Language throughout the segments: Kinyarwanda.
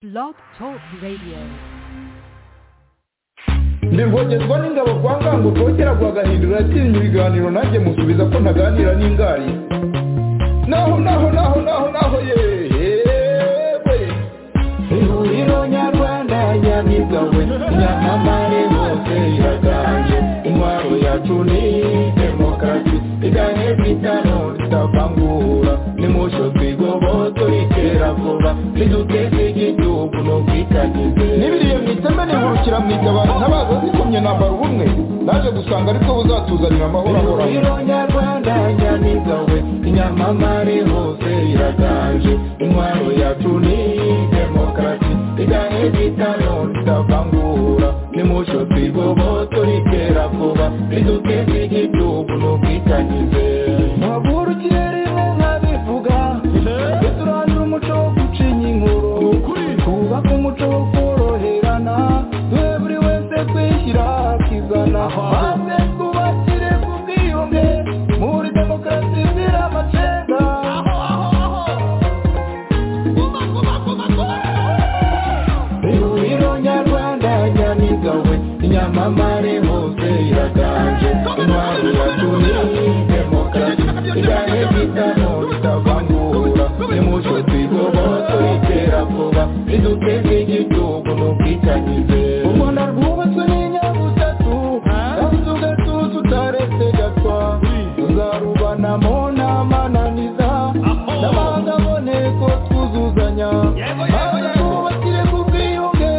Blog Talk Radio. ntibwongerwa n'ingabo kwa ngango kongera guhagahindura yatinya ibiganiro nanjye musubiza ko ntaganira n'ingari naho naho naho naho naho yewe ihuriro nyarwanda nyamigawe nyamamare hose iraganje intwaro yacu ni demokarasi idahe bitano tutavangura nimusho twigoboto ritera vuba niduteze igihugu n'ubwitangize n'ibiriye mu iteme nihurukira mu itabara ntabaza zikomye nambara ubumwe naje gusanga aribwo buzatuzanira amahoro ahoraho ihuriro nyarwanda nyamigawe inyamamare hose iraganje intwaro yacu ni demokarasi idahe bitano tutavangura nimusho twigoboto ritera vuba niduteze igihugu n'ubwitangize ntavurukire rimwe nkabivuga turandura umuco wo gucinya inkuru twubake umuco wo koroherana duhe buri wese kwishyira akizana maze twubakire ku bwiyunge muri demokarasi zira amacenga ihuriro nyarwanda nyamigawe inyamamare hose iraganje intwaro yacu ni demokarasi idahe bitano bitavangura nimuco twigoboto itera vuba riduteze igihugu n'ubwitangize ubona rwubatswe n'inyabutatu yabuze ugatuza utaretse gatwa tuzarubanamo n'amananiza n'abandi aboneko twuzuzanya maze twubakire ku bwiyunge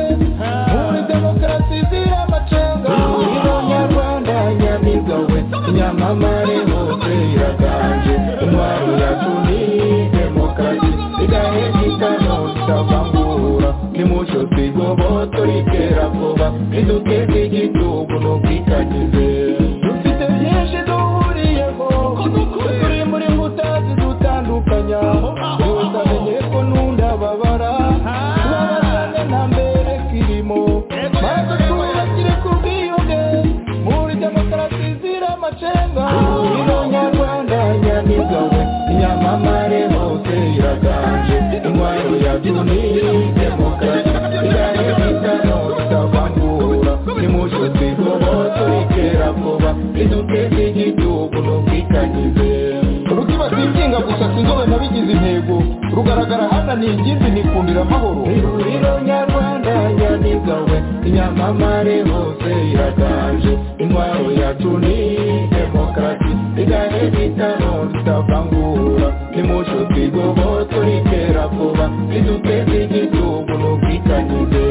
muri demokarasi izira amacenga ihuriro nyarwanda nyamigawe inyamamare hose iraganje intwaro yacu ni demokarasi idahe bitano tutavangura nimuco twigoboto ritera vuba riduteze igihugu n'ubwitangize dufite byinshi duhuriyeho turi muri nkuta zidutandukanya yose amenye ko nunda babara tubabazane nta mbere kirimo maze twubakire ku bwiyunge muri demokarasi izira amacenga ihuriro nyarwanda nyamigawe inyamamare hose iraganje intwaro yacu ni demokarasi idahe bitano tutavangura nimuco twigoboto ritera vuba riduteze igihugu n'ubwitangize rutibatikinga gusa sinzobe nabigize intego rugaragara hana ni ingimbi nikundira amahoro ihuriro nyarwanda nyamigawe inyamamare hose iraganje intwaro yacu ni demokarasi idahe bitano tutavangura nimuco twigoboto ritera vuba riduteze igihugu n'ubwitangize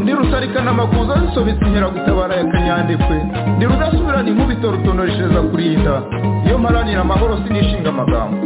ndi rusarikana amakuza zisobetse inkeragutabara ya kanyandekwe ndi rudasubirana inkubito rutonoreshereza kurinda iyo mparanira amahoro sinishinga amagambo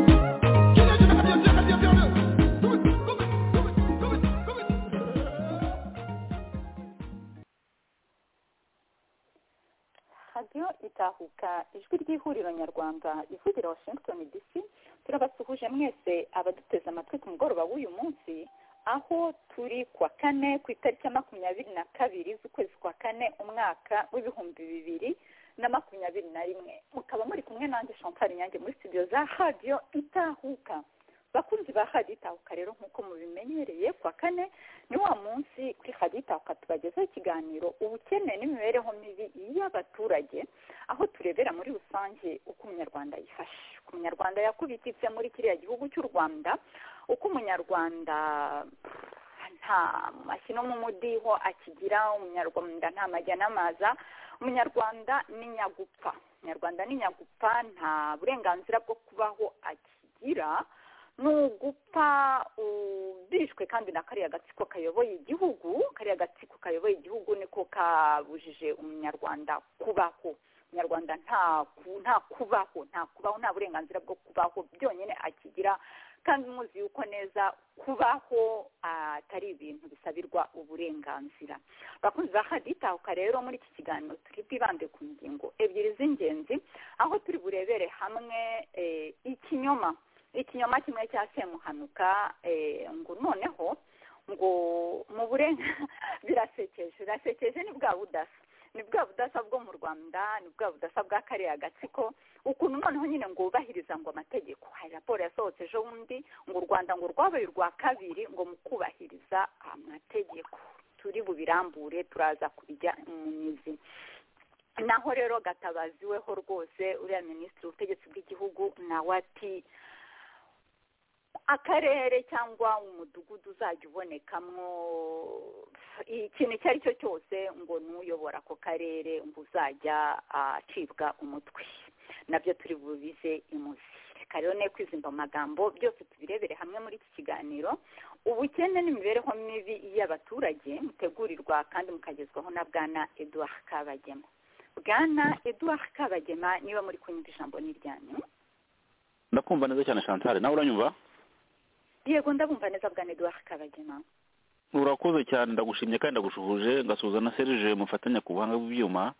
radiyo itahuka ijwi ry'ihuriro nyarwanda ivugira washington dc turabasuhuje mwese abaduteze amatwi ku mugoroba w'uyu munsi aho turi ku wa kane ku itariki ya makumyabiri na kabiri z'ukwezi kwa kane umwaka w'ibihumbi bibiri na makumyabiri na rimwe mukaba muri kumwe nanjye chantal nyange muri studio za radiyo itahuka bakunzi ba radiyo itahuka rero nk'uko mubimenyereye ku wa kane ni wa munsi kuri radiyo itahuka tubagezaho ikiganiro ubukene n'imibereho mibi y'abaturage aho turebera muri rusange uko umunyarwanda yifashe uko umunyarwanda yakubititse muri kiriya gihugu cy'u rwanda uko umunyarwanda nta mashyi no mu mudiho akigira umunyarwanda nta majya n'amaza umunyarwanda ni nyagupfa umunyarwanda ni nyagupfa nta burenganzira bwo kubaho akigira ni ugupfa ubishwe kandi na kariya gatsiko kayoboye igihugu kariya gatsiko kayoboye igihugu niko kabujije umunyarwanda kubaho umunyarwanda nta ku- nta kubaho nta kubaho nta burenganzira bwo kubaho byonyine akigira kandi muzi yuko neza kubaho atari ibintu bisabirwa uburenganzira bakunzi ba hadi itahuka rero muri iki kiganiro turi bwibande ku ngingo ebyiri z'ingenzi aho turi burebere hamwe eh, ikinyoma ikinyoma kimwe cya semuhanuka eh, ngo noneho ngo mu burenga birasekeje birasekeje ni bwa budasa ni bwa budasa bwo mu rwanda ni bwa budasa bwa kariya gatsiko ukuntu noneho nyine ngo wubahiriza ngo amategeko hari raporo yasohotse ejo bundi ngo u rwanda ngo rwabaye urwa kabiri ngo mu kubahiriza amategeko turi bubirambure turaza kubijya mu mizi naho rero gatabaziweho rwose uriya minisitiri w'ubutegetsi bw'igihugu nawe ati akarere cyangwa umudugudu uzajya ubonekamwo ikintu icyo ari cyo cyose ngo n'uyobora ako karere ngo uzajya acibwa umutwe nabyo turi bubize imuzi reka rero ne kwizimba amagambo byose tubirebere hamwe muri iki kiganiro ubukene n'imibereho mibi y'abaturage mutegurirwa kandi mukagezwaho na bwana eduard kabagema bwana eduard kabagema niba muri kunyumva ijambo n'iryanyu ndakumva neza cyane chantal nawe uranyumva yego ndabumva neza bwa eduard kabagema urakoze cyane ndagushimye kandi ndagushubuje ngasuhuza na serge mufatanya ku buhanga bw'ibyuma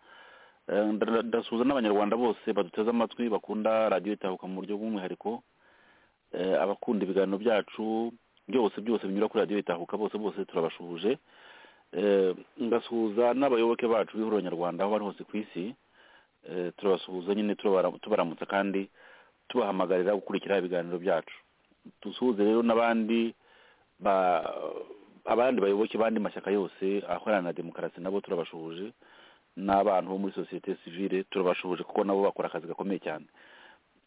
Eh, nda- ndasuhuza n'abanyarwanda bose baduteze amatwi bakunda radiyo itahuka mu buryo bw'umwihariko Eh, abakunda ibiganiro byacu byose byose binyura kuri radiyo itahuka bose bose turabashuhuje Eh, ngasuhuza n'abayoboke bacu b'ihuriro nyarwanda aho bari hose ku isi Eh, turabasuhuza nyine tubara- tubaramutsa kandi tubahamagarira gukurikira ibiganiro byacu dusuhuze rero n'abandi ba- abandi bayoboke bandi mashyaka yose ahorana na demokarasi nabo turabashuhuje n'abantu bo muri sosiyete sivile turabashuhuje kuko nabo bakora akazi gakomeye cyane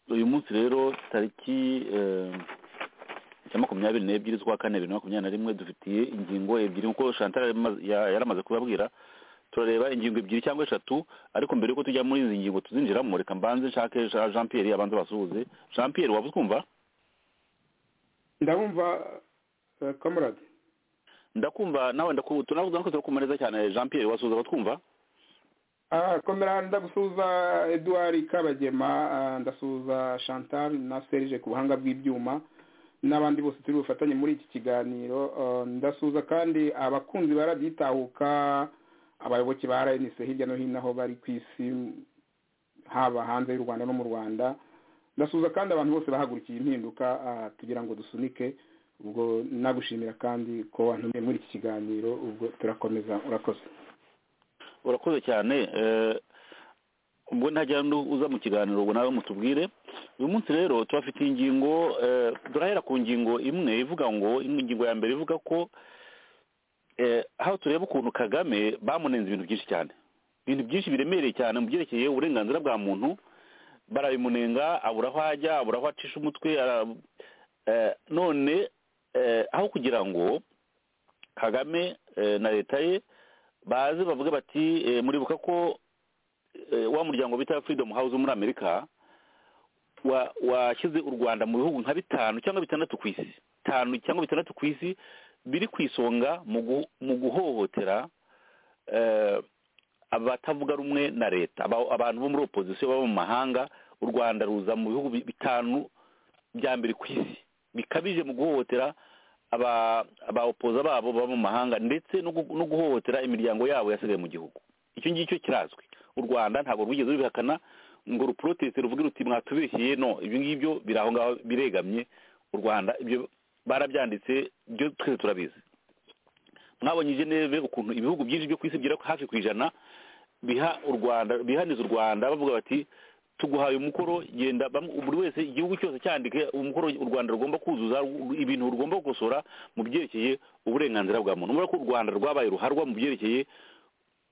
uyu munsi rero tariki eh, ya makumyabiri n'ebyiri z'ukwa kane bibiri na makumyabiri na rimwe dufitiye ingingo ebyiri nk'uko chantal yari amaze- ya- yari amaze kubabwira turareba ingingo ebyiri cyangwa eshatu ariko mbere yuko tujya muri izi ngingo tuzinjiramo reka mbanze nshake Ja- jean pierre abanze basuhuze jean pierre waba utwumva ndabumva eh, kamarade ndakumva nawe ndakumva tunavuze ko turakumva neza cyane jean pierre wasuhuza abatwumva Ah, komera ndagusuhuza eduard kabagema ah, ndasuhuza chantal na serge ku buhanga bw'ibyuma n'abandi bose turi bufatanye muri iki kiganiro Ah, ndasuhuza kandi abakunzi barabyitahuka abayoboke ba rnc hirya no hino aho bari ku isi haba hanze y'u rwanda no mu rwanda ndasuhuza kandi abantu bose bahagurukiye impinduka ah, tugira ngo dusunike ubwo nagushimira kandi ko wantumiye muri iki kiganiro ubwo turakomeza urakoze urakoze cyane eh, ubwo ntajya uza mu kiganiro ubwo nawe mutubwire uyu munsi rero turafite ingingo eh, turahera ku ngingo imwe ivuga ngo ingingo ya mbere ivuga ko eh, aho tureba ukuntu kagame bamunenze ibintu byinshi cyane ibintu byinshi biremereye cyane mu byerekeye uburenganzira bwa muntu barabimunenga abura aho ajya abura aho acisha umutwe ara- eh, none eh, aho kugira ngo kagame eh, na leta ye baze bavuge bati eh, muribuka ko eh, wa muryango bita freedom house muri amerika wa- washyize u rwanda mu bihugu nka bitanu cyangwa bitandatu ku isi bitanu cyangwa bitandatu ku isi biri ku isonga mu gu- mu guhohotera eh, abatavuga rumwe na leta aba- abantu bo muri opozisiyo baba mu mahanga u rwanda ruza mu bihugu bi- bitanu bya mbere ku isi bikabije mu guhohotera aba abaopoza babo baba mu mahanga ndetse no gu- no guhohotera imiryango yabo yasigaye mu gihugu icyo ngicyo kirazwi u rwanda ntabwo rwigeze rubihakana ngo ruproteste ruvuge ruti mwatubeshyeye no ibyo ngibyo biri aho ngaho biregamye u rwanda ibyo barabyanditse byo twese turabizi mwabonye geneve ukuntu ibihugu byinshi byo ku isi bigera hafi ku ijana biha u rwanda bihaniza u rwanda bavuga bati tuguhaye umukoro genda bamwe- buri wese igihugu cyose cyandike umukoro u rwanda rugomba kuzuza ru- ibintu rugomba gukosora mu byerekeye uburenganzira bwa muntu murabona ko u rwanda rwabaye ruharwa mu byerekeye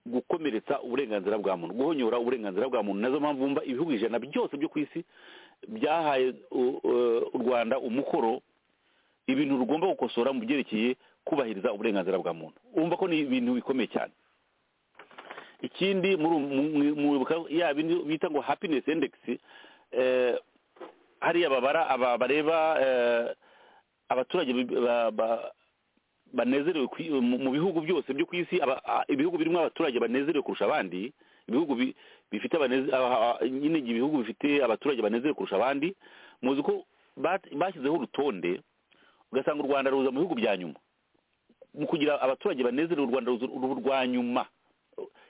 gukomeretsa uburenganzira bwa muntu guhonyora uburenganzira bwa muntu nazo mpamvu wumva ibihugu ijana byose byo ku isi byahaye u- u- u rwanda umukoro ibintu rugomba gukosora mu byerekeye kubahiriza uburenganzira bwa muntu wumva ko ni ibintu bikomeye cyane ikindi muri ubu- mu- mu- mwibuka ya bindi bita ngo happiness index eh, hariya babara aba bareba eh, abaturage bi- ba- ba- banezerewe ku i- mu mu bihugu byose byo ku isi aba- a- ibihugu birimo abaturage banezerewe kurusha abandi ibihugu bi- bifite abaneze- aba- a- nyine ibihugu bifite abaturage banezerewe kurusha abandi muzi ko bat- bashyizeho urutonde ugasanga u rwanda ruza mu bihugu bya nyuma mu kugira abaturage banezerewe u rwanda ruza uru rwa nyuma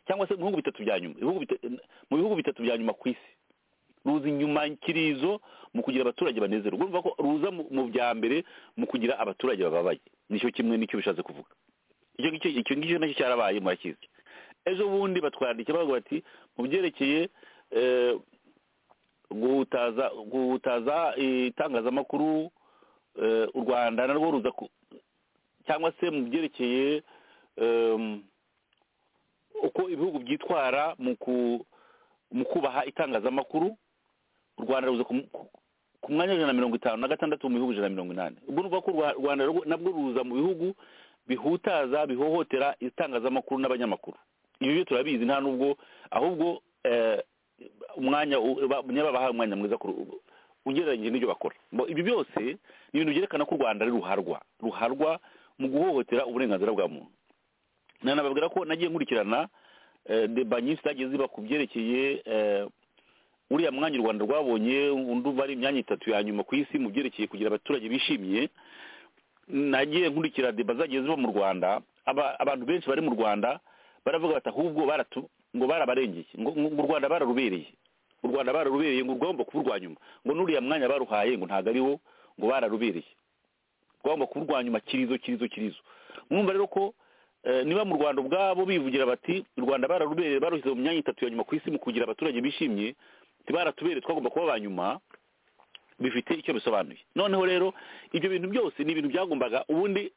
cyangwa se mu bihugu bitatu bya nyuma ibihugu bita- mu bihugu bitatu bya nyuma ku isi ruza inyumakirizo mu kugira abaturage banezerewe urumva ko ruza mu- mu bya mbere mu kugira abaturage bababaye nicyo kimwe nicyo bishatse kuvuga icyo ngicyo icyo ngicyo nacyo cyarabaye murakizi ejo bundi batwandikiye bavuga bati mu byerekeye eh, guhutaza guhutaza itangazamakuru eh, u rwanda narwo ruza ku- cyangwa se mu byerekeye em, uko ibihugu byitwara mu ku- mu kubaha itangazamakuru u rwanda ruza ku- ku- ku mwanya w'ijana na mirongo itanu na gatandatu mu bihugu ijana na mirongo inani ubwo ni ukuvuga ko u Rwa- rwanda rwo- nabwo ruza mu bihugu bihutaza bihohotera itangazamakuru n'abanyamakuru ibi byo turabizi nta n'ubwo ahubwo eh, umwanya u- ba- nyababahaye umwanya mwiza kuru- ugereranyije n'ibyo bakora Bo, ibi byose ni ibintu byerekana ko u rwanda ari ruharwa ruharwa mu guhohotera uburenganzira bwa muntu nanababwira ko nagiye nkurikirana eh, deba nyinshi zagiye ziba ku byerekeye eh, uriya mwanya u rwanda rwabonye undi uva ari imyanya itatu ya nyuma ku isi mu byerekeye kugira abaturage bishimiye nagiye nkurikira deba zagiye ziba mu rwanda aba- abantu benshi bari mu rwanda baravuga bati ahubwo baratu ngo barabarengeye ngo ngo u rwanda bararubereye u rwanda bararubereye ngo rwagomba kuba urwa nyuma ngo n'uriya mwanya baruhaye ngo ntabwo ariwo ngo bararubereye rwagomba kuba urwa nyuma kirizo kirizo kirizo mwumva rero ko eh, niba mu rwanda ubwabo bivugira bati u rwanda bararubereye barushyize mu myanya itatu ya nyuma ku isi mu kugira abaturage bishimye tibaratubereye twagomba kuba ba nyuma bifite icyo bisobanuye noneho rero ibyo bintu byose ni ibintu byagombaga ubundi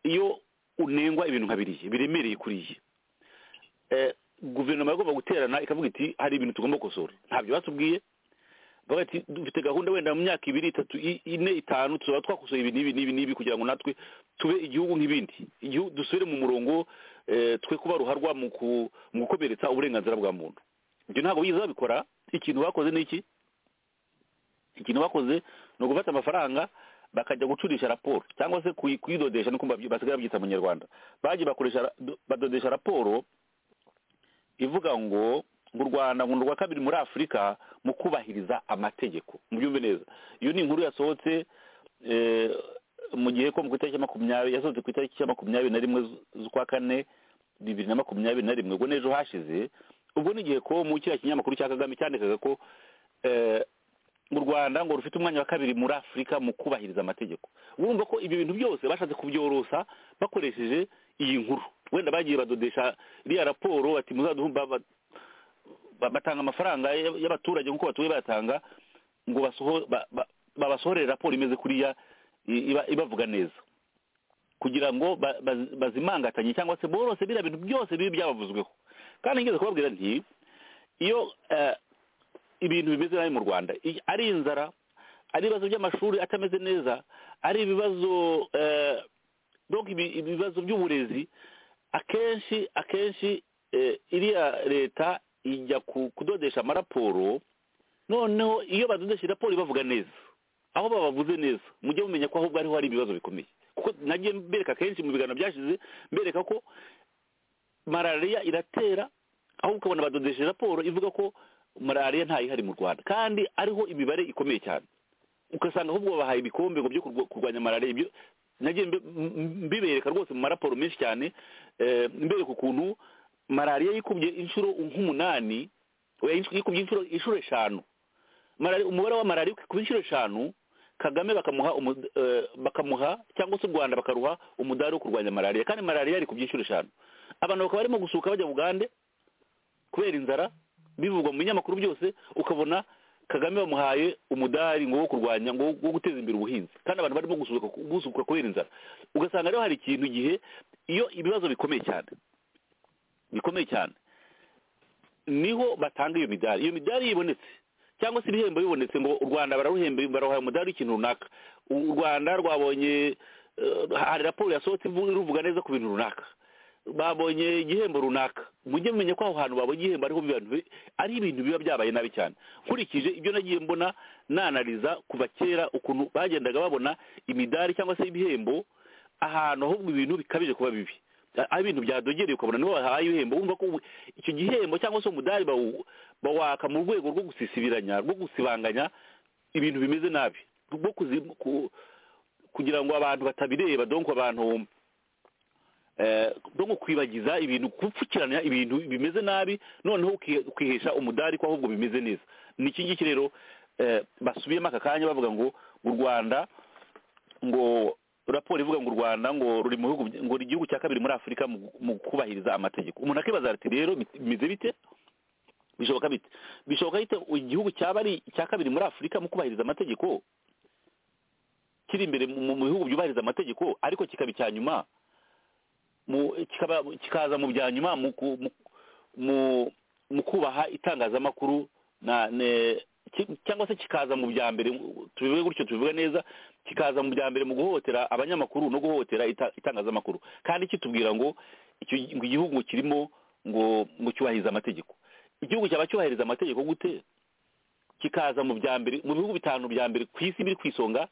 iyo unengwa ibintu nka biriya biremereye kuriya eh, guverinoma yagomba guterana ikavuga iti hari ibintu tugomba gukosora ntabyo batubwiye bavuga ati dufite gahunda wenda mu myaka ibiri itatu i- ine itanu tuzaba twakosoye ibi n'ibi n'ibi n'ibi kugira ngo natwe tube igihugu nk'ibindi igihugu dusubire mu murongo eh, twe kuba ruharwa mu ku- mu gukomeretsa uburenganzira bwa muntu ibyo ntabwo bigeze babikora ikintu bakoze ni iki ikintu bakoze ni ugufata amafaranga bakajya gucurisha raporo cyangwa se kuyi- kuyidodesha nuko babyi- basigaye babyita mu kinyarwanda bagiye bakoresha ra- do- badodesha raporo ivuga ngo ngo u rwanda ngo ni urwa kabiri muri afurika mu kubahiriza amategeko mubyumve neza iyo ni inkuru yasohotse eh, mu gihe ko ku itariki ya makumyabiri yasohotse ku itariki ya makumyabiri na rimwe zu- z'ukwa kane bibiri na makumyabiri na rimwe ubwo n'ejo hashize ubwo ni igihe ko mu kiriya kinyamakuru cya kagame cyandikaga ko eh, u rwanda ngo rufite umwanya wa kabiri muri afurika mu kubahiriza amategeko urumva ko ibyo bintu byose bashatse kubyorosa bakoresheje iyi nkuru wenda bagiye badodesha iriya raporo bati muzaduhe ba- ba- ba- batanga amafaranga y- y'abaturage nk'uko batuye bayatanga ngo basoho- ba- ba- babasohorere raporo imeze kuriya i- iba- ibavuga neza kugira ngo ba- baz- bazimangatanye cyangwa se borose biriya bintu byose bibi byabavuzweho kandi ngeze kubabwira nti iyo eh, ibintu bimeze nabi mu rwanda I- ari inzara ari ibibazo by'amashuri atameze neza ari ibibazo eh, donc ibi- ibibazo by'uburezi akenshi akenshi eh, iriya leta ijya ku- kudodesha amaraporo noneho iyo badodesha raporo ibavuga neza aho babavuze neza mujye mumenya ko ahubwo ariho hari ibibazo bikomeye kuko nagiye mbereka kenshi mu biganiro byashize mbereka ko malariya iratera ahubwo ukabona badodesheje raporo ivuga ko malariya ntayihari mu rwanda kandi ariho imibare ikomeye cyane ugasanga ahubwo babahaye ibikombe ngo byo kurwa- kurwanya malariya ibyo nagiye mbe- m- m- mbibereka rwose mu maraporo menshi cyane eh, mbereka ukuntu malariya yikubye inshuro nk'umunani oya, inshuro- yikubye inshuro inshuro eshanu Malariya- umubare wa malariya ku inshuro eshanu kagame bakamuha umu- eh, bakamuha cyangwa se u rwanda bakaruha umudari wo kurwanya malariya kandi malariya yari ku inshuro eshanu abantu bakaba barimo gusuka bajya bugande kubera inzara bivugwa mu binyamakuru byose ukabona kagame bamuhaye umudari ngo wo kurwanya ngo wo guteza imbere ubuhinzi kandi abantu barimo gusuka gusuka kubera inzara ugasanga rero hari ikintu igihe iyo ibibazo bikomeye cyane bikomeye cyane niho batanga iyo midari iyo midari yibonetse cyangwa se ibihembo bibonetse ngo u rwanda bararuhembe barahaye umudari w'ikintu runaka u u rwanda rwabonye eh, hari raporo yasohotse ivu- iruvuga neza ku bintu runaka babonye igihembo runaka mujye mumenya ko aho hantu babonye igihembo ariho biba bi- ari ibintu biba byabaye nabi cyane nkurikije ibyo nagiye mbona nanariza kuva kera ukuntu bagendaga babona imidari cyangwa se ibihembo ahantu ahubwo ibintu bikabije kuba bibi A- aho ibintu byadogereye ukabona niho bahaye ibihembo wumva ko ubu- icyo gihembo cyangwa se umudari bawu- bawaka mu rwego rwo gusisibiranya rwo gusibanganya ibintu bimeze nabi rwo kuzi- ku- kugira ngo abantu batabireba donko abantu eh, no kwibagiza ibintu gupfukirana ibintu bimeze nabi noneho uki- ukihesha umudari ko ahubwo bimeze neza ni iki ngiki rero eh, basubiyemo aka kanya bavuga ngo u rwanda ngo raporo ivuga ngo u rwanda ngo ruri mu bihugu ngo ni igihugu cya kabiri muri afurika mu mu kubahiriza amategeko umuntu akibaza ati rero bimeze bite bishoboka bite bishoboka bite igihugu cyaba ari icya kabiri muri afurika mu kubahiriza amategeko kiri imbere mu mu bihugu byubahiriza amategeko ariko kikaba icya nyuma mu kikaba kikaza mu bya nyuma mu ku- mu- mu- mu kubaha itangazamakuru na ne- ki- cyangwa se kikaza mu bya mbere tubivuge gutyo tubivuge neza kikaza mu bya mbere mu guhohotera abanyamakuru no guhohotera ita- itangazamakuru kandi kitubwira ngo icyo gi- ngo igihugu kirimo ngo ngo cyubahirize amategeko igihugu cyaba cyubahiriza amategeko gute kikaza mu bya mbere mu bihugu bitanu bya mbere ku isi biri ku isonga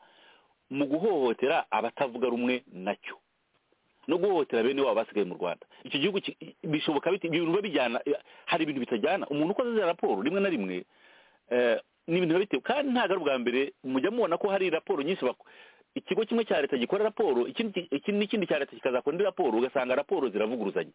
mu guhohotera abatavuga rumwe nacyo no guhohotera bene wabo basigaye mu rwanda icyo gihugu ki- bishoboka bite ibintu biba bijyana hari ibintu bitajyana umuntu ukoze za raporo rimwe na rimwe eh, ni ibintu biba bitewe kandi ntabwo ari ubwa mbere mujya mubona ko hari raporo nyinshi bako- ikigo kimwe cya leta gikora raporo ikindi ki- iki- n'ikindi cya leta kikazakora indi raporo ugasanga raporo ziravuguruzanya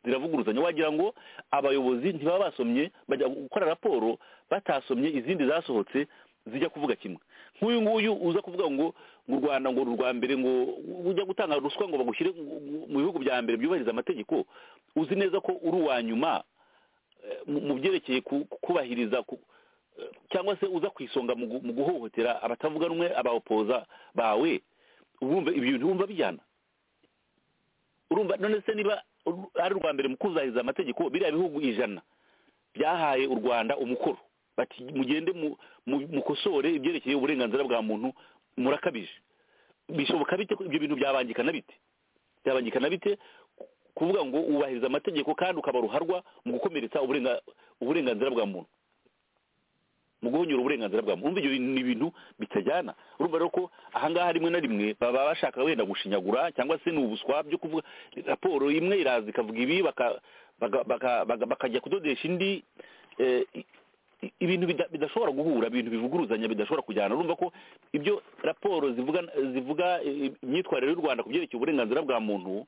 ziravuguruzanya wagira ngo abayobozi ntibaba basomye bajya gukora raporo batasomye izindi zasohotse zijya kuvuga kimwe nk'uyu nguyu uza kuvuga ngo ngo u rwanda ngo ni urwa mbere ngo ujya gutanga ruswa ngo bagushyire mu- mu bihugu bya mbere byubahiriza amategeko uzi neza ko uri uwa nyuma eh, mu mu byerekeye ku- kubahiriza ku- eh, cyangwa se uza ku isonga mu gu- mu guhohotera abatavuga rumwe abawopoza bawe wumva ibyo bintu wumva bijyana urumva none se niba ur- ari urwa mbere mu kuzahiriza amategeko biriya bihugu ijana byahaye u rwanda umukoro bati mugende mu- mu- mukosore ibyerekeye uburenganzira bwa muntu murakabije bishoboka bite ko ibyo bintu byabangikana bite byabangikana bite ku- kuvuga ngo wubahiriza amategeko kandi ukaba ruharwa mu gukomeretsa uburenga- uburenganzira bwa muntu mu guhonyura uburenganzira bwa muntu urumva ibyo bintu ni ibintu bitajyana urumva rero ko ahangaha rimwe na rimwe baba bashaka wenda gushinyagura cyangwa se ni ubuswa byo kuvuga raporo imwe iraza ikavuga ibi baka- baka- baka- baka- bakajya kudodesha indi eh, i- i- ibintu bida- bidashobora guhura ibintu bivuguruzanya bidashobora kujyana urumva ko ibyo raporo zivuga zivuga eh, imyitwarire y'u rwanda ku byerekeye uburenganzira bwa muntu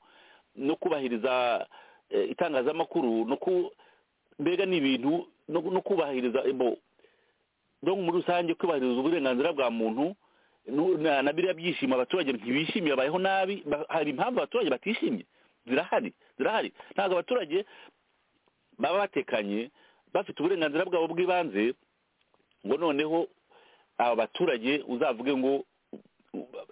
no kubahiriza eh, itangazamakuru no ku mbega ni ibintu no no kubahiriza eh, bo- donc muri rusange kubahiriza uburenganzira bwa muntu nu- na na biriya byishimo abaturage ntibishimiye babayeho nabi ba- hari impamvu abaturage batishimye zirahari zirahari ntabwo abaturage baba batekanye bafite uburenganzira bwabo bw'ibanze ngo noneho aba baturage uzavuge ngo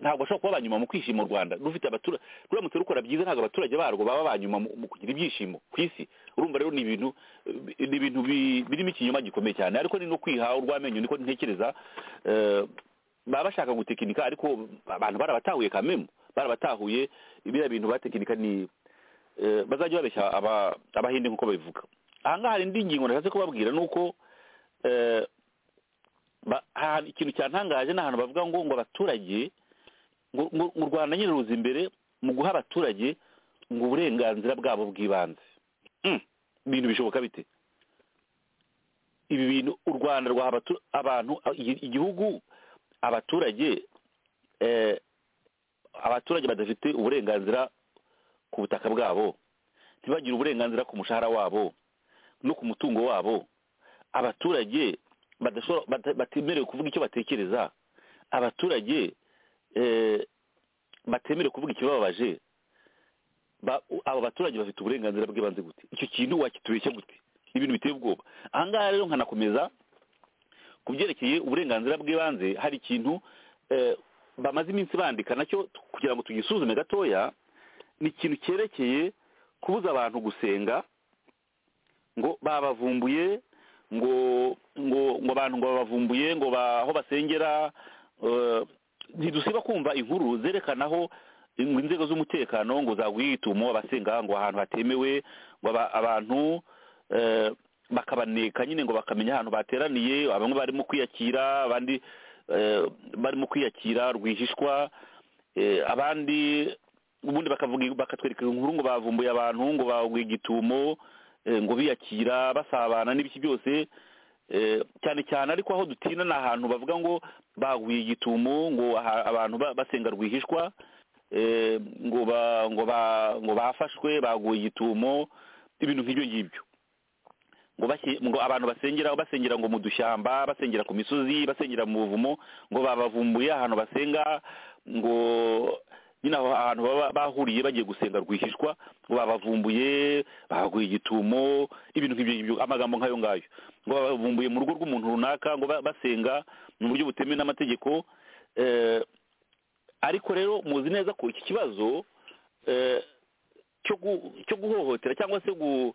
ntabwo bashobora kuba abanyuma mu kwishima u rwanda rufite abaturage ruramutse rukora byiza ntabwo abaturage barwo baba abanyuma mu mu kugira ibyishimo ku isi urumva rero ni ibintu eh, ni ibintu bi- birimo ikinyoma gikomeye cyane ariko ni no kwiha urwamenyo niko ntekereza eh, baba bashaka gutekinika ariko abantu barabatahuye kamemu barabatahuye biriya bintu batekinika ni eh, bazajya babeshya aba- abahinde nk'uko babivuga ahangaha hari indi ngingo nashatse kubabwira ni uko eh, ba- ahantu- ikintu cyantangaje ni ahantu bavuga ngo ngo abaturage ngo- ngo ngo u rwanda nyine ruza imbere mu guha abaturage ngo uburenganzira bwabo bw'ibanze Mm, ibintu bishoboka bite ibi bintu u rwanda rwaha abatu- abantu igi- igihugu abaturage eh, abaturage badafite uburenganzira ku butaka bwabo ntibagire uburenganzira ku mushahara wabo no ku mutungo wabo abaturage badashobora- bata- batemerewe kuvuga icyo batekereza abaturage eh, batemerewe kuvuga ikibababaje ba- u- abo baturage bafite uburenganzira bw'ibanze gute icyo kintu wakitubeshya gute ibintu biteye ubwoba aha ngaha rero nkanakomeza ku byerekeye uburenganzira bw'ibanze hari ikintu eh, bamaze iminsi bandika nacyo t- kugira ngo tugisuzume gatoya ni ikintu cyerekeye kubuza abantu gusenga ngo babavumbuye ngo ngo ngo abantu ngo babavumbuye ngo ba- aho basengera eh, ntidusiba kumva inkuru zerekana aho ngo inzego z'umutekano ngo zaguye igitumo abasenga ngo ahantu hatemewe ngo aba- abantu eh, bakabaneka nyine ngo bakamenya ahantu bateraniye bamwe barimo kwiyakira abandi eh, barimo kwiyakira rwihishwa eh, abandi ubundi bakavuga bakatwereka inkuru ngo bavumbuye abantu ngo baguye igitumo eh, ngo biyakira basabana n'ibiki byose Eh, cyane cyane ariko aho dutinda ni ahantu bavuga ngo baguye igitumo ngo aha- abantu ba- basenga rwihishwa eh, ngo ba- ngo ba- ngo bafashwe baguye igitumo ibintu nk'ibyo ngibyo ngo bashye- ngo abantu basengera basengera ngo mu dushyamba basengera ku misozi basengera mu buvumo ngo babavumbuye ahantu basenga ngo nyine aho ahantu baba bahuriye bagiye gusenga rwihishwa ngo babavumbuye bahaguye igitumo ibintu nk'ibyo ngibyo amagambo nk'ayo ngayo ngo babavumbuye mu rugo rw'umuntu runaka ngo ba- basenga mu buryo butemewe n'amategeko eh, ariko rero muzi neza ko iki kibazo eh, cyo gu- cyo guhohotera cyangwa se gu-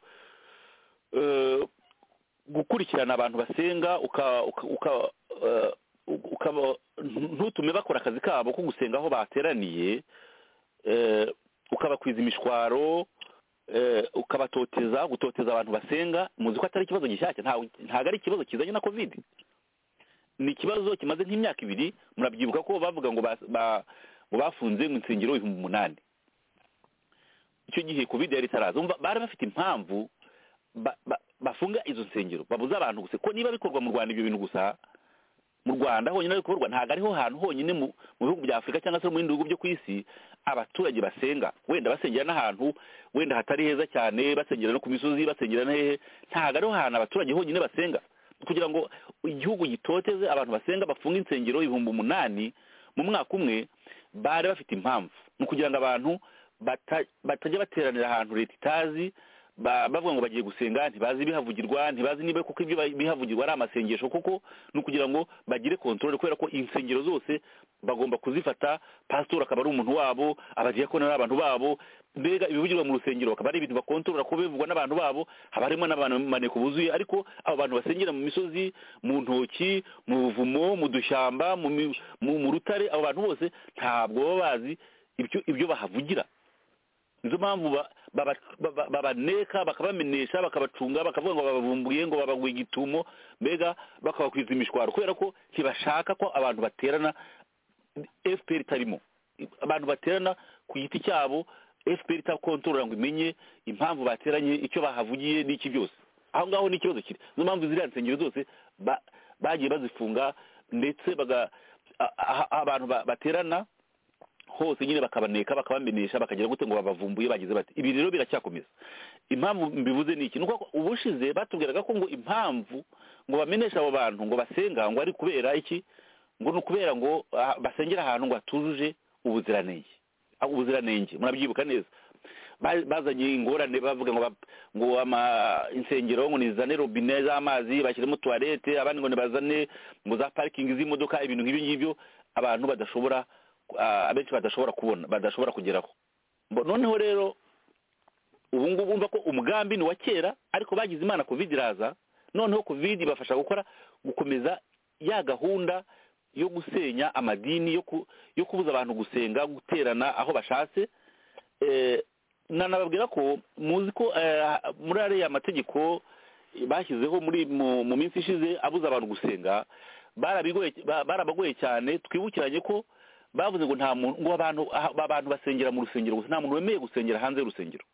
eh, gukurikirana abantu basenga uka- uka- uka- eh, ukaba ntutume bakora akazi kabo ko gusenga aho bateraniye eh, ukabakwiza imishwaro eh, ukabatoteza gutoteza abantu basenga muzi ko atari ikibazo gishyashya ntawe- ntabwo ari ikibazo kizanye na covid ni ikibazo kimaze nk'imyaka ibiri murabyibuka ko bavuga ngo bas- ba- ngo bafunze mu nsengero ibihumbi umunani icyo gihe covid yari itaraza Urumva bari bafite impamvu ba- ba- bafunga izo nsengero babuza abantu gusa ko niba bikorwa mu rwanda ibyo bintu gusa mu rwanda honyine ari bikorwa ntabwo ariho hantu honyine mu mu bihugu bya afurika cyangwa se no mu bindi bihugu byo ku isi abaturage basenga wenda basengera n'ahantu wenda hatari heza cyane basengera no ku misozi basengera na hehe ntabwo ariho hantu abaturage honyine basenga kugira ngo igihugu gitoteze abantu basenga bafunge insengero ibihumbi umunani mu mwaka umwe bari bafite impamvu ni ukugira ngo abantu bata- batajya bateranira ahantu leta itazi ba- bavuga ngo bagiye gusenga ntibazi ibihavugirwa ntibazi niba koko ibyo ba- bihavugirwa ari amasengesho koko ni ukugira ngo bagire kontorore kubera ko insengero zose bagomba kuzifata pasitori akaba ari umuntu wabo abadiyakoni ari abantu babo mbega ibivugirwa mu rusengero bakaba ari ibintu bakontorora kuko bivugwa n'abantu babo haba harimo n'abantu buzuye ariko abo bantu basengera mu misozi mu ntoki mu buvumo mu dushyamba mu mi- mu- mu rutare abo bantu bose ntabwo baba bazi ibyo- ibyo bahavugira nizo mpamvu ba- baba- baba- babaneka bakabamenesha bakabacunga bakavuga ngo babavumbuye ngo babaguye igitumo mbega bakabakwiza imishwaro kubera ko ntibashaka ko abantu baterana fpr itarimo abantu baterana ku giti cyabo fpr itakontorora ngo imenye impamvu bateranye icyo bahavugiye n'iki byose aho ngaho ni ikibazo kiri nizo mpamvu ziriya nsengero zose ba- bagiye bazifunga ndetse baga a- a- abantu ba- baterana hose nyine bakabaneka bakabamenesha bakagira gute ngo babavumbuye bagize bati ibi rero biracyakomeza impamvu mbivuze ni iki ni uko ubushize batubwiraga ko ngo impamvu ngo bameneshe abo bantu ngo basenga ngo ari kubera iki ngo ni ukubera ngo ah, basengera ahantu ngo hatujuje ubuziranenge Ah, ubuziranenge murabyibuka neza Ba- bazanye ingorane bavuga ngo ba- ngo ama insengero ngo nizane robine z'amazi bashyiremo tuwarete abandi ngo nibazane ngo za parikingi z'imodoka ibintu nk'ibyo ngibyo abantu badashobora ah, abenshi badashobora kubona badashobora kugeraho Bo- noneho rero ubu ngubu umva ko umugambi ni uwa kera ariko bagize imana covid iraza noneho covid ibafasha gukora gukomeza ya gahunda yo gusenya amadini yo ku- yo kubuza abantu gusenga guterana aho bashatse Eh, nanababwira ko muzi ko eh, muri ariya mategeko bashyizeho muri mu mu minsi ishize abuza abantu gusenga barabigoye ba- barabagoye cyane twibukiranye ko bavuze ngo nta muntu ngo abantu aha- abantu basengera mu rusengero gusa nta muntu wemerewe gusengera hanze y'urusengero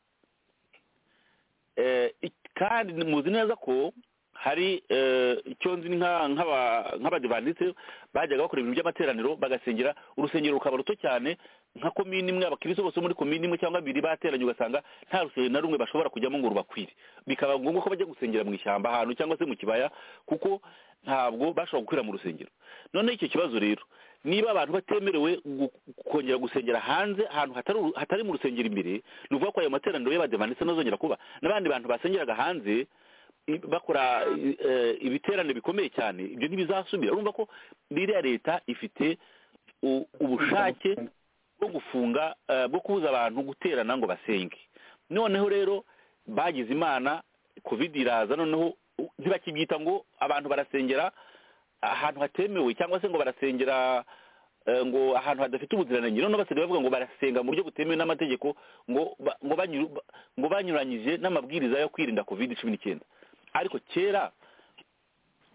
Eh, ik- kandi muzi neza ko hari eh, icyo nzi nka- nk'aba- nk'abadivandiste bajyaga bakora ibintu by'amateraniro bagasengera urusengero rukaba ruto cyane nka komini imwe abakirisitu bose bo muri komini imwe cyangwa bibiri bateranye ugasanga nta rusengero na rumwe bashobora kujyamo ngo rubakwire bikaba ngombwa ko bajya gusengera mu ishyamba ahantu cyangwa se mu kibaya kuko ntabwo bashobora gukwira mu rusengero noneho icyo kibazo rero niba abantu batemerewe gu- kongera gusengera hanze ahantu hatari uru- hatari mu rusengero imbere ni ukuvuga ko ayo materaniro y'abadivandiste ntazongera kuba n'abandi bantu basengeraga hanze i- bakora i- eh, ibiterane bikomeye cyane ibyo ntibizasubira urumva ko ririya leta ifite u- ubushake bwo gufunga eh, bwo kubuza abantu guterana ngo basenge noneho rero bagize imana covid iraza noneho u- ntibakibyita ngo abantu barasengera ahantu hatemewe cyangwa se ngo barasengera eh, ngo ahantu hadafite ubuziranenge noneho basigaye bavuga ngo barasenga mu buryo butemewe n'amategeko ngo ba- ngo banyuru- ba- ngo banyuranyije n'amabwiriza yo kwirinda covid cumi n'icyenda ariko kera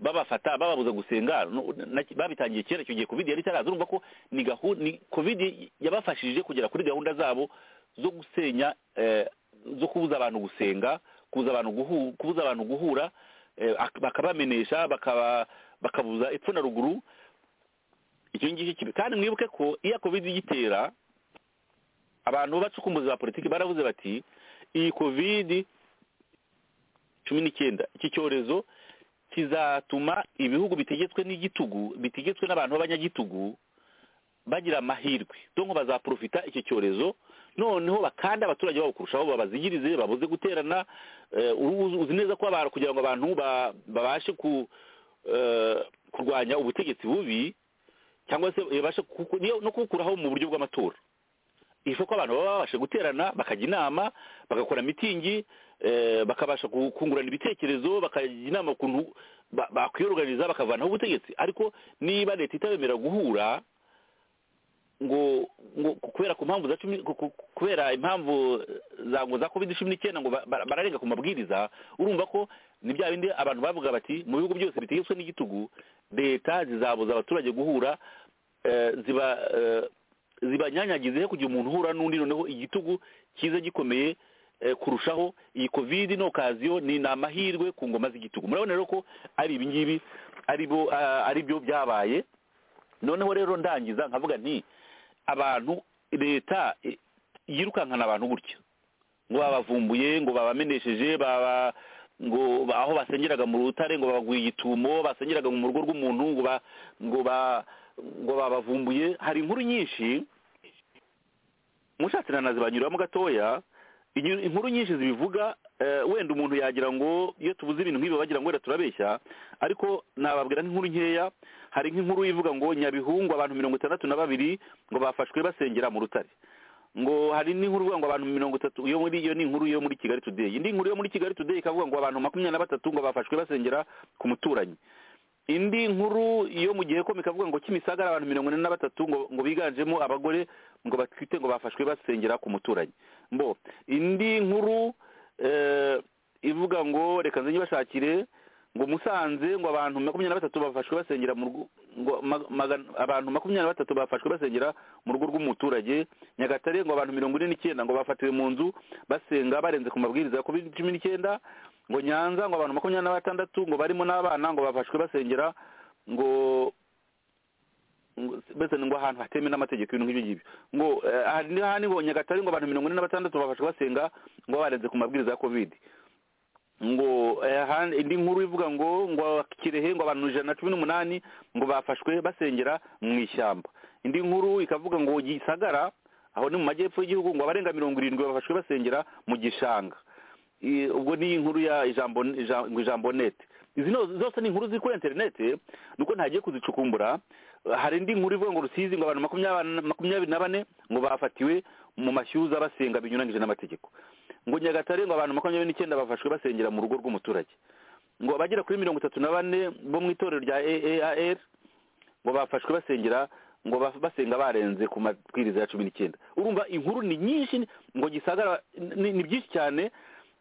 babafata bababuza gusenga no- na- babitangiye kera icyo gihe covid yari itaraza urumva ko ni gahunda ni covid yabafashije kugera kuri gahunda zabo zo gusenya eh, zo kubuza abantu gusenga kubuza abantu guhura, kubuza abantu guhura eh, ak- bakabamenesha bakaba bakabuza epfo na ruguru icyo ngicyo kibi kandi mwibuke ko iyo covid igitera abantu bacukumbuzi ba politiki baravuze bati iyi covid cumi n'icyenda iki cyorezo kizatuma ibihugu bitegetswe n'igitugu bitegetswe n'abantu b'abanyagitugu bagira amahirwe donko bazaprofita icyo cyorezo noneho bakanda abaturage babo kurushaho babazigirize babuze guterana eh, uzi- uzi neza ko abantu kugira ngo abantu ba- babashe ku eh, kurwanya ubutegetsi bubi cyangwa se babashe kuku- niyo- no kuwukuraho mu buryo bw'amatora ifu ko abantu baba babasha guterana bakajya inama bagakora mitingi eh, bakabasha ku- kungurana ibitekerezo bakajya inama ukuntu ba- bakwiyoruganiza bakavanaho ubutegetsi ariko niba leta itabemera guhura ngo ngo kubera ku mpamvu za cumi ku- ku- kubera impamvu za ngo za covid cumi n'icyenda ngo ba- ba- bararenga ku mabwiriza urumva ko ni bya bindi abantu bavuga bati mu bihugu byose bitegetswe n'igitugu leta zizabuza abaturage guhura eh, ziba eh, zibanyanyagize kugira umuntu uhura n'undi noneho igitugu cyiza gikomeye eh, kurushaho iyi covid ni okaziyo ni ni amahirwe ku ngoma z'igitugu murabona rero ko ari ibi ngibi ari bo ah, ari byo byabaye noneho rero ndangiza nkavuga nti abantu leta eh, yirukankana abantu gutya ngo babavumbuye ngo babamenesheje baba ngo ba- aho basengeraga mu rutare ngo babaguye igitumo basengeraga mu rugo rw'umuntu ngo ba ngo ba ngo babavumbuye hari inkuru nyinshi mushatse na nazibanyuramo gatoya inyu- inkuru nyinshi zibivuga eh, wenda umuntu yagira ngo iyo tubuze ibintu nk'ibi bagira ngo wenda turabeshya ariko nababwira nk'inkuru nkeya hari nk'inkuru ivuga ngo nyabihungu abantu mirongo itandatu na babiri ngo bafashwe basengera mu rutare ngo hari n'inkuru ivuga ngo abantu mirongo itatu iyo muri iyo ni inkuru yo muri kigali today indi nkuru yo muri kigali today ikavuga ngo abantu makumyabiri na batatu ngo bafashwe basengera ku muturanyi indi nkuru yo mu gihe komika ikavuga ngo kimisagara abantu mirongo ine na batatu ngo ngo biganjemo abagore ngo batwite ngo bafashwe basengera ku muturanyi mbo indi nkuru eh, ivuga ngo reka nze bashakire ngo musanze ngo abantu makumyabiri na batatu bafashwe basengera mu rugo ngo ma- magana- abantu makumyabiri na batatu bafashwe basengera mu rugo rw'umuturage nyagatare ngo abantu mirongo ine n'icyenda ngo bafatiwe mu nzu basenga barenze ku mabwiriza ya covid cumi n'icyenda ngo nyanza ngo abantu makumyabiri na batandatu ngo barimo n'abana ngo bafashwe basengera ngo ngo- mbese ngo ahantu hatemewe n'amategeko ibintu nk'ibyo ngibyo ngo eh, aha ni hahandi ngo nyagatare ngo abantu mirongo ine na batandatu bafashwe basenga ngo barenze ku mabwiriza ya covid ngo eh, han- indi nkuru ivuga ngo ngo kirehe ngo abantu ijana na cumi n'umunani ngo bafashwe basengera mu ishyamba indi nkuru ikavuga ngo gisagara aho ni mu majyepfo y'igihugu ngo abarenga mirongo irindwi bafashwe basengera mu gishanga I- ubwo ni inkuru ya ijambo ija- ngo ijambo nete izi no- zose ni inkuru ziri kuri interineti nuko ntagiye kuzicukumbura hari indi nkuru ivuga ngo rusizi ngo abantu makumyabiri makumyabiri na bane ngo bafatiwe mu mashyuza basenga binyuranyije n'amategeko ngo nyagatare ngo abantu makumyabiri n'icyenda bafashwe basengera mu rugo rw'umuturage ngo abagera kuri mirongo itatu na bane bo mu itorero rya aar ngo bafashwe basengera ngo baf- basenga barenze ku mabwiriza ya cumi n'icyenda urumva inkuru ni nyinshi ngo gisagara ni ni byinshi cyane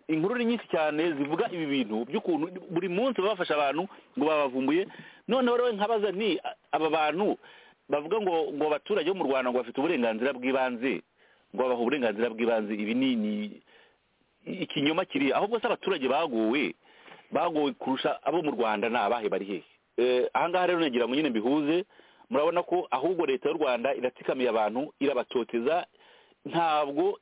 inkuru ni nyinshi cyane zivuga ibi bintu by'ukuntu buri munsi baba bafasha abantu ngo babavumbuye noneho rero nkabaza nti a- aba bantu bavuga ngo ngo abaturage bo mu rwanda ngo bafite uburenganzira bw'ibanze ngo babaha uburenganzira bw'ibanze ibi ni ni- ikinyoma kiri ahubwo se abaturage bagowe bagowe kurusha abo mu rwanda ni abahe bari hehe Eh, aha ngaha rero nagira ngo nyine mbihuze murabona ko ahubwo leta y'u rwanda iratsikamiye abantu irabatoteza ntabwo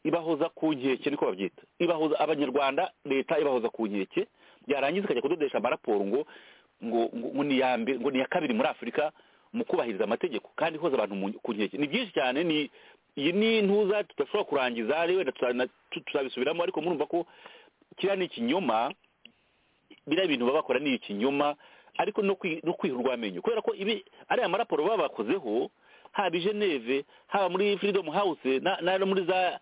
ibahoza ku nkeke niko babyita ibahoza abanyarwanda leta ibahoza ku nkeke byarangiza ikajya kudodesha amaraporo ngo ngo ngo ngo ni iya mbere ngo ni iya kabiri muri afurika mu kubahiriza amategeko kandi ihoza abantu mu- ku nkeke ni byinshi cyane ni iyi ni intuza tudashobora kurangiza rero wenda tuzana- tu- tuzabisubiramo ariko murumva ko kiriya ni ikinyoma biriya bintu baba bakora ni ikinyoma ariko no kwi- no kwiha urwamenyo kubera ko ibi ariya maraporo baba bakozeho haba i geneve haba muri freedom house na- na no muri za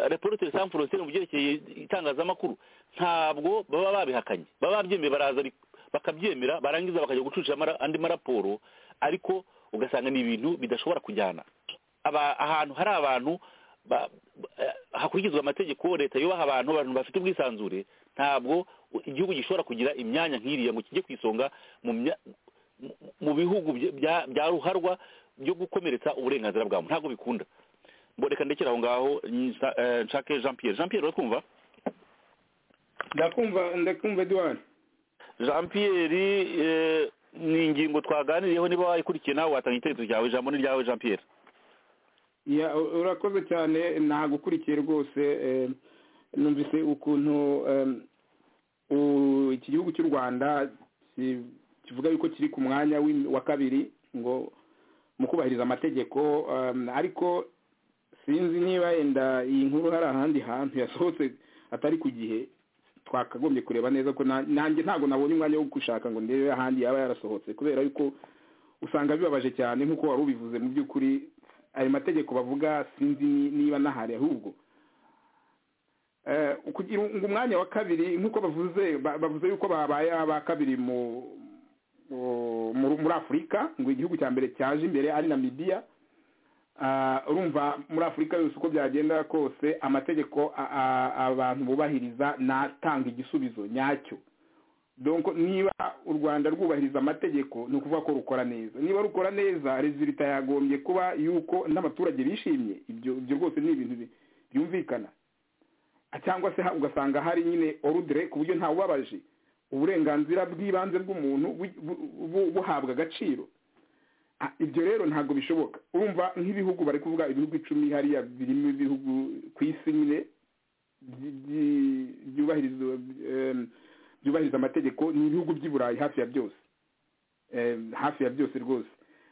reporter sans frontiere mu byerekeye itangazamakuru ntabwo baba babihakanye baba babyemeye baraza ari- bakabyemera barangiza bakajya gucucisha amara- andi maraporo ariko ugasanga ni ibintu bidashobora kujyana aba ahantu hari abantu ba- ba- eh, hakurikizwa amategeko leta yubaha abantu abantu bafite ubwisanzure ntabwo u- igihugu gishobora kugira imyanya nk'iriya ngo kijye ku isonga mu mya- mu- mu bihugu bya- bya- bya ruharwa byo gukomeretsa uburenganzira bwa muntu ntabwo bikunda ngo reka ndekere aho ngaho nsa- eh, nshake jean pierre jean pierre uratwumva ndakumva ndakumva eduwari jean pierre eh, ni ingingo twaganiriyeho niba wayikurikiye nawe watanga igitekerezo cyawe ijambo ni ryawe jean pierre Ya, u- urakoze cyane nagukurikiye rwose eh, numvise ukuntu em, u- iki gihugu cy'u rwanda ki- kivuga yuko kiri ku mwanya w'im- wa kabiri ngo mu kubahiriza amategeko ariko sinzi niba yenda iyi nkuru hari ahandi hantu yasohotse atari ku gihe twakagombye kureba neza ko nanjye ntabwo nabonye umwanya wo gushaka ngo ndebe ahandi yaba yarasohotse kubera yuko usanga bibabaje cyane nk'uko wari ubivuze mu by'ukuri ayo mategeko bavuga sinzi niba n'ahari ahubwo kugira ngo umwanya wa kabiri nk'uko bavuze bavuze yuko babaye aba kabiri mu muri afurika ngo igihugu cya mbere cyaje imbere ari namibiya urumva muri afurika yose uko byagenda kose amategeko abantu bubahiriza natanga igisubizo nyacyo niba u rwanda rwubahiriza amategeko ni ukuvuga ko rukora neza niba rukora neza rezilita yagombye kuba yuko n'abaturage bishimye ibyo rwose ni ibintu byumvikana cyangwa se ugasanga hari nyine orudire ku buryo ntawubabaje uburenganzira bw'ibanze bw'umuntu buhabwa agaciro ibyo rero ntabwo bishoboka urumva nk'ibihugu bari kuvuga ibihugu icumi hariya birimo ibihugu ku isi nyine byubahiriza amategeko ni ibihugu by'i burayi hafi ya byose hafi ya byose rwose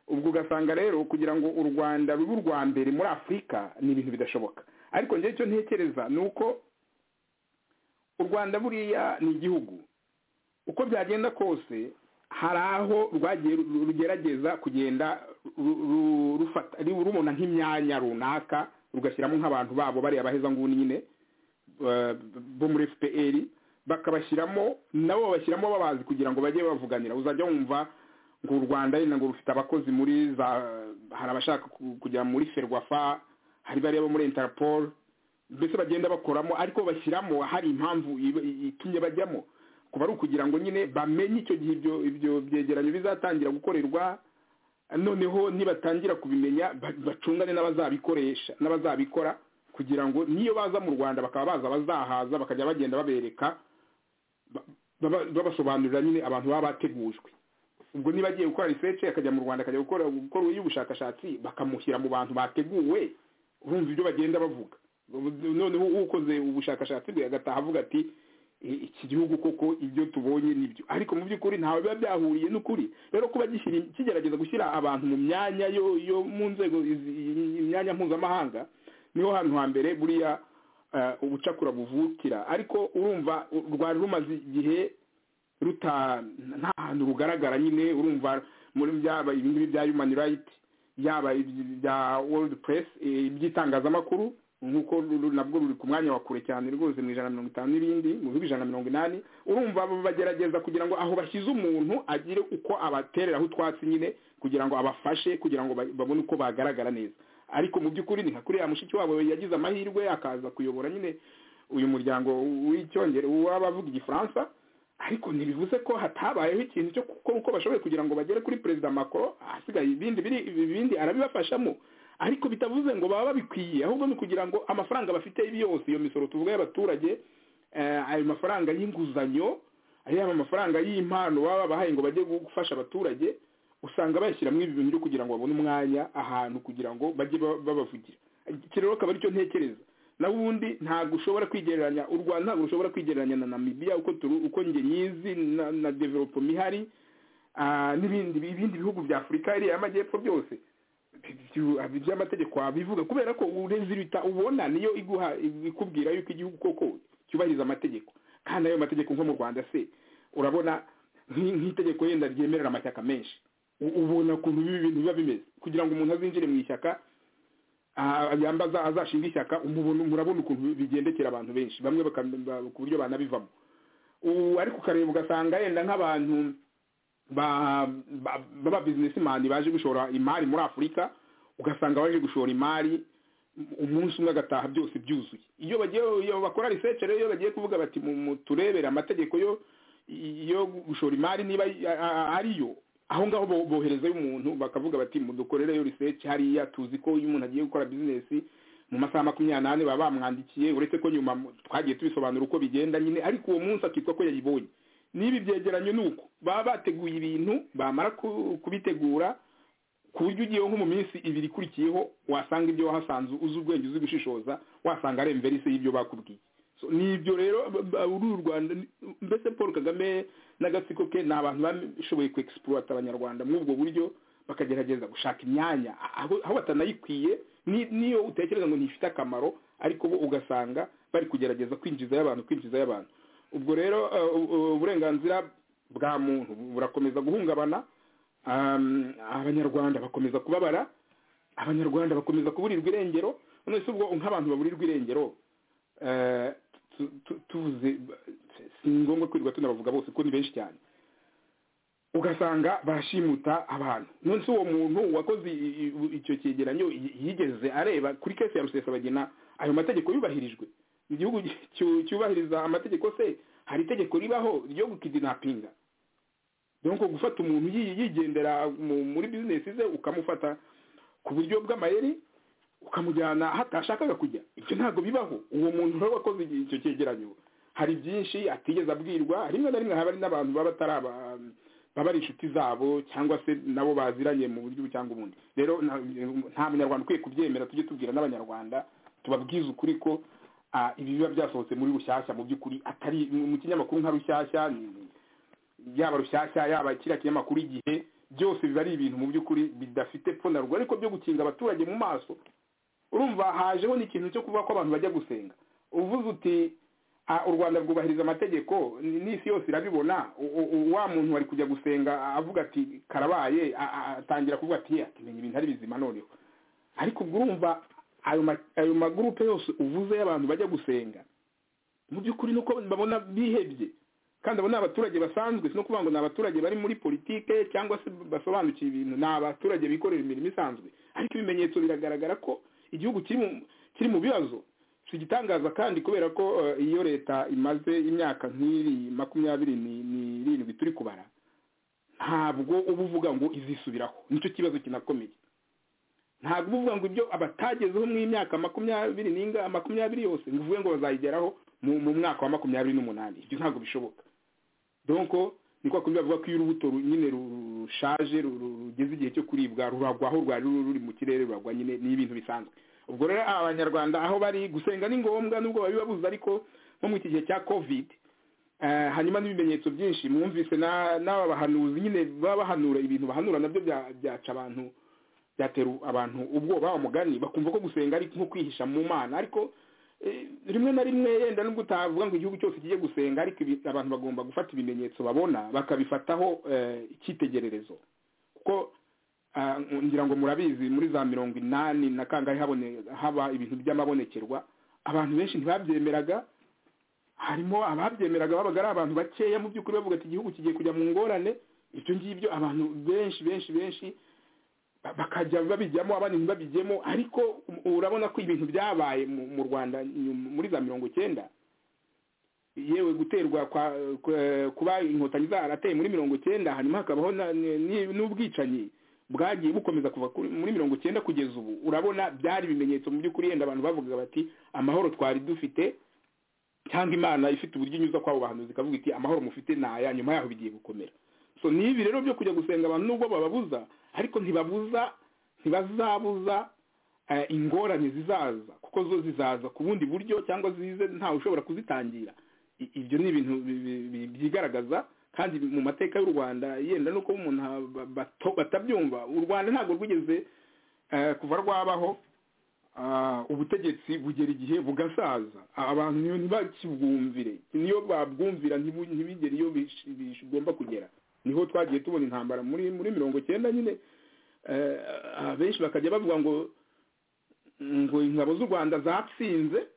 ubwo ugasanga rero kugira ngo u rwanda rube urwa mbere muri afurika ni ibintu bidashoboka ariko njyewe icyo ntekereza ni uko u rwanda buriya ni igihugu uko byagenda kose hari aho rugerageza kugenda rubona nk'imyanya runaka rugashyiramo nk'abantu babo bariya abahezanguni nyine bo muri fpr bakabashyiramo nabo babashyiramo babazi kugira ngo bajye bavuganira uzajya wumva ngo u rwanda yenda ngo rufite abakozi muri za hari abashaka kujya muri ferwafa hari bariya bo muri interpol mbese bagenda bakoramo ariko bashyiramo hari impamvu itumye bajyamo kuba ari ukugira ngo nyine bamenye icyo gihe ibyo ibyo byegeranyo bizatangira gukorerwa noneho nibatangira kubimenya bacungane n'abazabikoresha n'abazabikora kugira ngo niyo baza mu rwanda bakaba baza bazahaza bakajya bagenda babereka babasobanurira nyine abantu baba bategujwe ubwo niba agiye gukora research akajya mu rwanda akajya gukora gukora y'ubushakashatsi bakamushyira mu bantu bateguwe urumva ibyo bagenda bavuga noneho ukoze ubushakashatsi bwe agataha avuga ati iki gihugu koko ibyo tubonye nibyo ariko mu by'ukuri ntawe biba byahuriye n'ukuri rero kuba kigerageza gushyira abantu mu myanya yo mu nzego imyanya mpuzamahanga niho hantu hambere buriya ubucakura buvukira ariko urumva rwari rumaze igihe ruta nta hantu rugaragara nyine urumva muri byaba ibingibi bya human right yaba ibya world press iby'itangazamakuru nk'uko nabwo ruri ku mwanya wa kure cyane rwose mu ijana na mirongo itanu n'ibindi mu bihugu ijana na mirongo inani urumva bagerageza kugira ngo aho bashyize umuntu agire uko abatereraho utwatsi nyine kugira ngo abafashe kugira ngo babone uko bagaragara neza ariko mu by'ukuri ni nka kuriya mushiki wabo yagize amahirwe akaza kuyobora nyine uyu muryango w'icyongereza w'abavuga igifaransa ariko ntibivuze ko hatabayeho ikintu cyo gukora uko bashoboye kugira ngo bagere kuri perezida macron ahasigaye ibindi biri ibindi arabibafashamo ariko bitavuze ngo baba babikwiye ahubwo ni ukugira ngo amafaranga bafite yose iyo misoro tuvuga y'abaturage ayo mafaranga y'inguzanyo yaba amafaranga y'impano baba babahaye ngo bajye gufasha abaturage usanga bayashyiramo ibi bintu kugira ngo babone umwanya ahantu kugira ngo bajye babavugira iki rero akaba aricyo ntekereza na ubundi ntabwo ushobora kwigereranya u rwanda ntabwo rushobora kwigereranya na namibiya uko turu uko njye nyizi na na developoma ihari n'ibindi ibindi bihugu bya afurika iriya y'amajyepfo byose by'amategeko wabivuga kubera ko urezilita ubona niyo iguha ikubwira yuko igihugu koko cyubahiriza amategeko kandi ayo mategeko nko mu rwanda se urabona nk'itegeko yenda ryemerera amashyaka menshi ubona ukuntu ibi bintu biba bimeze kugira ngo umuntu azinjire mu ishyaka yambaza azashinga ishyaka murabona ukuntu bigendekera abantu benshi bamwe ku buryo banabivamo ariko ukareba ugasanga yenda nk'abantu baba bizinesimani baje gushora imari muri afurika ugasanga baje gushora imari umunsi umwe agataha byose byuzuye iyo bagiye bakora research rero iyo bagiye kuvuga bati turebere amategeko yo gushora imari niba ariyo aho ngaho boherezayo umuntu bakavuga bati mudukorereyo research hariya tuzi ko iyo umuntu agiye gukora bizinesi mu masaha makumyabiri n'ane baba bamwandikiye uretse ko nyuma twagiye tubisobanura uko bigenda nyine ariko uwo munsi akitwa ko yayibonye n'ibi byegeranyo ni uko baba bateguye ibintu bamara kubitegura ku buryo ugiye nko mu minsi ibiri ikurikiyeho wasanga ibyo wahasanze uzi ubwenge uzi gushishoza wasanga ari imverisi y'ibyo bakubwiye ni ibyo rero uru rwanda mbese paul kagame n'agatsiko ke ni abantu bashoboye ku abanyarwanda muri ubwo buryo bakagerageza gushaka imyanya aho aho batanayikwiye ni- niyo utekereza ngo ntifite akamaro ariko bo ugasanga bari kugerageza kwinjizayo abantu kwinjizayo abantu ubwo rero eh, u- u- uburenganzira bwa muntu burakomeza guhungabana Um, abanyarwanda bakomeza kubabara abanyarwanda bakomeza kuburirwa irengero none se ubwo nk'abantu baburirwa irengero eh, tu- tu- tuvuze si ngombwa kwirirwa tunabavuga bose kuko ni benshi cyane ugasanga barashimuta abantu none se uwo muntu wakoze i- i- i- icyo cyegeranyo y- yigeze areba kuri kese ya rusesabagina ayo mategeko yubahirijwe igihugu cyu- cyubahiriza amategeko se hari itegeko ribaho ryo gukidinapinga donc gufata umuntu yi- yigendera mu- muri bizinesi ze ukamufata ku buryo bw'amayeri ukamujyana aho atashakaga kujya ibyo ntabwo bibaho uwo muntu rero wakoze igihe icyo cyegeranyo hari byinshi atigeze abwirwa rimwe na rimwe haba hari n'abantu baba atari aba- baba ari inshuti zabo cyangwa se nabo baziranye mu buryo ubu cyangwa ubundi rero nta nta munyarwanda ukwiye kubyemera tujye tubwira n'abanyarwanda tubabwize ukuri ko ah, ibi biba byasohotse muri rushyashya mu by'ukuri atari mu mu kinyamakuru nka rushyashya ni- yaba rushyashya yaba kiriya kinyamakuru igihe byose biba ari ibintu mu by'ukuri bidafite pfo na ruguru ariko byo gukinga abaturage mu maso urumva hajeho n'ikintu cyo kuvuga ko abantu bajya gusenga uvuze uti "Ah, u rwanda rwubahiriza amategeko ni- n'isi yose irabibona u- u- u- wa muntu wari kujya gusenga avuga ati karabaye a- a- atangira kuvuga ati "Yeah, tumenya ibintu ari bizima noneho ariko ubwo urumva ayo ma- ayo magurupe yose uvuze y'abantu bajya gusenga mu by'ukuri nuko babona bihebye kandi abo ni abaturage basanzwe si no kuvuga ngo ni abaturage bari muri politike cyangwa se basobanukiwe ibintu ni abaturage bikorera imirimo isanzwe ariko ibimenyetso biragaragara ko igihugu kiri mu kiri mu bibazo si igitangaza kandi kubera ko eh, iyo leta imaze imyaka nk'iri makumyabiri ni- n'irindwi turi kubara ntabwo uba uvuga ngo izisubiraho nicyo kibazo kinakomeye ntabwo uba uvuga ngo ibyo abatagezeho mu myaka makumyabiri n'inga makumyabiri yose ngo uvuge ngo bazayigeraho mu mu mwaka wa makumyabiri n'umunani ibyo ntabwo bishoboka donc ni kwa kundi bavuga ko iyo urubuto ru- nyine ru- rushaje ru- ru- rugeze igihe cyo kuribwa ruragwa aho rwari ruri ruri mu kirere ruragwa nyine ni ibintu bisanzwe ubwo rero abanyarwanda aho bari gusenga ni ngombwa nubwo babibabuze ariko nko mu iki gihe cya covid Eh, hanyuma n'ibimenyetso byinshi mwumvise na- n'aba bahanuzi nyine baba bahanura ibintu bahanura nabyo bya- byaca abantu byatera abantu ubwoba bamugani bakumva ko gusenga ari nko kwihisha mu mana ariko eh, rimwe na rimwe yenda nubwo utavuga ngo igihugu cyose kijye gusenga ariko ibi- abantu bagomba gufata ibimenyetso babona bakabifataho eh, icyitegererezo kuko ah, ngira ngo murabizi muri za mirongo inani na kangahe habone- haba ibintu by'amabonekerwa abantu benshi ntibabyemeraga harimo ababyemeraga babaga ari abantu bakeya mu by'ukuri bavuga ati igihugu kigiye kujya mu ngorane ibyo ngibyo abantu benshi benshi benshi ba- bakajya babijyamo abandi ntibabijyemo ariko u- urabona ko ibintu byabaye mu- mu rwanda nyuma- muri za mirongo icyenda yewe guterwa kwa kwa- kuba inkotanyi zarateye muri mirongo icyenda hanyuma hakabaho na- ni- ni- n'ubwicanyi bwagiye bukomeza kuva kuri- muri mirongo icyenda kugeza ubu urabona byari ibimenyetso mu by'ukuri yenda abantu bavugaga bati amahoro twari dufite cyangwa imana ifite uburyo inyuza kwabo bahanuzi ikavuga iti amahoro mufite ni aya nyuma yaho bigiye gukomera so ni ibi rero byo kujya gusenga abantu nubwo bababuza ariko ntibabuza ntibazabuza eh, ingorane zizaza kuko zo zizaza ku bundi buryo cyangwa zize ntawe ushobora kuzitangira I- ibyo ni ibintu bi- bi- bi- byigaragaza kandi mu mateka y'u rwanda yenda nuko umuntu ha- ba- bato- batabyumva u rwanda ntabwo rwigeze eh, kuva rwabaho ah, ubutegetsi bugera igihe bugasaza abantu niyo ntibakibwumvire niyo babwumvira ntibu- ntibigere iyo bish- bigomba kugera niho twagiye tubona intambara muri muri mirongo cyenda nyine eh, ah, benshi bakajya bavuga ngo ngo ingabo z'u rwanda zatsinze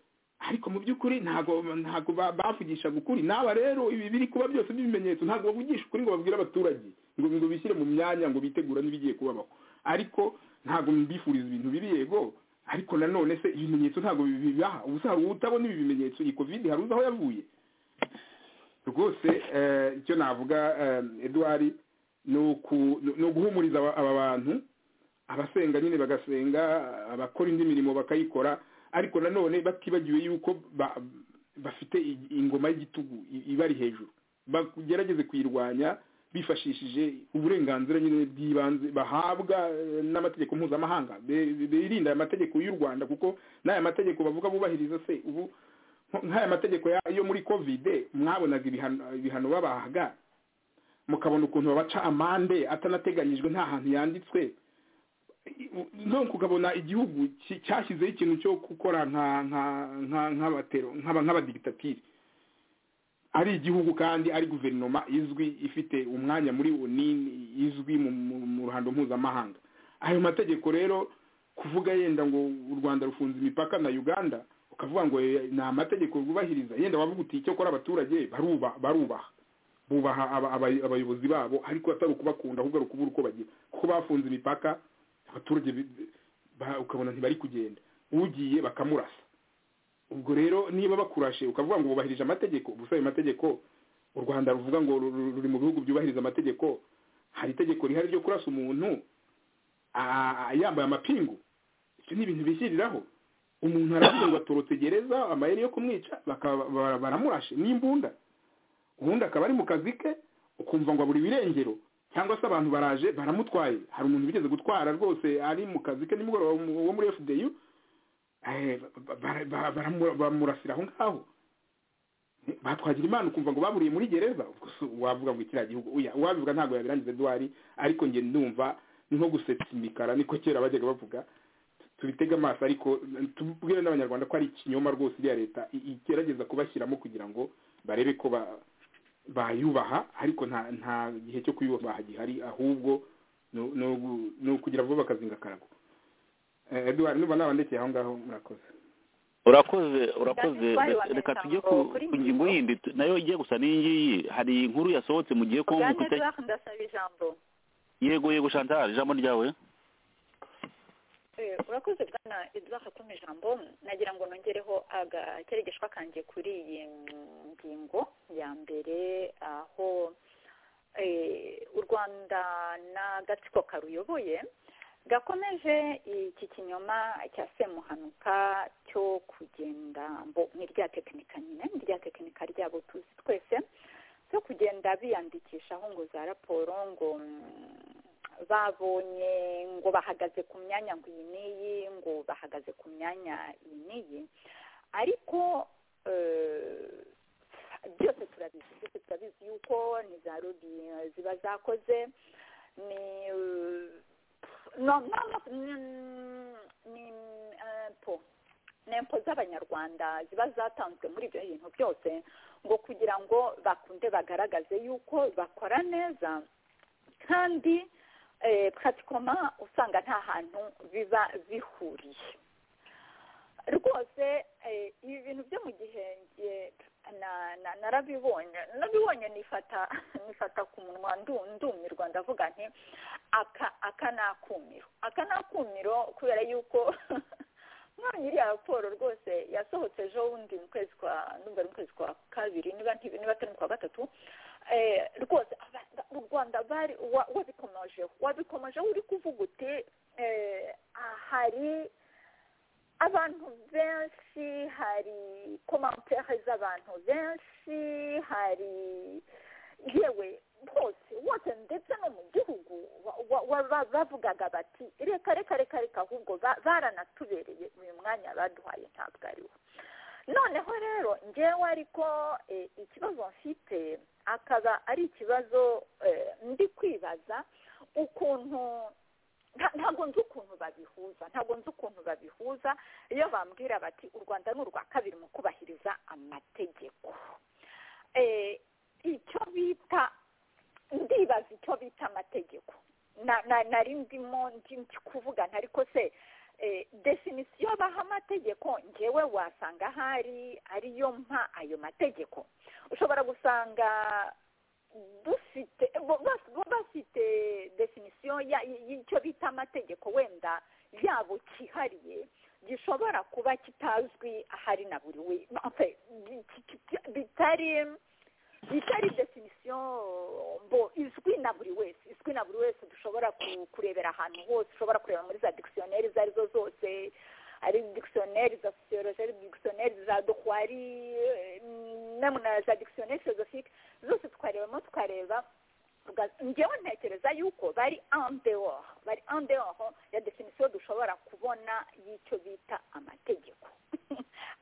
ariko mu by'ukuri ntabwo ntabwo ba- bavugishaga ukuri n'aba rero ibi biri kuba byose by'ibimenyetso ntabwo bavugisha ukuri ngo babwire abaturage ngo ngo bishyire mu myanya ngo bitegura n'ibigiye kubabaho ariko ntabwo mbifuriza ibintu bibi yego ariko nanone se ibimenyetso ntabwo bibaha ubu se hari utabona ibi bimenyetso iyi covid hari uzi aho yavuye rwose eh, icyo navuga eh, eduwari ni uku- ni- ni uguhumuriza aba aba bantu abasenga nyine bagasenga abakora indi mirimo bakayikora ariko nanone batibagiwe yuko ba- bafite i- ingoma y'igitugu i- ibari hejuru bagerageze kuyirwanya bifashishije uburenganzira nyine bw'ibanze bahabwa eh, n'amategeko mpuzamahanga Be- be- birinda aya mategeko y'u rwanda kuko n'aya mategeko bavuga bubahiriza se ubu nk- nk'aya mategeko ya- yo muri covid mwabonaga ibihano- ibihano babahaga mukabona ukuntu babaca amande atanateganyijwe nta hantu yanditswe none kugabona igihugu cyashyizeho ikintu cyo gukora nk'abadigitatiri ari igihugu kandi ari guverinoma izwi ifite umwanya muri unini izwi mu ruhando mpuzamahanga ayo mategeko rero kuvuga yenda ngo u rwanda rufunze imipaka na uganda ukavuga ngo ni amategeko rwubahiriza yenda wavuga uti icyo akora abaturage barubaha bubaha abayobozi babo ariko atari ukubakunda ahubwo ari ukubura uko bagira kuko bafunze imipaka abaturage ukabona ntibari kugenda ugiye bakamurasa ubwo rero niba bakurashe ukavuga ngo bubahirije amategeko gusa ayo mategeko u rwanda ruvuga ngo ruri mu bihugu byubahiriza amategeko hari itegeko rihari ryo kurasa umuntu yambaye amapingu ibyo ni ibintu bishyiriraho umuntu aravuga ngo atorotse gereza amayeri yo kumwica baramurashe n'imbunda ubundi akaba ari mu kazi ke ukumva ngo abura ibirengero cyangwa se abantu baraje baramutwaye hari umuntu bigeze gutwara rwose ari mu kazi ke nimugoroba wo muri fdi bamurasira aho ngaho batwagira imana ukumva ngo baburiye muri gereza wavuga ngo kiriya gihugu uwabivuga ntabwo yabirangiza eduwari ariko njye ndumva ni nko gusetsa imikara niko kera bajyaga bavuga tubitega amaso ariko tubwire n'abanyarwanda ko ari ikinyoma rwose iriya leta igerageza kubashyiramo kugira ngo barebe ko bayubaha ariko nta gihe cyo kuyubaha gihari ahubwo ni ukugira vuba bakazinga akarago eduwari niba nabandekeye aho ngaho murakoze urakoze urakoze reka tujye ku ngingo yindi nayo igiye gusa n'iyingiyi hari inkuru yasohotse mu gihe kongo yego yego shantara ijambo ryawe urakoze bwana eduard hatuma ijambo nagira ngo nongereho agakeregeshwa kanjye kuri iyi ngingo ya mbere aho u rwanda n'agatsiko karuyoboye gakomeje iki kinyoma cya semuhanuka cyo kugenda mbo nk'irya tekinika nyine n'irya tekinika ryabo tuzi twese cyo kugenda biyandikishaho ngo za raporo ngo babonye ngo bahagaze ku myanya ngo iyi n'iyi ngo bahagaze ku myanya iyi n'iyi ariko byose turabizi byose turabizi yuko ni za robi ziba zakoze ni ni impo z'abanyarwanda ziba zatanzwe muri ibyo bintu byose ngo kugira ngo bakunde bagaragaze yuko bakora neza kandi pratikoma usanga nta hantu biba bihuriye rwose ibi bintu byo mu gihenge narabibonye nabibonye nifata nifata ku munwa ndumirwa ndavuga nti aka aka ni akumiro aka ni akumiro kubera yuko none iriya raporo rwose yasohotse ejo bundi mu kwezi kwa numva mu kwezi kwa kabiri niba niba atari kwa gatatu rwose u rwanda bari wabikomojeho wabikomojeho uri kuvuga uti hari abantu benshi hari komantere z'abantu benshi hari yewe bwose wose ndetse no mu gihugu bavugaga bati reka reka reka reka ahubwo baranatubereye uyu mwanya baduhaye ntabwo ari wo noneho rero ngewe ariko ikibazo mfite akaba ari ikibazo ndi kwibaza ukuntu ntabwo nzi ukuntu babihuza ntabwo nzi ukuntu babihuza iyo bambwira bati u rwanda ni urwa kabiri mu kubahiriza amategeko icyo bita ndibaza icyo bita amategeko nari ndimo ndi kuvuga ntariko se definisiyo baha amategeko ngewe wasanga ahari ariyo mpa ayo mategeko ushobora gusanga dufite bafite definisiyo y'icyo bita amategeko wenda yabo cyihariye gishobora kuba kitazwi ahari na buri we bitari bitari definisiyo mbo izwi na buri wese izwi na buri wese dushobora kurebera ahantu hose ushobora kureba muri za dikisiyoneri izo ari zo zose ari dikisiyoneri za sosiyoloji ari dikisiyoneri za dokwari na za dikisiyoneri filozofike zose twarebamo tukareba ngewe ntekereza yuko bari andeho bari andeho ya definisiyo dushobora kubona y'icyo bita amategeko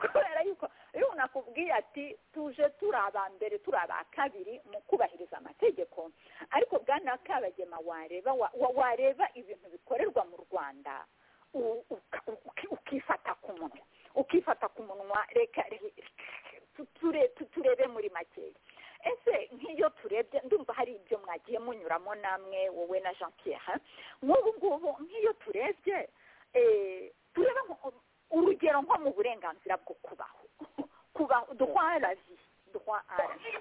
kubera yuko iyo umuntu yababwiye ati tuje turi abambere turi aba kabiri mu kubahiriza amategeko ariko bwana kabagema wareba wa- wareba ibintu bikorerwa mu rwanda u- uka- uki- ukifata ku munwa ukifata ku munwa reka re- tu- ture- tu- turebe muri makeya ese nk'iyo turebye ndumva hari ibyo mwagiye munyuramo namwe wowe na jean pierre nk'ubu ngubu nk'iyo turebye eh, tureba nko- urugero nko mu burenganzira bwo kubaho kubaho duhwa la vie duhwa à la vie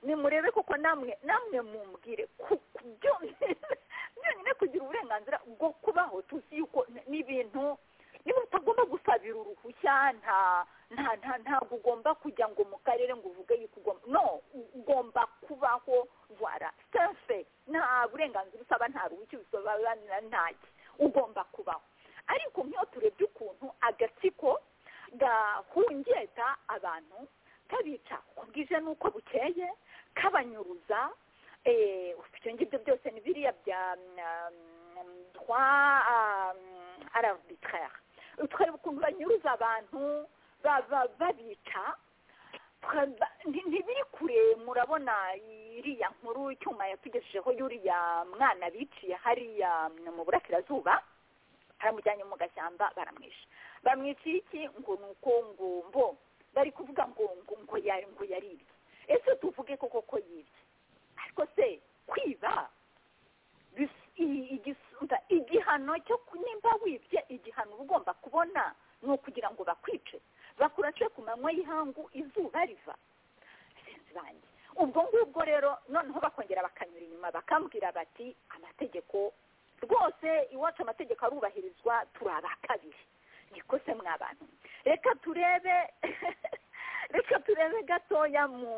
nimurebe koko namwe namwe mumbwire ku- ku byo- byonyine kugira uburenganzira bwo kubaho tuzi yuko n- n'ibintu niba utagomba gusabira uruhushya nta nta nta ntabwo ugomba kujya ngo mu karere ngo uvuge yuko ugomba no ugomba kubaho vwara sefe nta burenganzira usaba nta ruhushya usaba ntaki ugomba kubaho ariko nk'iyo turebye ukuntu agatsiko gahungeta abantu kabica uko bwije n'uko bukeye kabanyuruza eh, ibyo ngibyo byose ni biriya bya twa arabitraire tukareba ukuntu banyuruza abantu ba- ba- babica tukaba- nti- ntibiri kure murabona iriya nkuru icyuma yatugejejeho y'uriya mwana biciye hariya mm, mu burasirazuba baramujyanye mu gashyamba baramwisha bamwica iki ngo ni uko ngo mbo bari kuvuga ngo ngo ngo yari ngo yaribye ese tuvuge koko ko yibye ariko se kwiba bis- i- igisumba igihano cyo ku- nimba wibye igihano uba ugomba kubona ni ukugira ngo bakwice bakurace ku manywa y'ihangu izuba riva bagenzi banjye ubwo ngubwo rero noneho bakongera bakanyura inyuma bakambwira bati amategeko rwose iwacu amategeko arubahirizwa turi aba kabiri niko se mwabantu reka turebe reka turebe gatoya mu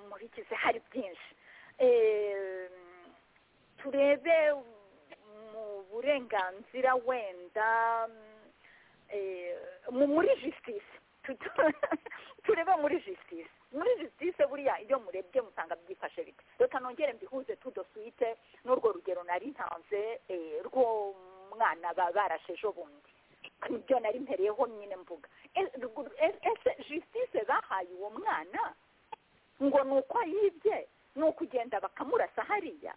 mu bigize hari byinshi Eh, turebe mu burenganzira wenda eh, mu- muri justice Tutu- turebe muri justice muri justice buriya iyo murebye musanga byifashe bite reka nongere mbihuze tudoswite n'urwo rugero nari ntanze eh, rwo mwana ba- barashe ejo bundi nibyo nari mpereyeho nyine mvuga E- ruguru- e- ese justice bahaye uwo mwana ngo ni uko yibye ni ukugenda bakamurasa hariya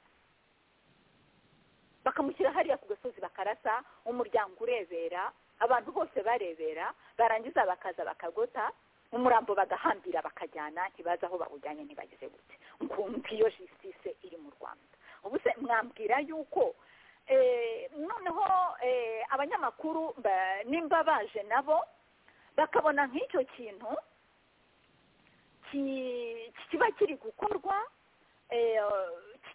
bakamushyira hariya ku gasozi bakarasa umuryango urebera abantu bose barebera barangiza bakaza bakagota umurambo bagahambira bakajyana ntibazi aho bawujyanye ntibagize gute nkumva iyo jisitise iri mu rwanda ubu se mwambwira yuko eh, noneho eh, abanyamakuru ba- nimba baje nabo bakabona nk'icyo kintu ki- kiba kiri gukorwa eh,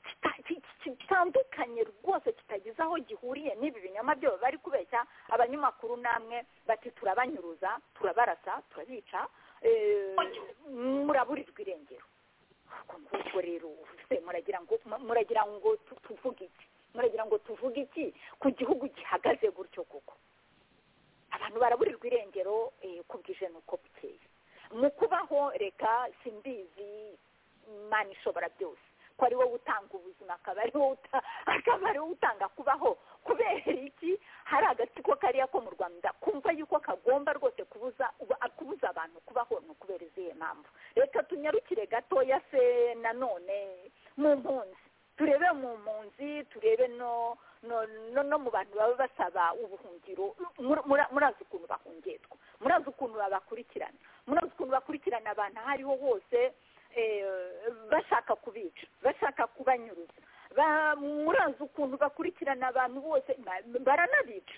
kita- ki- ki- kitandukanye rwose kitagize aho gihuriye n'ibi binyoma byo bari kubeshya abanyamakuru namwe bati turabanyuruza turabarasa turabica eh, muraburirwa irengero ubwo ngubwo rero se muragira ngo muragira ngo tu- tuvuge iki muragira ngo tuvuge iki ku gihugu gihagaze gutyo koko abantu baraburirwa irengero eh, uko bwije n'uko bukeye mu kubaho reka simbizi imana ishobora byose ko ari wowe utanga ubuzima akaba ari wowe uta- akaba ari wowe utanga kubaho kubera iki hari agatsiko kariya ko mu rwanda kumva yuko kagomba rwose kubuza uba- kubuza abantu kubaho ni ukubera izihe mpamvu reka tunyarukire gatoya se nanone mu mpunzi turebe mu mpunzi turebe no no no, no mu bantu baba basaba ubuhungiro Mur- mura- murazi ukuntu bahungetwa murazi ukuntu babakurikirana murazi ukuntu bakurikirana abantu aho ariho hose eh, bashaka kubica bashaka kubanyuruza Ba- murazi ukuntu bakurikirana abantu bose ba- baranabica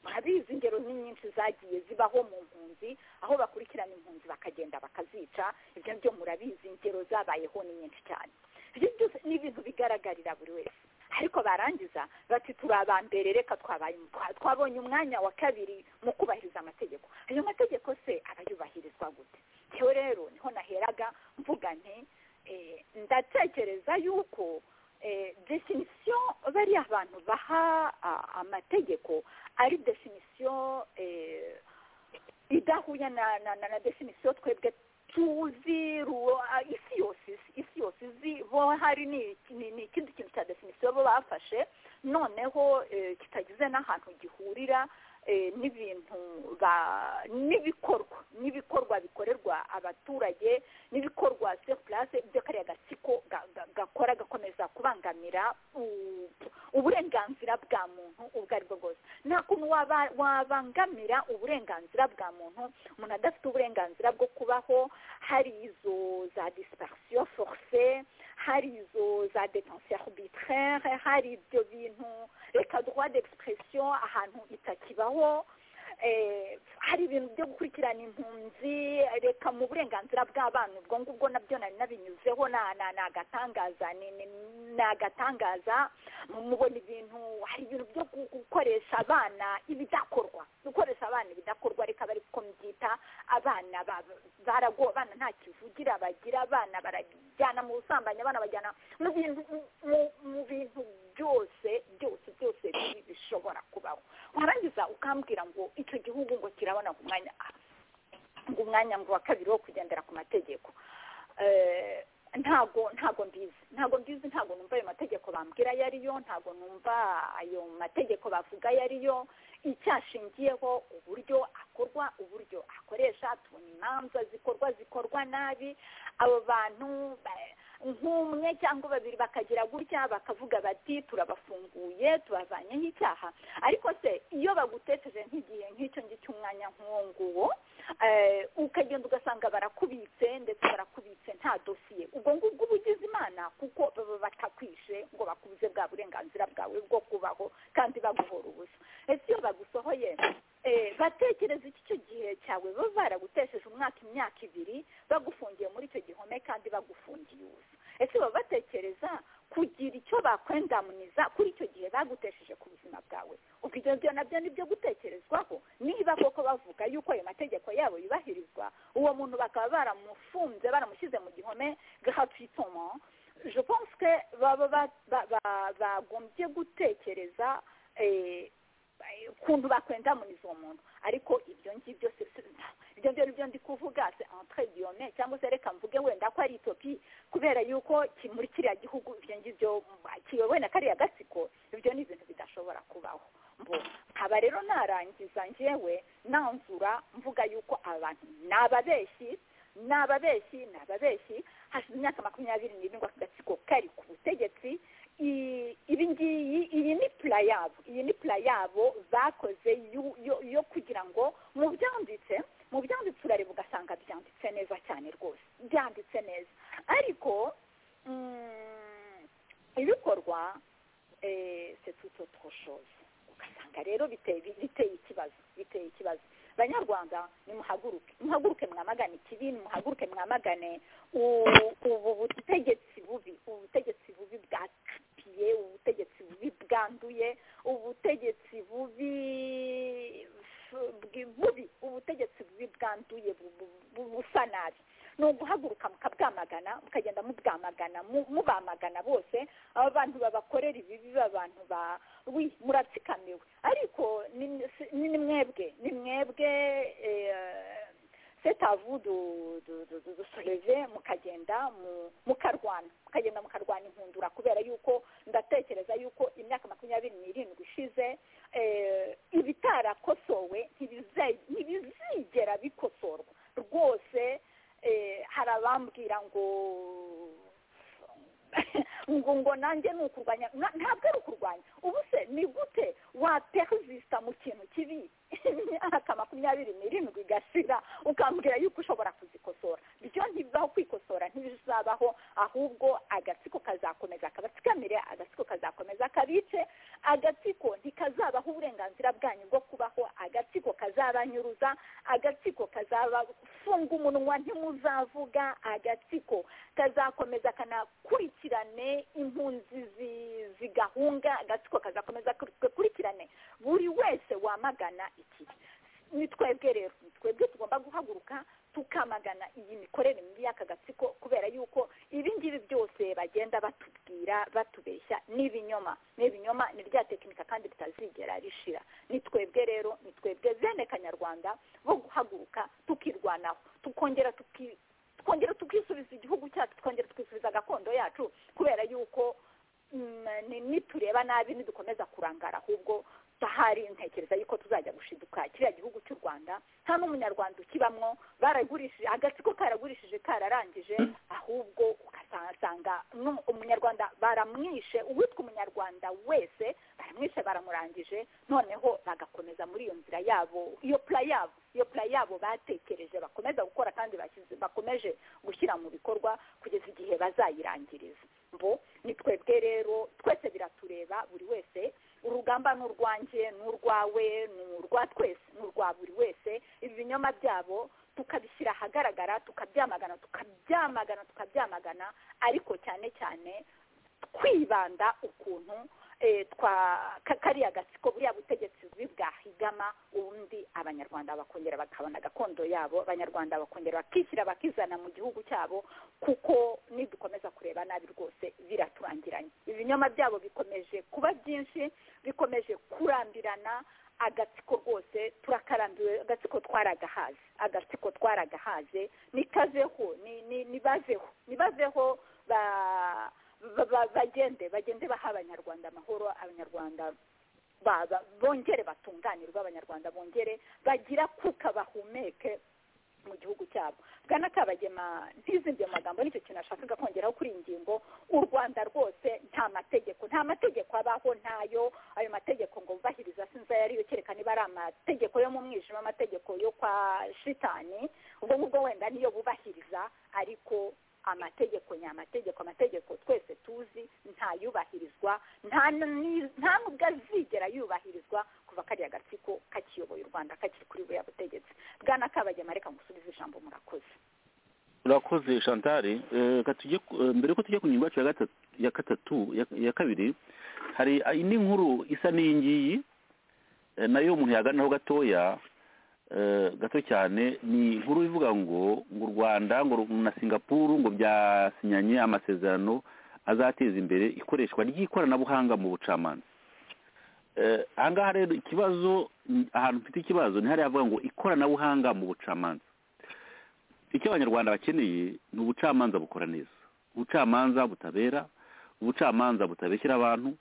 murabizi ingero ni nyinshi zagiye zibaho mu mpunzi aho bakurikirana impunzi bakagenda bakazica ibyo byo murabizi ingero zabayeho ni nyinshi cyane ibyo byose ni ibintu bigaragarira buri wese ariko barangiza bati turi abambere reka twabaye twa- twabonye umwanya wa kabiri mu kubahiriza amategeko ayo mategeko se arayubahirizwa gute ngewe rero niho naheraga mvuga nti eh, ndatekereza yuko eh, definition bariya abantu baha ah, amategeko ari definisiyo idahuye na na na, na definisiyo twebwe tuzi ruwo a- isi yose isi- isi yose izi bo hari ni ni- ni ikindi kintu cya definisiyo bo bafashe noneho eh, kitagize n'ahantu gihurira eh, n'ibintu ba- n'ibikorwa n'ibikorwa bikorerwa abaturage n'ibikorwa seri purase ibyo kariya gatsiko gakora gakomeza kubangamira uburenganzira bwa muntu ubwo ari bwo bwose nta kuntu wabangamira uburenganzira bwa muntu umuntu adafite uburenganzira bwo kubaho hari izo za disiparisiyo foruse hari izo za detansiyo arbitraire hari ibyo bintu reka droit d'expression ahantu itakibaho hari ibintu byo gukurikirana impunzi reka mu burenganzira bw'abana ubwo ngubwo nabyo nari nabinyuzeho ni agatangaza ni agatangaza mubona ibintu hari ibintu byo gukoresha abana ibidakorwa gukoresha abana ibidakorwa reka bari kuko mbyita abana barago abana nta kivugira bagira abana barajyana mu busambanyi abana bajyana mu bintu mu bintu byose byose byose bishobora kubaho warangiza ukambwira ngo icyo gihugu ngo kirabona ku mwanya ngo umwanya ngo wa kabiri wo kugendera ku mategeko ntago ntago mbizi ntago mbizi ntago numva ayo mategeko bambwira ayo ariyo ntago numva ayo mategeko bavuga ayo ariyo icyashingiyeho uburyo akorwa uburyo akoresha tubona imanza zikorwa zikorwa nabi abo bantu nk'umwe cyangwa babiri bakagira gutya bakavuga bati turabafunguye tubavanyeho icyaha ariko se iyo baguteteje nk'igihe nk'icyo ngicyo umwanya nk'uwo nguwo ukagenda ugasanga barakubitse ndetse barakubitse nta dosiye ubwo ngubwo uba ugize imana kuko baba batakwishe ngo bakubuze bwa burenganzira bwawe bwo kubaho kandi baguhora ubusa ese iyo bagusohoye batekereza iki icyo gihe cyawe baba baragutesheje umwaka imyaka ibiri bagufungiye muri icyo gihome kandi bagufungiye ubusa ese baba batekereza kugira icyo bakwendamuniza kuri icyo gihe bagutesheje ku buzima bwawe ubwo ibyo byo nabyo ni byo gutekerezwaho niba koko bavuga yuko ayo mategeko yabo yubahirizwa uwo muntu bakaba baramufunze baramushyize mu gihome gratuitement je pense que baba bagombye gutekereza ukuntu bakwendamuniza uwo muntu ariko ibyo ngibyo ibyo ngibyo ni byo ndi kuvuga se entre diyome cyangwa se reka mvuge wenda ko ari itopi kubera yuko muri kiriya gihugu ibyo ngibyo kiyobowe na kariya gatsiko ibyo ni ibintu bidashobora kubaho nkaba rero narangiza ngewe nanzura mvuga yuko abantu ni ababeshyi ni ababeshyi ni ababeshyi hashize imyaka makumyabiri n'irindwi agatsiko kari ku butegetsi ibi ngiyi iyi ni pula yabo iyi ni pula yabo bakoze yo kugira ngo mu byanditse mu byanditse urareba ugasanga byanditse neza cyane rwose byanditse neza ariko ibikorwa setuto twoshoza ugasanga rero biteye ikibazo biteye ikibazo banyarwanda nimuhaguruke muhaguruke mwamagane ikibi nimuhaguruke mwamagane ubu butegetsi bubi ubu butegetsi bubi bwa kapiye ubutegetsi bubi bwanduye ubutegetsi bubi bubi ubutegetsi bubi bwanduye busa nabi ni uguhaguruka mukabwamagana mukagenda mubwamagana mubamagana bose aba bantu babakorera ibibi abantu ba wi muratsikamiwe ariko ni mwebwe ni mwebwe setavu dusoreve mukagenda mukarwana mukagenda mukarwana inkundura kubera yuko ndatekereza yuko imyaka makumyabiri n'irindwi ishize ibitarakosowe ntibizigera bikosorwa rwose hari abambwira ngo ngo ngo nanjye ni ukurwanya ntabwo ari ukurwanya ubu se ni gute waperizisita mu kintu kibi imyaka makumyabiri n'irindwi igashira ukambwira yuko ushobora kuzikosora byo ntibibaho kwikosora ntibizabaho ahubwo agatsiko kazakomeza kabatsikamire agatsiko kazakomeza kabice agatsiko ntikazabaho uburenganzira bwanyu bwo kubaho agatsiko kazabanyuruza agatsiko kazabafunga umunwa ntimuzavuga agatsiko kazakomeza kanakurikirane impunzi zigahunga agatsiko kazakomeza gakurikirane buri wese wamagana ikibi ni twebwe rero ni twebwe tugomba guhaguruka tukamagana iyi mikorere mibi y'aka gatsiko kubera yuko ibi ngibi byose bagenda batubwira batubeshya ni ibinyoma ni ibinyoma ni rya tekinika kandi bitazigera rishira ni twebwe rero ni twebwe bene kanyarwanda bo guhaguruka tukirwanaho tukongera tukongera tukisubiza igihugu cyacu tukongera tukisubiza gakondo yacu kubera yuko nitureba nabi ntidukomeza kurangara ahubwo hari ntekereza yuko tuzajya gushiduka kiriya gihugu cy'u rwanda nta n'umunyarwanda ukibamwo baragurishije agatsiko karagurishije kararangije ahubwo ugasanga n'umu- umunyarwanda baramwishe uwitwa umunyarwanda wese baramwishe baramurangije noneho bagakomeza muri iyo nzira yabo iyo pura yabo iyo pura yabo batekereje bakomeza gukora kandi bashyize- bakomeje gushyira mu bikorwa kugeza igihe bazayirangiriza bo ni twebwe rero twese biratureba buri wese urugamba ni urwanjye ni urwawe ni urwa twese ni urwa buri wese ibi binyoma byabo tukabishyira ahagaragara tukabyamagana tukabyamagana tukabyamagana ariko cyane cyane kwibanda ukuntu eh, twa ka- kariya gatsiko buriya butegetsi bubi bwahigama ubundi abanyarwanda bakongera bakabona gakondo yabo abanyarwanda bakongera bakishyira bakizana mu gihugu cyabo kuko nidukomeza kureba nabi rwose biraturangiranye ibinyoma byabo bikomeje kuba byinshi bikomeje kurambirana agatsiko rwose turakarambiwe agatsiko twaragahaze agatsiko twaragahaze nikazeho ni- ni- nibazeho nibazeho ba- ba- ba- bagende bagende baha abanyarwanda amahoro abanyarwanda ba- ba- bongere batunganirwe abanyarwanda bongere bagira kuka bahumeke mu gihugu cyabo bwana kabagema ntizimbye mu magambo nicyo kintu nashakaga kongeraho kuri iyi ngingo u rwanda rwose nta mategeko nta mategeko abaho ntayo ayo mategeko ngo bubahiriza sinzi ayo ariyo kereka niba ari amategeko yo mu mwijima amategeko yo kwa shitani ubwo ngubwo wenda niyo bubahiriza ariko amategeko ni amategeko amategeko twese tuzi ntayubahirizwa nta ni- nta nubwo azigera yubahirizwa kuva kariya gatsiko kakiyoboye u rwanda kakiri kuri buriya butegetsi bwana kabagema reka ngusubize ijambo murakoze urakoze shantari mbere ko tujya ku ngingo yacu ya gatatu ya gatatu ya- ya kabiri hari indi nkuru isa n'iyi ngiyi eh, nayo umuntu yaganiraho gatoya eh, gato cyane ni inkuru ivuga ngo ngo u rwanda ngo ru- na singapuru ngo byasinyanye amasezerano azateza imbere ikoreshwa ry'ikoranabuhanga mu bucamanza Eh, aha ngaha rero ikibazo ahantu mfite ikibazo ni hariya havuga ngo ikoranabuhanga mu bucamanza icyo abanyarwanda bakeneye ni ubucamanza bukora neza ubucamanza butabera ubucamanza butabeshyira abantu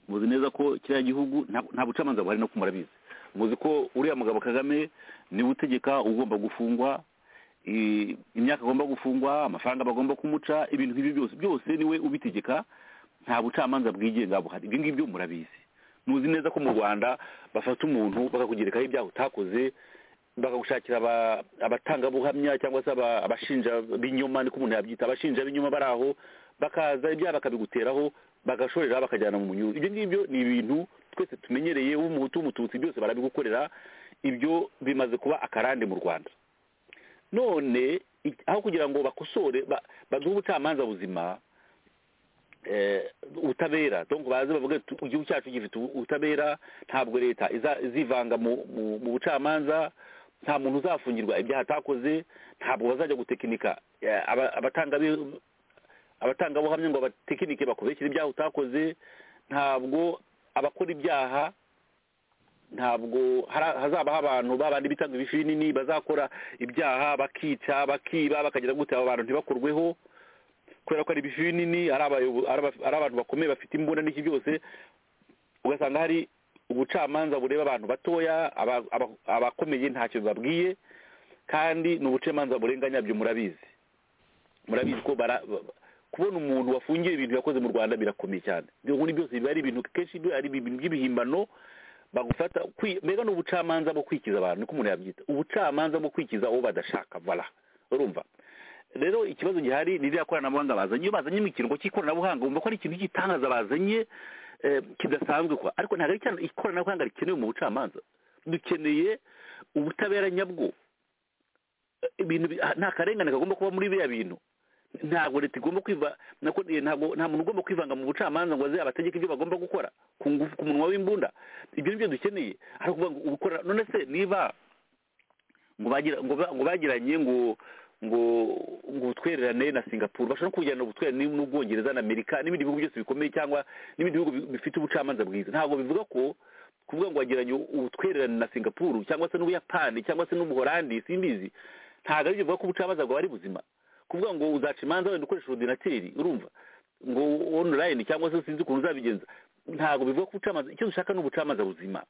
muzi neza ko kiriya gihugu nta- nta bucamanza buhari no murabizi muzi ko uriya mugabo kagame niwe utegeka ugomba gufungwa i- imyaka agomba gufungwa amafaranga bagomba kumuca ibintu nk'ibyo byose byose niwe ubitegeka nta bucamanza bwigenga buhari ibyo ngibyo murabizi muzi neza ko mu rwanda bafata umuntu bakakugerekaho ibyaha utakoze bakagushakira aba- abatangabuhamya cyangwa se aba- abashinja b'inyuma niko umuntu yabyita abashinja b'inyuma bari aho bakaza ibyaha bakabiguteraho bagashorera bakajyana mu munyururu ibyo ngibyo ni ibintu twese tumenyereye w'umuhutu w'umututsi byose barabigukorera ibyo bimaze kuba akarande mu rwanda none i- aho kugira ngo bakosore ba- baduhe ubucamanza buzima eh, ubutabera donc baze bavuge tu- igihugu cyacu gifite ubu- ubutabera ntabwo leta iza- izivanga mu mu- mu bucamanza nta muntu uzafungirwa ibyaha atakoze ntabwo bazajya gutekinika eh, aba- abatanga bi- abatangabuhamya ngo abatekinike bakubeshyire ibyaha utakoze ntabwo abakora ibyaha ntabwo hari- hazaba abantu babandi bitanga ibifinini bazakora ibyaha bakica bakiba bakagira gute abo bantu ntibakorweho kubera ko ari ibifinini ari abayobo- ari aba- ari abantu bakomeye bafite imbunda n'iki byose ugasanga hari ubucamanza bureba abantu batoya aba- aba- abakomeye ntacyo babwiye kandi ni ubucamanza burenganya byo murabizi murabizi ko bara ba- kubona umuntu wafungiye ibintu yakoze mu rwanda birakomeye cyane ibyo nkuru byose biba ari ibintu kenshi biba ari ibintu by'ibihimbano bagufata kwi- mbega ni ubucamanza bwo kwikiza abantu niko umuntu yabyita ubucamanza bwo kwikiza uwo badashaka vala urumva rero ikibazo gihari ni iriya koranabuhanga bazanye iyo bazanye mu kiringo cy'ikoranabuhanga bumva ko ari ikintu cy'igitangaza bazanye eh, kidasanzwe kwa ariko ntabwo ari cyane ikoranabuhanga rikenewe mu bucamanza dukeneye ubutabera nyabwo ibintu bi- nta karengane kagomba kuba muri biriya bintu ntabwo leta igomba kwiva nako- eh, ntabwo nta muntu ugomba kwivanga mu bucamanza ngo aze abategeke ibyo bagomba gukora ku ngufu- ku munwa w'imbunda ibyo ni byo dukeneye ari ukuvuga ngo gukora none se niba ngo bagira ngo ba- ngo bagiranye ngo ngo ngo ubutwererane na singapuru bashobora no kujyana ubutwererane n'ubwongereza na amerika n'ibindi bihugu byose bikomeye cyangwa n'ibindi bihugu bi- bifite ubucamanza bwiza ntabwo bivuga ko kuvuga ngo wagiranye ubutwererane na singapuru cyangwa se n'ubuyapani cyangwa se n'ubuholandi simbizi ntabwo aribyo bivuga ko ubucamanza bwawe ari buzima kuvuga ngo uzaca imanza wenda ukoresha ordinateri urumva ngo online cyangwa se sinzi ukuntu uzabigenza ntabwo bivuga ko ubucamanza icyo dushaka ni ubucamanza buzima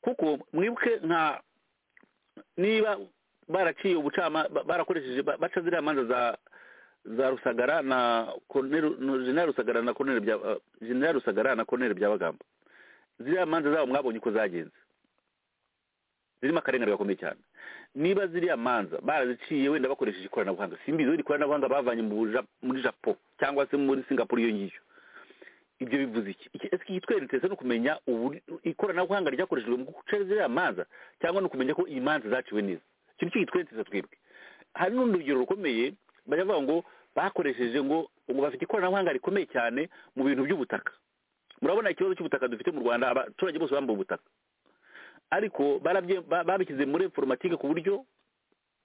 kuko mwibuke nka niba baraciye ubucamanza barakoresheje ba- baca ziriya manza za za rusagara na Colonel- no, jenerali rusagara na Colonel bya uh, jenerali rusagara na Colonel byabagamba ziriya manza zabo mwabonye uko zagenze zirimo akarengane gakomeye cyane niba ziriya manza baraziciye wenda bakoresheje ikoranabuhanga simbizi wenda ikoranabuhanga bavanye mu Ja- muri japo cyangwa se muri singapore iyo ngiyo ibyo bivuze iki Iki- ese ikitweretse no kumenya uburi- ikoranabuhanga ryakoreshejwe mu guca ziriya manza cyangwa no kumenya ko iyi manza zaciwe neza ikintu cy'igitweretse twebwe hari n'urundi rugero rukomeye bajya bavuga ngo bakoresheje ngo ngo bafite ikoranabuhanga rikomeye cyane mu bintu by'ubutaka murabona ikibazo cy'ubutaka dufite mu rwanda abaturage bose bambaye ubutaka ariko barabye- ba- babishyize muri informatike ku buryo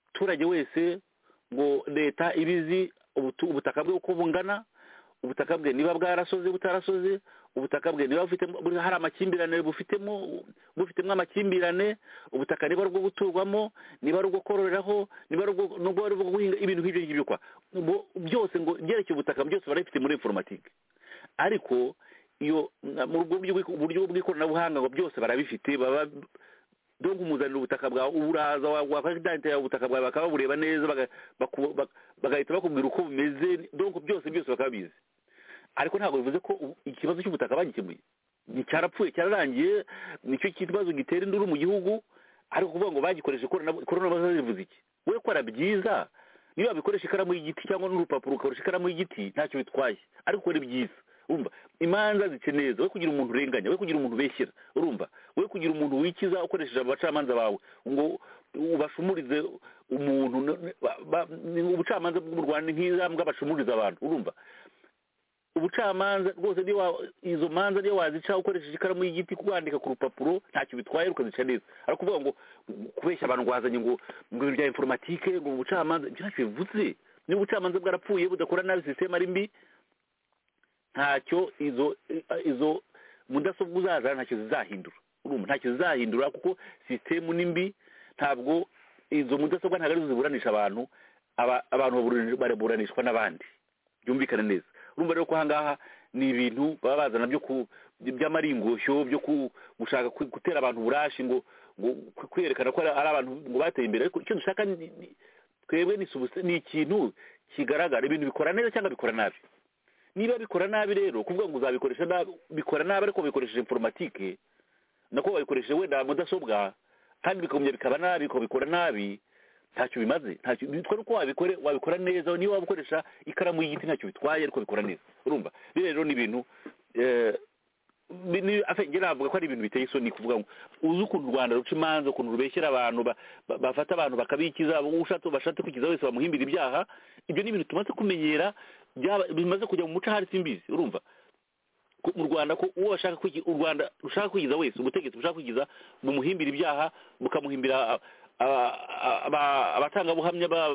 umuturage wese ngo leta ibizi ubutu- ubutaka bwe uko bungana ubutaka bwe niba bwarasoze butarasoze ubutaka bwe niba bufitemo buri- hari amakimbirane bufitemo bufitemo amakimbirane ubutaka niba ari ubwo guturwamo niba ari ubwo kororeraho niba ari ubwo nubwo ari ubwo guhinga ibintu nk'ibyo ngibyo kwa Ubwo byose ngo ibyerekeye ubutaka byose barabifite muri informatike ariko iyo mu rwo buryo- buryo bw'ikoranabuhanga ngo byose barabifite baba dore kumuzanira ubutaka bwawe uraza wakadantira ubutaka bwawe bakaba babureba neza baga- baku- bak- bagahita bakubwira uko bumeze donc byose byose bakaba bizi ariko ntabwo bivuze ko ubu- ikibazo cy'ubutaka bagikemuye Ni cyarapfuye cyararangiye nicyo kibazo gitera induru mu gihugu ariko kuvuga ngo bagikoresha ikorana- ikoranabuhanga rivuze iki we kora byiza niba bikoresha ikaramu y'igiti cyangwa n'urupapuro ukoresha ikaramu y'igiti ntacyo bitwaye ariko ukora byiza urumva imanza zice neza we kugira umuntu urenganya we kugira umuntu ubeshyera urumva we kugira umuntu wikiza ukoresheje abacamanza bawe ngo ubashumurize umuntu no- no- ba- ba- ni ubucamanza bwo mu rwanda ni nk'intambwe bashumuriza abantu urumva ubucamanza rwose niyo wa- izo manza niyo wazica ukoresheje ikaramu y'igiti wandika ku rupapuro ntacyo bitwaye ukazica neza ari ukuvuga ngo kubeshya abantu ngo wazanye ngo ngo ibintu bya informatike ngo ubucamanza ibyo ntacyo bivuze niba ubucamanza bwarapfuye budakora nabi sisiteme ari mbi ntacyo izo izo mudasobwa uzazana ntacyo zizahindura urumva ntacyo zizahindura kuko sisitemu ni mbi ntabwo izo mudasobwa ntabwo arizo ziburanisha abantu aba- abantu baburani- baraburanishwa n'abandi byumvikane neza urumva rero ko ahangaha ni ibintu baba bazana byo ku by'amaringoshyo byo ku- gushaka ku- gutera abantu uburashi ngo ngo ku- kwerekana ko ari ari abantu ngo bateye imbere ariko icyo dushaka ni- ni- twebwe ni subs- ni ikintu kigaragara ibintu bikora neza cyangwa bikora nabi niba bikora nabi rero kuvuga ngo uzabikoresha nabi bikora nabi ariko bikoresheje informatike nako babikoresheje wenda mudasobwa kandi bikongera bikaba nabi ukabikora nabi ntacyo bimaze ntacyo bitwa uko wabikore wabikora neza niba waba ukoresha ikaramu y'igiti ntacyo bitwaye ariko bikora neza urumva biriya rero ni ibintu eh, ni- ni- afe- njye navuga ko ari ibintu biteye isoni kuvuga ngo uzi ukuntu u rwanda ruca imanza ukuntu rubeshyera abantu ba- ba- bafata abantu bakabikiza ushatse bashatse kwikiza wese bamuhimbira ibyaha ibyo ni ibintu tumaze kumenyera byaba- bimaze kujya mu muco ahari simbizi urumva ko mu rwanda ko uwo ashaka kwigi- u rwanda rushaka kwigiza wese ubutegetsi bushaka kwigiza bumuhimbira ibyaha bukamuhimbira a- a- a- aba- abatangabuhamya ba-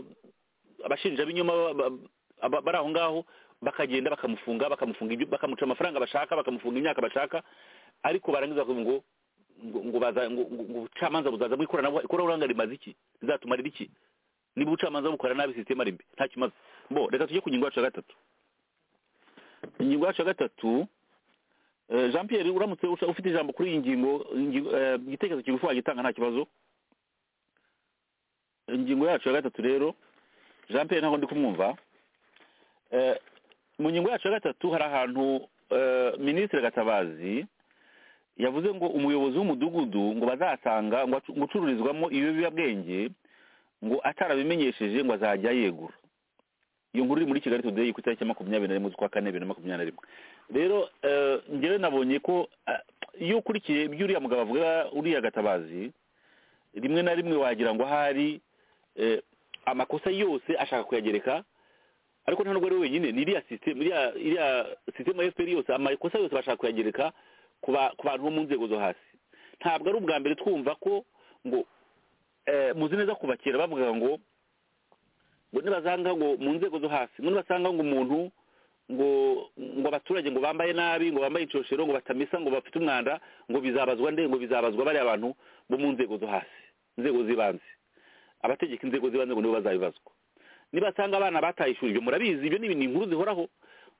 abashinjabinyoma ba- ba- aba- bari aho ngaho bakagenda bakamufunga bakamufunga ibyo- bakamuca amafaranga bashaka bakamufunga imyaka bashaka ariko barangiza bakavuga ngo ngo ngo baza ngo ngo- ngo ubucamanza buzaza mu ikoranabuhanga ikoranabuhanga rimaze iki rizatumarira iki niba ubucamanza bukora nabi sisiteme ari mbi ntacyo imaze bo reka tujye ku ngingo yacu ya gatatu ingingo yacu ya gatatu Eh, jean pierre uramutse usha- ufite ijambo kuri iyi ngingo ingingo- eh, igitekerezo kigufi wagitanga nta kibazo ingingo yacu ya gatatu rero jean pierre ntabwo ndi kumwumva Eh, mu ngingo yacu ya gatatu hari ahantu eh, minisitiri gatabazi yavuze ngo umuyobozi w'umudugudu ngo bazasanga ngo acu- ngo ucururizwamo ibiyobyabwenge ngo atarabimenyesheje ngo azajya yegura iyo nkuru iri muri kigali today ku itariki ya makumyabiri na rimwe z'ukwa kane bibiri na makumyabiri na rimwe rero eh, njyewe nabonye ko ah, iyo ukurikiye ibyo uriya mugabo avuga uriya gatabazi rimwe na rimwe wagira ngo ahari eh, amakosa yose ashaka kuyagereka ariko nta nubwo ari we wenyine ni iriya sisiteme iriya iriya sisiteme ya fpr yose amakosa yose bashaka kuyagereka ku ba- ku bantu bo mu nzego zo hasi ntabwo ari ubwa mbere twumva ko ngo eh, muzi neza kuva kera bavuga ngo ngo nibazanga ngo mu nzego zo hasi ngo nibasanga ngo umuntu ngo ngo abaturage ngo bambaye nabi ngo bambaye inshoshero ngo batamesa ngo bafite umwanda ngo bizabazwa nde ngo bizabazwa bariya bantu bo mu nzego zo hasi inzego z'ibanze abategeka inzego z'ibanze ngo nibo bazabibazwa nibasanga abana bataye ishuri ibyo murabizi ibyo ni ibintu- ni inkuru zihoraho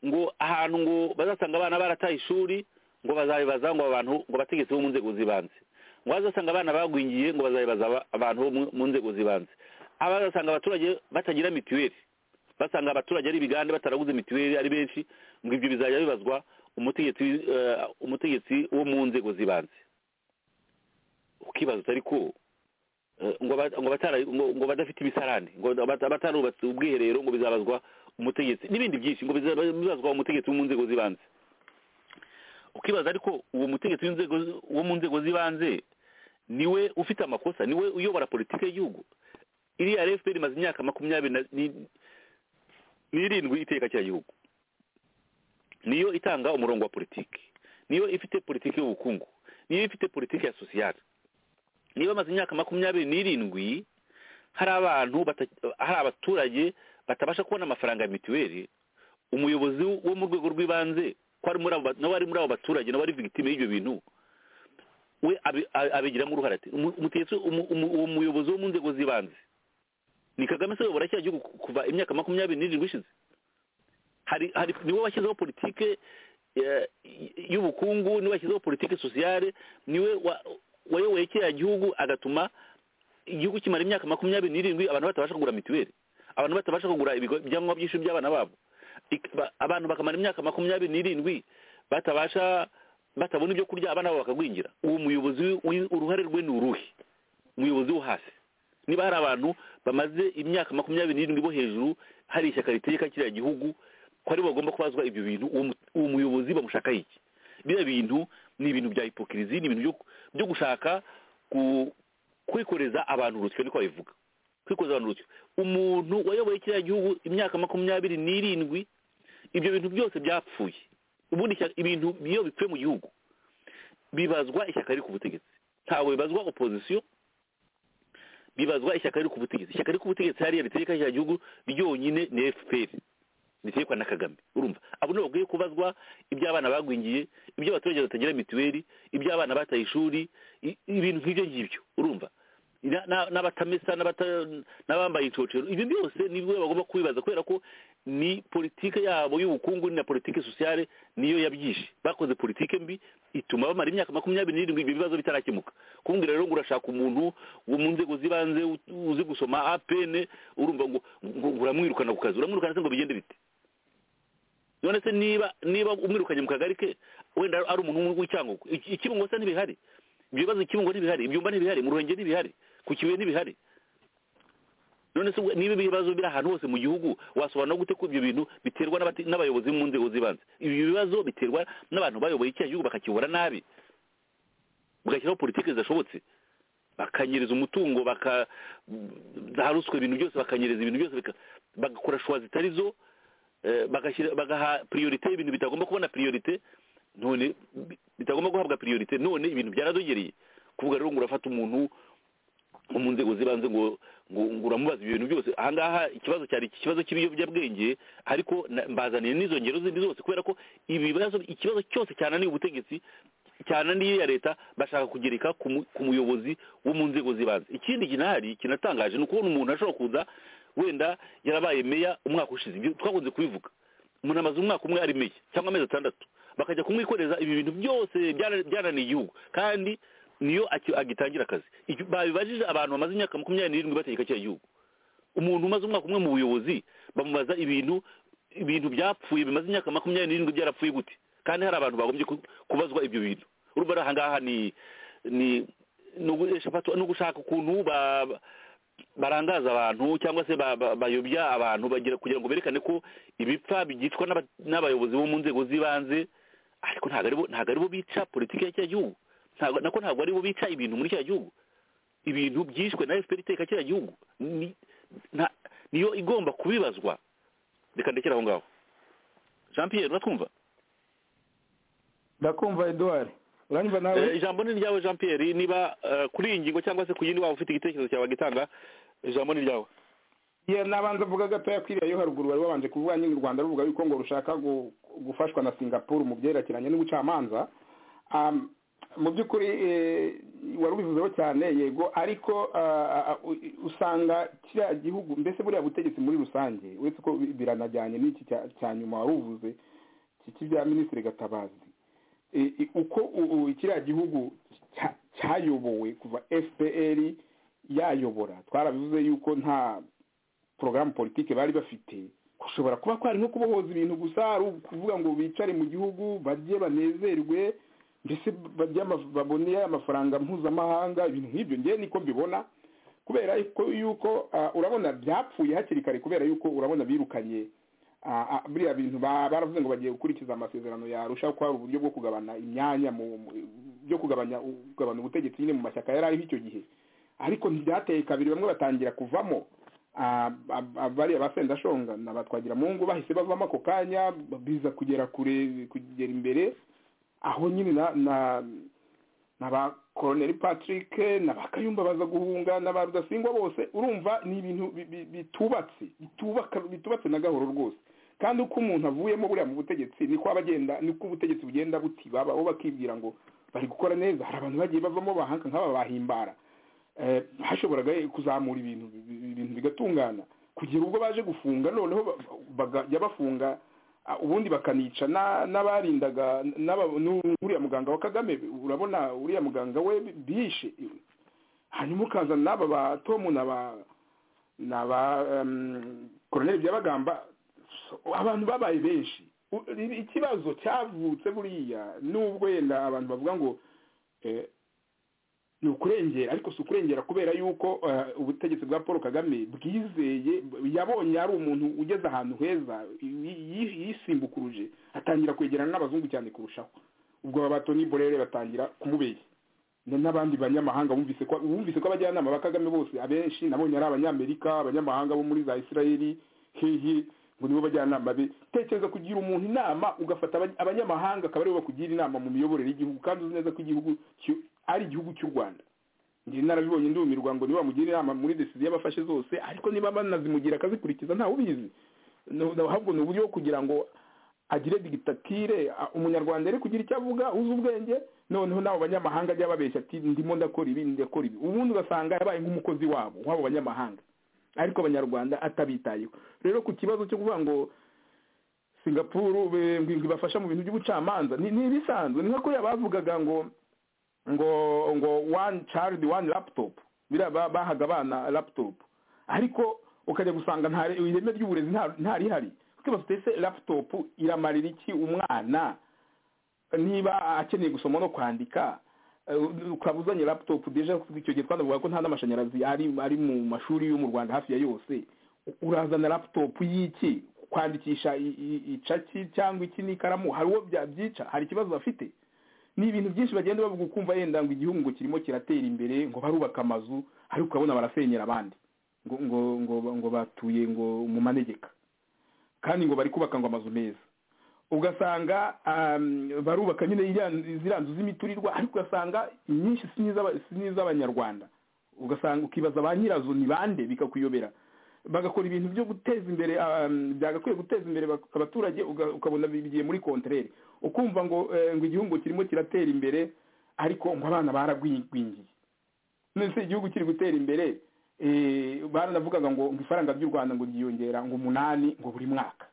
ngo ahantu ngo bazasanga abana barataye ishuri ngo bazabibaza ngo abantu ngo abategetsi bo mu nzego z'ibanze ngo bazasanga abana bagwingiye ngo bazabibaza aba- abantu bo mu- mu nzego z'ibanze abazasanga abaturage batagira mituweli basanga abaturage ari ibigande bataraguze mituweli ari benshi ngo ibyo bizajya bibazwa umutegetsi wi- eh, umutegetsi wo mu nzego z'ibanze ukibaza utari ko eh, ngo aba- ngo batara- ngo- ngo badafite imisarane ngo bata- batarubatse ubwiherero ngo bizabazwa umutegetsi n'ibindi byinshi ngo bizaba- bizabazwa umutegetsi wo mu nzego z'ibanze ukibaza ariko uwo mutegetsi w'inzego z- wo mu nzego z'ibanze niwe ufite amakosa niwe uyobora politiki y'igihugu iriya fpr imaze imyaka makumyabiri na- ni- n'irindwi iteka cy'igihugu niyo itanga umurongo wa politiki niyo ifite politiki y'ubukungu niyo ifite politiki ya sosiyali niyo bamaze imyaka makumyabiri n'irindwi hari abantu bata- hari abaturage batabasha kubona amafaranga ya mituweli umuyobozi wo mu rwego rw'ibanze ko ari muri abo ba- nawe ari muri abo baturage nawe ari victime y'ibyo bintu we abi- a- abigiramo uruhare ati "Umu- umutegetsi umu- umu- uwo muyobozi wo mu nzego z'ibanze ni kagame se uyobora cya gihugu kuva imyaka makumyabiri n'irindwi ishize hari hari niwe washyizeho politike eh, y'ubukungu niwe washyizeho politike sosiyale niwe wa- wayoboye kiriya gihugu agatuma igihugu kimara imyaka makumyabiri n'irindwi abantu batabasha kugura mituweli abantu batabasha kugura ibigo- ibyangombwa by'ishuri by'abana babo Ik- ba- abantu bakamara imyaka makumyabiri n'irindwi batabasha batabona ibyo kurya abana babo bakagwingira uwo muyobozi wi- uruhare rwe ni uruhe umuyobozi wo hasi niba hari abantu bamaze imyaka makumyabiri n'irindwi bo hejuru hari ishyaka ritegeka kiriya gihugu ko aribo bagomba kubazwa ibyo bintu uwo mu- uwo muyobozi bamushaka iki biriya bintu ni ibintu bya hipokirizi ni ibintu byo- byo gushaka ku- kwikoreza abantu urusyo niko babivuga kwikoreza abantu urusyo umuntu wayoboye kiriya gihugu imyaka makumyabiri n'irindwi ibyo bintu byose byapfuye ubundi ishyaka- ibintu iyo bipfuye mu gihugu bibazwa ishyaka riri ku butegetsi ntabwo bibazwa opozisiyo bibazwa ishyaka riri ku butegetsi ishyaka riri ku butegetsi hariya ritegeka rya gihugu ryonyine ni fpr ritegekwa na kagame urumva abo nibo bakwiye kubazwa iby'abana bagwingiye iby'abaturage batagira mituweli iby'abana bataye ishuri i- ibintu nk'ibyo ngibyo urumva Na- na- n'abatamesa n'abata- n'abambaye incocero ibyo byose nibwo bagomba kubibaza kubera ko ni politike yabo y'ubukungu na politike sosiyale niyo yabyishe bakoze politike mbi ituma bamara imyaka makumyabiri n'irindwi ibyo bibazo bitarakemuka kumbwira rero ngo urashaka umuntu wo mu nzego z'ibanze u- uzi gusoma apn urumva ngo ngo uramwirukana ku kazi uramwirukana se ngo bigende bite none se niba niba umwirukanye mu kagari ke wenda ari umuntu w'icyangugu Iki- ikibungo se ntibihari ibyo bibazo ikibungo ntibihari ibyumba ntibihari mu ruhengeri ntibihari ku kibuye ntibihari none se we- niba ibi bibazo biri ahantu hose mu gihugu wasobanura gute ko ibyo bintu biterwa n'abati- n'abayobozi mu nzego z'ibanze ibi bibazo biterwa n'abantu bayoboye kiriya gihugu bakakiyobora nabi bagashyiraho politiki zidashobotse bakanyereza umutungo baka za ruswa ibintu byose bakanyereza ibintu byose bika- bagakora shuwa zitari zo eh, bagashyira bagaha priorite ibintu bitagomba kubona priorite none bi- bitagomba guhabwa priorite none ibintu byaradogereye kuvuga rero ngo urafata umuntu wo mu nzego z'ibanze ngo ngo ngo uramubaza ibyo bintu byose ahangaha ikibazo cyari iki kibazo cy'ibiyobyabwenge ariko na- mbazaniye n'izo ngero zindi zose kubera ko ibibazo ikibazo cyose cyananiye ubutegetsi cyananiye iya leta bashaka kugereka ku mu- ku muyobozi wo mu nzego z'ibanze ikindi kinahari kinatangaje ni ukubona umuntu ashobora kuza wenda yarabaye meya umwaka ushize ibyo twakunze kubivuga umuntu amaze umwaka umwe ari meya cyangwa amezi atandatu bakajya kumwikoreza ibi bintu byose byana- byananiye igihugu kandi niyo aki- agitangira akazi Icyo babibajije abantu bamaze imyaka makumyabiri n'irindwi bategeka kiriya gihugu umuntu umaze umwaka umwe mu buyobozi bamubaza ibintu ibintu byapfuye bimaze imyaka makumyabiri n'irindwi byarapfuye gute kandi hari abantu bagombye ku- kubazwa ibyo bintu urumva rero ahangaha ni ni ni uguhesha fatwa- ni ugushaka ukuntu ba- ba- barangaza abantu cyangwa se ba- ba- bayobya abantu bagira kugira ngo berekane ko ibipfa bigicwa n'aba- n'abayobozi bo mu nzego z'ibanze ariko ntabwo aribo ntabwo aribo bica politiki ya kiriya gihugu ntabwo nako ntabwo aribo bica ibintu muri kiriya gihugu ibintu byishwe na fpr iteka kiriya gihugu ni nta- niyo igomba kubibazwa reka ndekere aho ngaho jean pierre uratwumva ndakumva eduard uranyumva nawe Eh, ijambo ni ryawe jean pierre niba eh, kuri iyi ngingo cyangwa se ku yindi waba ufite igitekerezo cyawe wagitanga ijambo ni ryawe ye nabanza avuga gatoya kwiriya yo haruguru bari babanje kuvuga nyine u rwanda ruvuga yuko ngo rushaka gu- gufashwa na singapore mu byerekeranye n'ubucamanza Um, mu by'ukuri eh, wari ubivuzeho cyane yego ariko ah, ah, ah, u- usanga kiriya gihugu mbese buriya butegetsi muri rusange uretse ko bi- biranajyanye n'iki cya- cya nyuma wari uvuze iki- iki bya minisitiri gatabazi uko kiriya gihugu cyayobowe kuva fpr yayobora twarabivuze yuko nta porogaramu politiki bari bafite gushobora kuba kwari nko kubohoza ibintu gusa ari ukuvuga ngo bicare mu gihugu barye banezerwe mbese babone amafaranga mpuzamahanga ibintu nk'ibyo ngewe niko mbibona kubera yuko urabona byapfuye hakiri kare kubera yuko urabona birukanye biriya bintu baravuze ngo bagiye gukurikiza amasezerano yarushaho ko hari uburyo bwo kugabana imyanya byo kugabanya kugabana ubutegetsi nyine mu mashyaka yari ariho icyo gihe ariko ntibyateye kabiri bamwe batangira kuvamo bariya ba sendashonga na batwagira mu ngo bahise bavamo ako kanya biza kugera kure kugera imbere aho nyine na ba koroneri patrick na ba kayumba baza guhunga na ba rudasingwa bose urumva ni ibintu bitubatse bitubatse na gahoro rwose kandi uko umuntu avuyemo buriya mu butegetsi niko aba agenda niko ubutegetsi bugenda buti babaho bakibwira ngo bari gukora neza hari abantu bagiye bavamo bahanka nk'aba bahimbara hashoboraga kuzamura ibintu ibintu bigatungana kugera ubwo baje gufunga noneho bajya bafunga ubundi bakanica n'abarindaga n'uriya muganga wa kagame urabona uriya muganga we bishe hanyuma ukazana n'aba ba tomu na ba koroneri byabagamba abantu babaye benshi ikibazo cyavutse buriya n'ubwo yenda abantu bavuga ngo ni ukurengera ariko si ukurengera kubera yuko ubutegetsi bwa paul kagame bwizeye yabonye ari umuntu ugeze ahantu heza yisimbukuruje atangira kwegerana n'abazungu cyane kurushaho ubwo babato n'iborere batangira kumubeshya n'abandi banyamahanga bumvise ko bumvise ko abajyanama ba kagame bose abenshi nabonye ari abanyamerika abanyamahanga bo muri za israeli hehe ngo nibo bajyanama be tekereza kugira umuntu inama ugafata abanyamahanga akaba aribo bakugira inama mu miyoborere y'igihugu kandi uzi neza ko igihugu ari igihugu cy'u rwanda njye narabibonye ndumirwa ngo niba bamugira inama muri desiziyo yabafashe zose ariko niba banazimugira akazikurikiza ntawe ubizi ahubwo ni uburyo bwo kugira ngo agire digitatire umunyarwanda ari kugira icyo avuga uzi ubwenge noneho nawe abanyamahanga ajya babeshya ati ndimo ndakora ibi ndakora ibi ubundi ugasanga yabaye nk'umukozi wabo w'abo banyamahanga ariko abanyarwanda atabitayeho rero ku kibazo cyo kuvuga ngo singapuru ibafasha mu bintu by'ubucamanza ni ibisanzwe ni nka kuriya bavugaga ngo ngo ngo one child one laptop biriya bahaga abana laptop ariko ukajya gusanga ireme ry'uburezi ntarihari twibaza se laptop iramarira iki umwana niba akeneye gusoma no kwandika ukaba uzanye laptop deje icyo gihe twanavuga ko nta n'amashanyarazi ari mu mashuri yo mu rwanda hafi ya yose urazana laptop y'iki kwandikisha icaki cyangwa iki n'ikaramu hari uwo byica hari ikibazo bafite ni ibintu byinshi bagenda bavuga ukumva yenda ngo igihugu ngo kirimo kiratera imbere ngo barubaka amazu ariko ukabona barasenyera abandi ngo ngo ngo ngo batuye ngo mu manegeka kandi ngo bari kubaka ngo amazu meza ugasanga barubaka nyine ziriya nzu z'imiturirwa ariko ugasanga inyinshi si n'iz'abanyarwanda ugasanga ukibaza ba nyirazo ni bande bikakuyobera bagakora ibintu byo guteza imbere byagakwiye guteza imbere abaturage ukabona bigiye muri konterere ukumva ngo ngo igihugu kirimo kiratera imbere ariko ngo abana baragwingwingiye none igihugu kiri gutera imbere baranavugaga ngo ngo ifaranga ry'u rwanda ngo ryiyongera ngo umunani ngo buri mwaka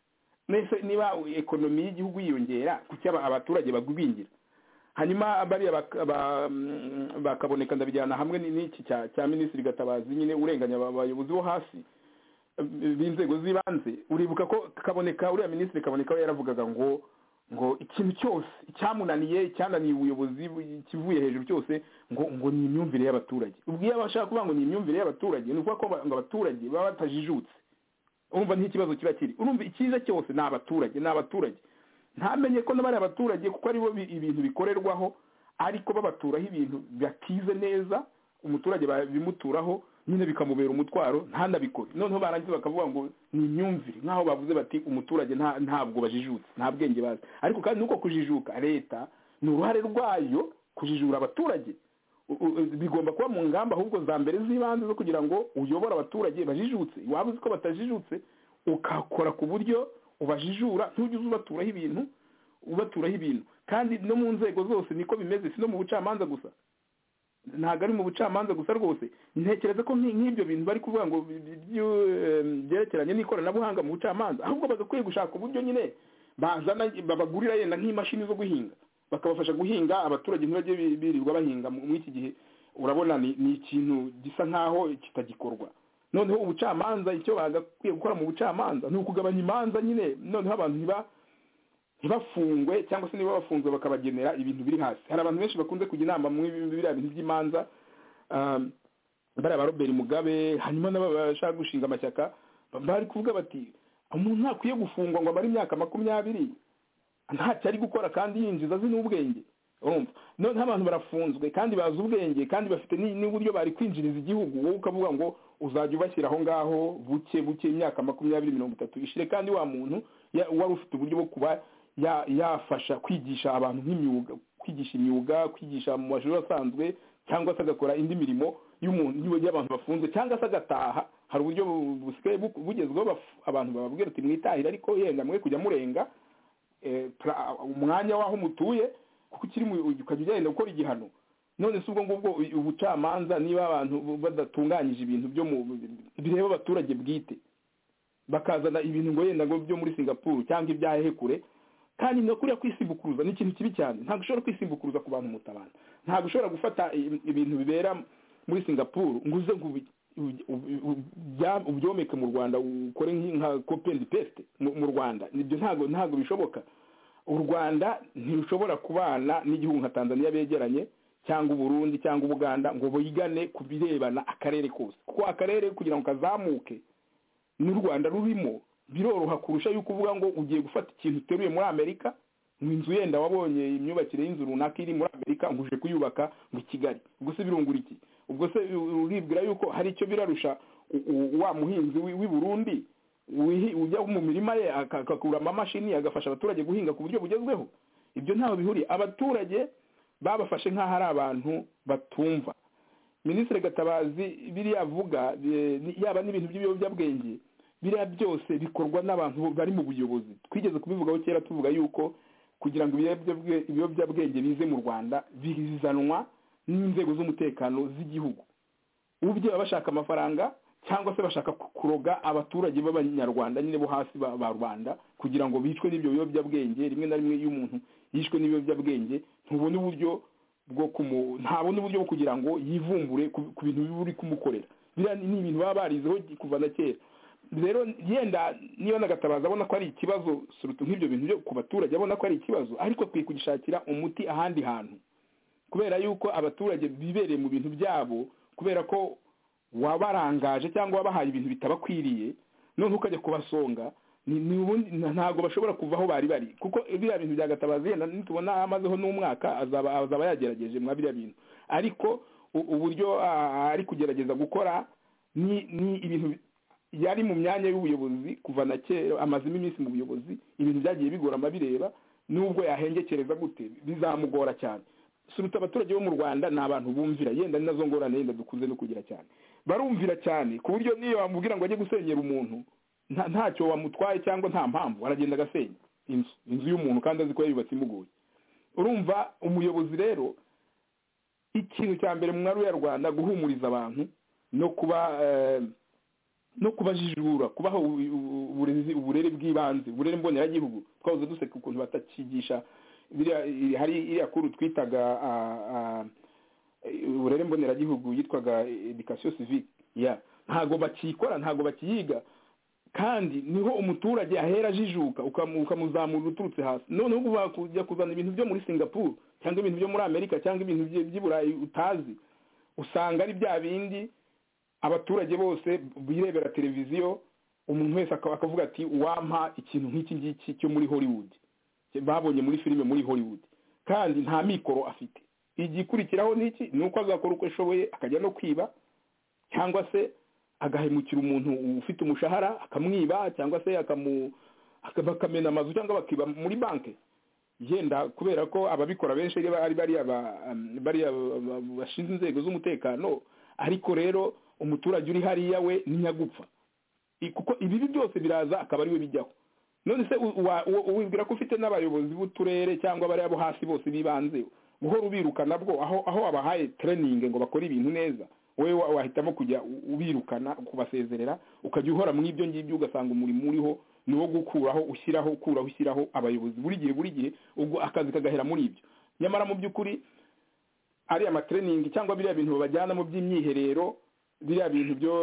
mbese niba ekonomi y'igihugu yiyongera kuki abaturage bagwingira hanyuma bariya bakaboneka ndabijyana hamwe n'iki cya minisitiri gatabazi nyine urenganya abayobozi bo hasi b'inzego z'ibanze uribuka ko kaboneka uriya minisitiri kaboneka we yaravugaga ngo ngo ikintu cyose icyamunaniye icyananiye ubuyobozi kivuye hejuru cyose ngo ngo ni imyumvire y'abaturage ubwo iyo bashaka kuvuga ngo ni imyumvire y'abaturage ni ukuvuga ko ngo abaturage baba batajijutse urumva ntikibazo kiba kiri urumva icyiza cyose ni abaturage ni abaturage ntamenye ko n'abari abaturage kuko aribo ibintu bikorerwaho ariko babaturaho ibintu batize neza umuturage babimuturaho nyine bikamubera umutwaro ntanabikore noneho barangiza bakavuga ngo ni imyumvire nk'aho bavuze bati umuturage ntabwo bajijutse nta bwenge bazi ariko kandi nuko kujijuka leta ni uruhare rwayo kujijura abaturage bigomba kuba mu ngamba ahubwo za mbere z'ibanze zo kugira ngo uyobore abaturage bajijutse waba uzi ko batajijutse ukakora ku buryo ubajijura ntujye ubaturaho ibintu ubaturaho ibintu kandi no mu nzego zose niko bimeze si no mu bucamanza gusa ntabwo ari mu bucamanza gusa rwose ntekereza ko nk'ibyo bintu bari kuvuga ngo byerekeranye n'ikoranabuhanga mu bucamanza ahubwo bagakwiye gushaka uburyo nyine bazana babagurira yenda nk'imashini zo guhinga bakabafasha guhinga abaturage ntibajye bi- birirwa bahinga mu- muri iki gihe urabona ni ni ikintu gisa nk'aho kitagikorwa noneho ubucamanza icyo bagakwiye gukora mu bucamanza ni ukugabanya imanza nyine noneho abantu ntiba ntibafungwe cyangwa se niba bafunzwe bakabagenera ibintu biri hasi hari abantu benshi bakunze kujya inama muri biriya bintu by'imanza um, bariya ba robert mugabe hanyuma n'aba bashaka gushinga amashyaka bari kuvuga bati umuntu ntakwiye gufungwa ngo amare imyaka makumyabiri ntacyo ari gukora kandi yinjiza azi n'ubwenge urumva noneho abantu barafunzwe kandi bazi ubwenge kandi bafite ni- n'uburyo bari kwinjiriza igihugu wowe ukavuga ngo uzajya ubashyira aho ngaho buke buke imyaka makumyabiri mirongo itatu ishire kandi wa muntu ya- wari ufite uburyo bwo kuba ya- yafasha kwigisha abantu nk'imyuga kwigisha imyuga kwigisha mu mashuri asanzwe cyangwa se agakora indi mirimo y'umuntu y'uburyo abantu bafunze cyangwa se agataha hari uburyo bu- busigaye bu- bugezweho baf- abantu bababwira ati mwitahire ariko yenda mwe kujya murenga eh, pra- umwanya w'aho mutuye kuko ukiri mu ukajya ugenda gukora igihano none si ubwo ngubwo u- ubucamanza niba abantu badatunganyije ibintu byo mu bireba abaturage bwite bakazana ibintu ngo yenda ngo byo muri singapuru cyangwa ibya hehe kure kandi no kuriya kwisimbukuruza ni ikintu kibi cyane ntabwo ushobora kwisimbukuruza ku bantu mutabana ntabwo ushobora gufata i- ibintu bibera muri singapuru ngo uze ngo ubi- ubi- ubi- ubi- bya- ubyomeke mu rwanda ukore nk'i- nka kopeni pesite mu rwanda ibyo ntabwo ntabwo bishoboka u rwanda ntirushobora kubana n'igihugu nka tanzania begeranye cyangwa uburundi cyangwa ubuganda ngo bigane ku birebana akarere kose kuko akarere kugira ngo kazamuke n'u rwanda rurimo biroroha kurusha yuko uvuga ngo ugiye gufata ikintu uteruye muri amerika ngo inzu yenda wabonye imyubakire y'inzu runaka iri muri amerika ngo uje kuyubaka mu kigali ubwo se birungura iki ubwo se uribwira yuko hari icyo birarusha u- u- wa muhinzi w'i w'i burundi wihi- ujya mu mirima ye aka- agakura amamashini agafasha abaturage guhinga ku buryo bugezweho ibyo ntaho bihuriye abaturage babafashe nk'aho ari abantu batumva minisitiri gatabazi biriya avuga eh, ni- yaba n'ibintu by'ibiyobyabwenge biriya byose bikorwa n'abantu bari mu buyobozi twigeze kubivugaho kera tuvuga yuko kugira ngo ibiyobyabwe- ibiyobyabwenge bize mu rwanda bizanwa n'inzego z'umutekano z'igihugu ubye baba bashaka amafaranga cyangwa se bashaka ku- kuroga abaturage b'abanyarwanda nyine bo hasi ba ba rubanda kugira ngo bicwe n'ibyo biyobyabwenge rimwe na rimwe iyo umuntu yishwe n'ibiyobyabwenge ntubona uburyo bwo kumu ntabona uburyo bwo kugira ngo yivumbure ku ku bintu biba uri kumukorera biriya ni ni ibintu baba barizeho kuva na kera rero yenda niba nagatabaza abona ko ari ikibazo surutu nk'ibyo bintu byo ku baturage abona ko ari ikibazo ariko akwiye kugishakira umuti ahandi hantu kubera yuko abaturage bibereye mu bintu byabo kubera ko wabarangaje cyangwa wabahaye ibintu bitabakwiriye noneho ukajya kubasonga ni- ni ubundi- nta- ntabwo bashobora kuva aho bari bari kuko biriya bintu bya gatabazi yenda nitubona amazeho n'umwaka azaba azaba yagerageje mwa biriya bintu ariko u- uburyo ah, ari kugerageza gukora ni ni ibintu bi- yari mu myanya y'ubuyobozi kuva na kera amazemo iminsi mu buyobozi ibintu byagiye bigora amabireba nubwo yahengekereza gute bizamugora cyane suruta abaturage bo mu rwanda ni abantu bumvira yenda ni nazo ngorane yenda dukunze no kugira cyane barumvira cyane ku buryo niyo wamubwira ngo ajye gusenyera umuntu nta- ntacyo wamutwaye cyangwa nta mpamvu aragenda agasenya inzu inzu y'umuntu kandi azi ko yayubatse imugoye urumva umuyobozi rero ikintu cya mbere mu mwaru ya rwanda guhumuriza abantu no kuba eh, no kubajijura kubaha u- u- uburezi uburere bw'ibanze uburere mboneragihugu twahoze duseka ukuntu batakigisha biriya- i- hari iriya kuru twitaga ah, ah, uburere mboneragihugu yitwaga education civique ya ntago bakikora ntago bakiyiga kandi niho umuturage ahera ajijuka ukamu- ukamuzamura uturutse hasi noneho ubu bakujya kuzana ibintu byo muri singapore cyangwa ibintu byo muri amerika cyangwa ibintu by'i by'i burayi utazi usanga ari bya bindi abaturage bose birebera televiziyo umuntu wese akaba- akavuga ati wampa ikintu nk'iki ngiki cyo muri hollywood babonye muri filime muri hollywood kandi nta mikoro afite igikurikiraho ni iki ni uko azakora uko ashoboye akajya no kwiba cyangwa se agahemukira umuntu ufite umushahara akamwiba cyangwa se akamu aka- bakamena amazu cyangwa bakiba muri banki yenda kubera ko ababikora benshi ari ari bariya ba- um, bariya ba- ba- bashinzwe inzego z'umutekano ariko rero umuturage uri hariya we ni nyagupfa I- kuko ibibi byose biraza akaba ari we bijyaho none se u- wa- u- wibwira ko ufite n'abayobozi b'uturere cyangwa bariya bo hasi bose bibanze guhora ubirukana bwo aho aho wabahaye training ngo bakore ibintu neza wowe wa- wahitamo kujya u- ubirukana kubasezerera ukajya uhora mu ibyo ngibyo ugasanga umurimo uriho ni uwo gukuraho ushyiraho ukuraho ushyiraho abayobozi buri gihe buri gihe ubwo akazi kagahera muri ibyo nyamara mu by'ukuri ariya matreyiningi cyangwa biriya bintu bajyana mu by'imyiherero biriya bintu byo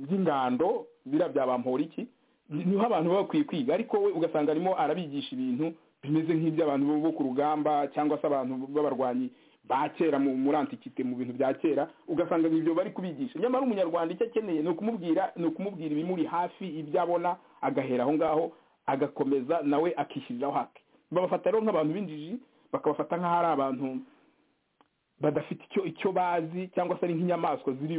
by'ingando biriya bya iki niho abantu baba bakwiye kwiga ariko we ugasanga arimo arabigisha ibintu bimeze nk'iby'abantu bo ku rugamba cyangwa se abantu b'abarwanyi ba kera muri antikite mu bintu bya kera ugasanga ibyo bari kubigisha nyamara umunyarwanda icyo akeneye ni ukumubwira ni ukumubwira ibimuri hafi ibyo abona agahera aho ngaho agakomeza nawe akishyiriraho hake babafata rero nk'abantu b'injiji bakabafata nk'aho ari abantu badafite icyo icyo bazi cyangwa se ari nk'inyamaswa ziri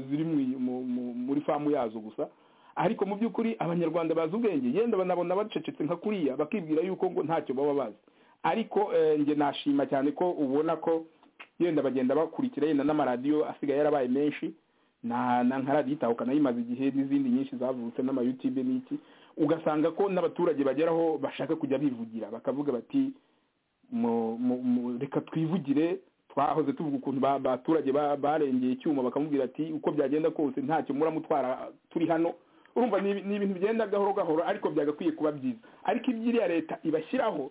ziri muri famu yazo gusa ariko mu by'ukuri abanyarwanda bazi ubwenge yenda banabona bacecetse nka kuriya bakibwira yuko ngo ntacyo baba bazi ariko njye nashima cyane ko ubona ko yenda bagenda bakurikira yenda n'amaradiyo asigaye yarabaye menshi na nka radiyo itahuka nayo imaze igihe n'izindi nyinshi zavutse n'amayutube n'iki ugasanga ko n'abaturage bageraho bashaka kujya bivugira bakavuga bati reka twivugire twahoze tuvuga ukuntu abaturage barengeye icyuma bakamubwira ati uko byagenda kose ntacyo muramutwara turi hano urumva ni ibintu bigenda gahoro gahoro ariko byagakwiye kuba byiza ariko iby'iriya leta ibashyiraho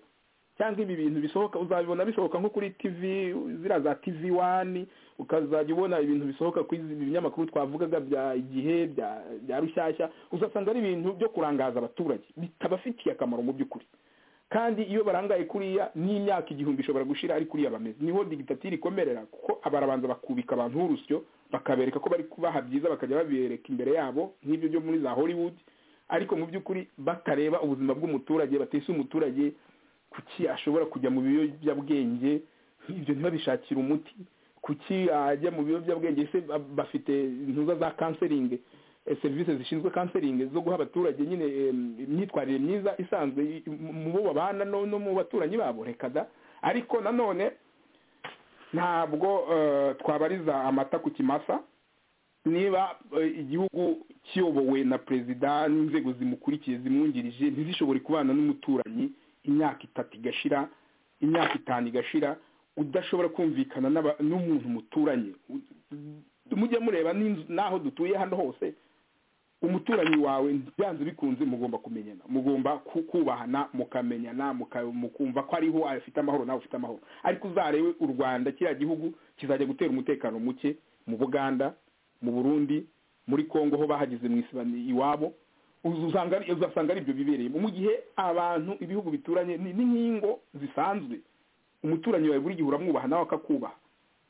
cyangwa ibi bintu bisohoka uzabibona bisohoka nko kuri tivi ziriya za tivi wani ukazajya ubona ibintu bisohoka ku binyamakuru twavugaga bya igihe bya rushyashya uzasanga ari ibintu byo kurangaza abaturage bitabafitiye akamaro mu by'ukuri kandi iyo barangaye kuriya n'imyaka igihumbi ishobora gushira ari kuriya bameze niho digitatire ikomerera kuko abarabanza bakubika abantu b'urusyo bakabereka ko bari kubaha byiza bakajya babereka imbere yabo nk'ibyo byo muri za hollywood ariko mu by'ukuri batareba ubuzima bw'umuturage batese umuturage kuki ashobora kujya mu biyobyabwenge ibyo ntibabishakire umuti kuki ajya mu biyobyabwenge ese bafite intuza za kanseringi serivisi zishinzwe kanseringi zo guha abaturage nyine imyitwarire myiza isanzwe mu bo babana no mu baturanyi babo reka da ariko nanone ntabwo twabariza amata ku kimasa niba igihugu kiyobowe na perezida n'inzego zimukurikiye zimwungirije ntizishobore kubana n'umuturanyi imyaka itatu igashira imyaka itanu igashira udashobora kumvikana n'umuntu muturanye mujye mureba n'aho dutuye hano hose umuturanyi wawe byanze bikunze mugomba kumenyana mugomba kubahana mukamenyana mukumva ko ariho afite amahoro nawe ufite amahoro ariko uzarebe u rwanda kiriya gihugu kizajya gutera umutekano muke mu buganda mu burundi muri congo ho bahageze mu isibani iwabo uzasanga ari ibyo bibereyemo mu gihe abantu ibihugu bituranye n'inkingo zisanzwe umuturanyi wawe buri gihe uramwubaha nawe akakubaha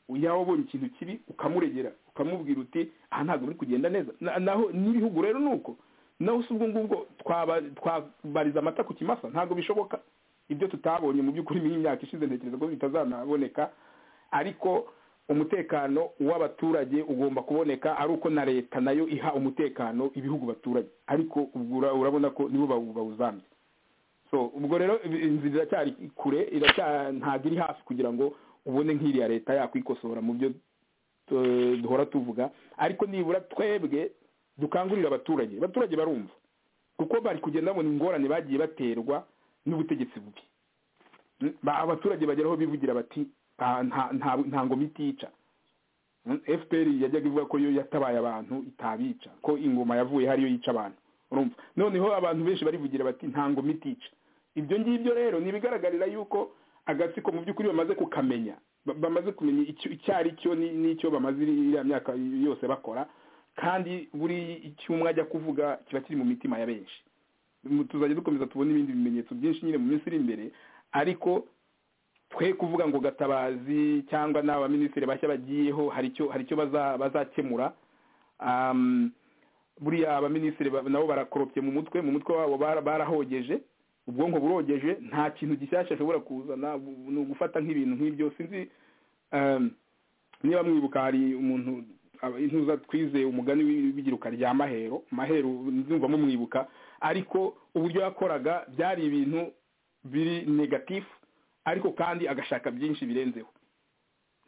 yaba ubonye ikintu kibi ukamuregera ukamubwira uti aha ntabwo biri kugenda neza naho n'ibihugu rero ni uko naho si ubwo ngubwo twabariza amata ku kimasa ntabwo bishoboka ibyo tutabonye mu by'ukuri nk'imyaka ishize ntekereza ko bitazanaboneka ariko umutekano w'abaturage ugomba kuboneka ari uko na leta nayo iha umutekano ibihugu baturage ariko urabona ko nibo bawuzambye so ubwo rero inzu iracyari kure ntabwo iri hafi kugira ngo ubone nk'iriya leta yakwikosora mu byo duhora tuvuga ariko nibura twebwe dukangurira abaturage abaturage barumva kuko bari kugenda babona ingorane bagiye baterwa n'ubutegetsi bubi abaturage bageraho bivugira bati nta ngoma itica fpr yajyaga ivuga ko yo yatabaye abantu itabica ko ingoma yavuye hariyo yica abantu urumva noneho abantu benshi barivugira bati nta ngoma itica ibyo ngibyo rero ni ibigaragarira yuko agatsiko mu by'ukuri bamaze kukamenya bamaze kumenya icyo ari cyo n'icyo bamaze iriya myaka yose bakora kandi buri icyumwe ajya kuvuga kiba kiri mu mitima ya benshi tuzajya dukomeza tubona ibindi bimenyetso byinshi nyine mu minsi iri imbere ariko twe kuvuga ngo gatabazi cyangwa n'abaminisitiri bashya bagiyeho hari icyo hari icyo bazakemura buriya abaminisitiri nabo barakoropye mu mutwe mu mutwe wabo barahogeje ubwonko burogeje nta kintu gishyashya ashobora kuzana ni ugufata nk'ibintu nk'ibyo sinzi niba mwibuka hari umuntu intuza twizeye umugani w'ibigiruka rya mahero mahero nzumva mumwibuka ariko uburyo yakoraga byari ibintu biri negatifu ariko kandi agashaka byinshi birenzeho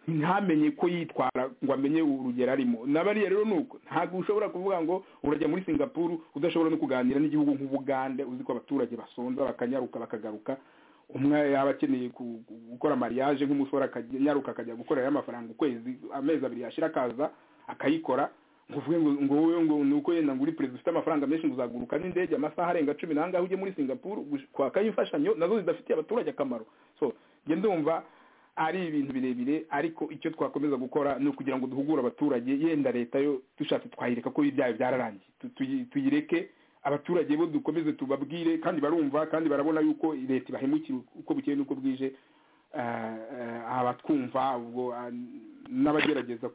ntamenye ko yitwara ngo amenye urugero arimo bariya rero ni uko ntabwo ushobora kuvuga ngo urajya muri singapuru udashobora no kuganira n'igihugu nk'ubugande uzi ko abaturage basonza bakanyaruka bakagaruka umwe yaba akeneye gukora mariage nk'umusore akanyaruka akajya gukorera amafaranga ukwezi amezi abiri yashyira akaza akayikora uvuge ngo wowe ngo ni uko yenda ngo uri perezida ufite amafaranga menshi ngo uzaguruka n'indege amasaha arenga cumi n'angahe ujye muri singapuru kwakayo imfashanyo nazo zidafitiye abaturage akamaro so njye ndumva ari ibintu birebire ariko icyo twakomeza gukora ni ukugira ngo duhugure abaturage yenda leta yo dushatse twayireka ko ibyaha byararangiye tuyireke abaturage bo dukomeze tubabwire kandi barumva kandi barabona yuko leta ibahemukira uko bukeye n'uko bwije abatwumva ubwo n'abagerageza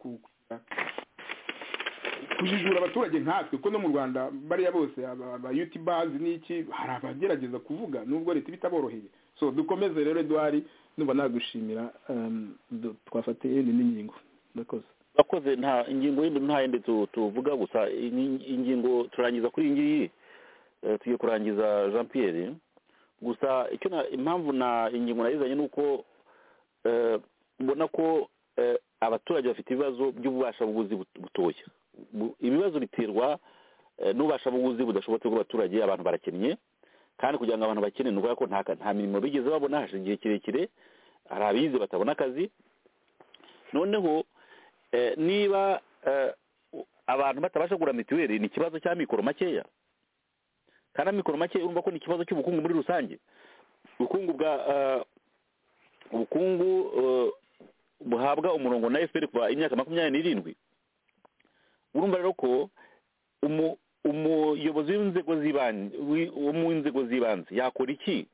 kujijura abaturage nkatwe kuko no mu rwanda bariya bose abayutibazi n'iki hari abagerageza kuvuga nubwo leta iba itaboroheye so dukomeze rero eduwari nuba nagushimira twafatiye yindi n'ingingo ndakoze urakoze nta ingingo yindi nta yindi tuvuga gusa ingingo turangiza kuri iyi ngiyi tugiye kurangiza jean pierre gusa icyo impamvu na ingingo nayizanye ni uko ubona ko abaturage bafite ibibazo by'ububashabuguzi butoya ibibazo biterwa n'ububasha buguzi budashobotse bw'abaturage abantu barakennye kandi kugira ngo abantu bakene ni ukuvuga ko nta mirimo bigeze babona hashize igihe kirekire hari abize batabona akazi noneho niba abantu batabasha kugura mituweli ni ikibazo cy'amikoro makeya kandi amikoro makeya urumva ko ni ikibazo cy'ubukungu muri rusange ubukungu bwa ubukungu buhabwa umurongo na efuperi kuva imyaka makumyabiri n'irindwi urumva rero ko umuyobozi w'inzego z'ibanze wo mu nzego z'ibanze yakora iki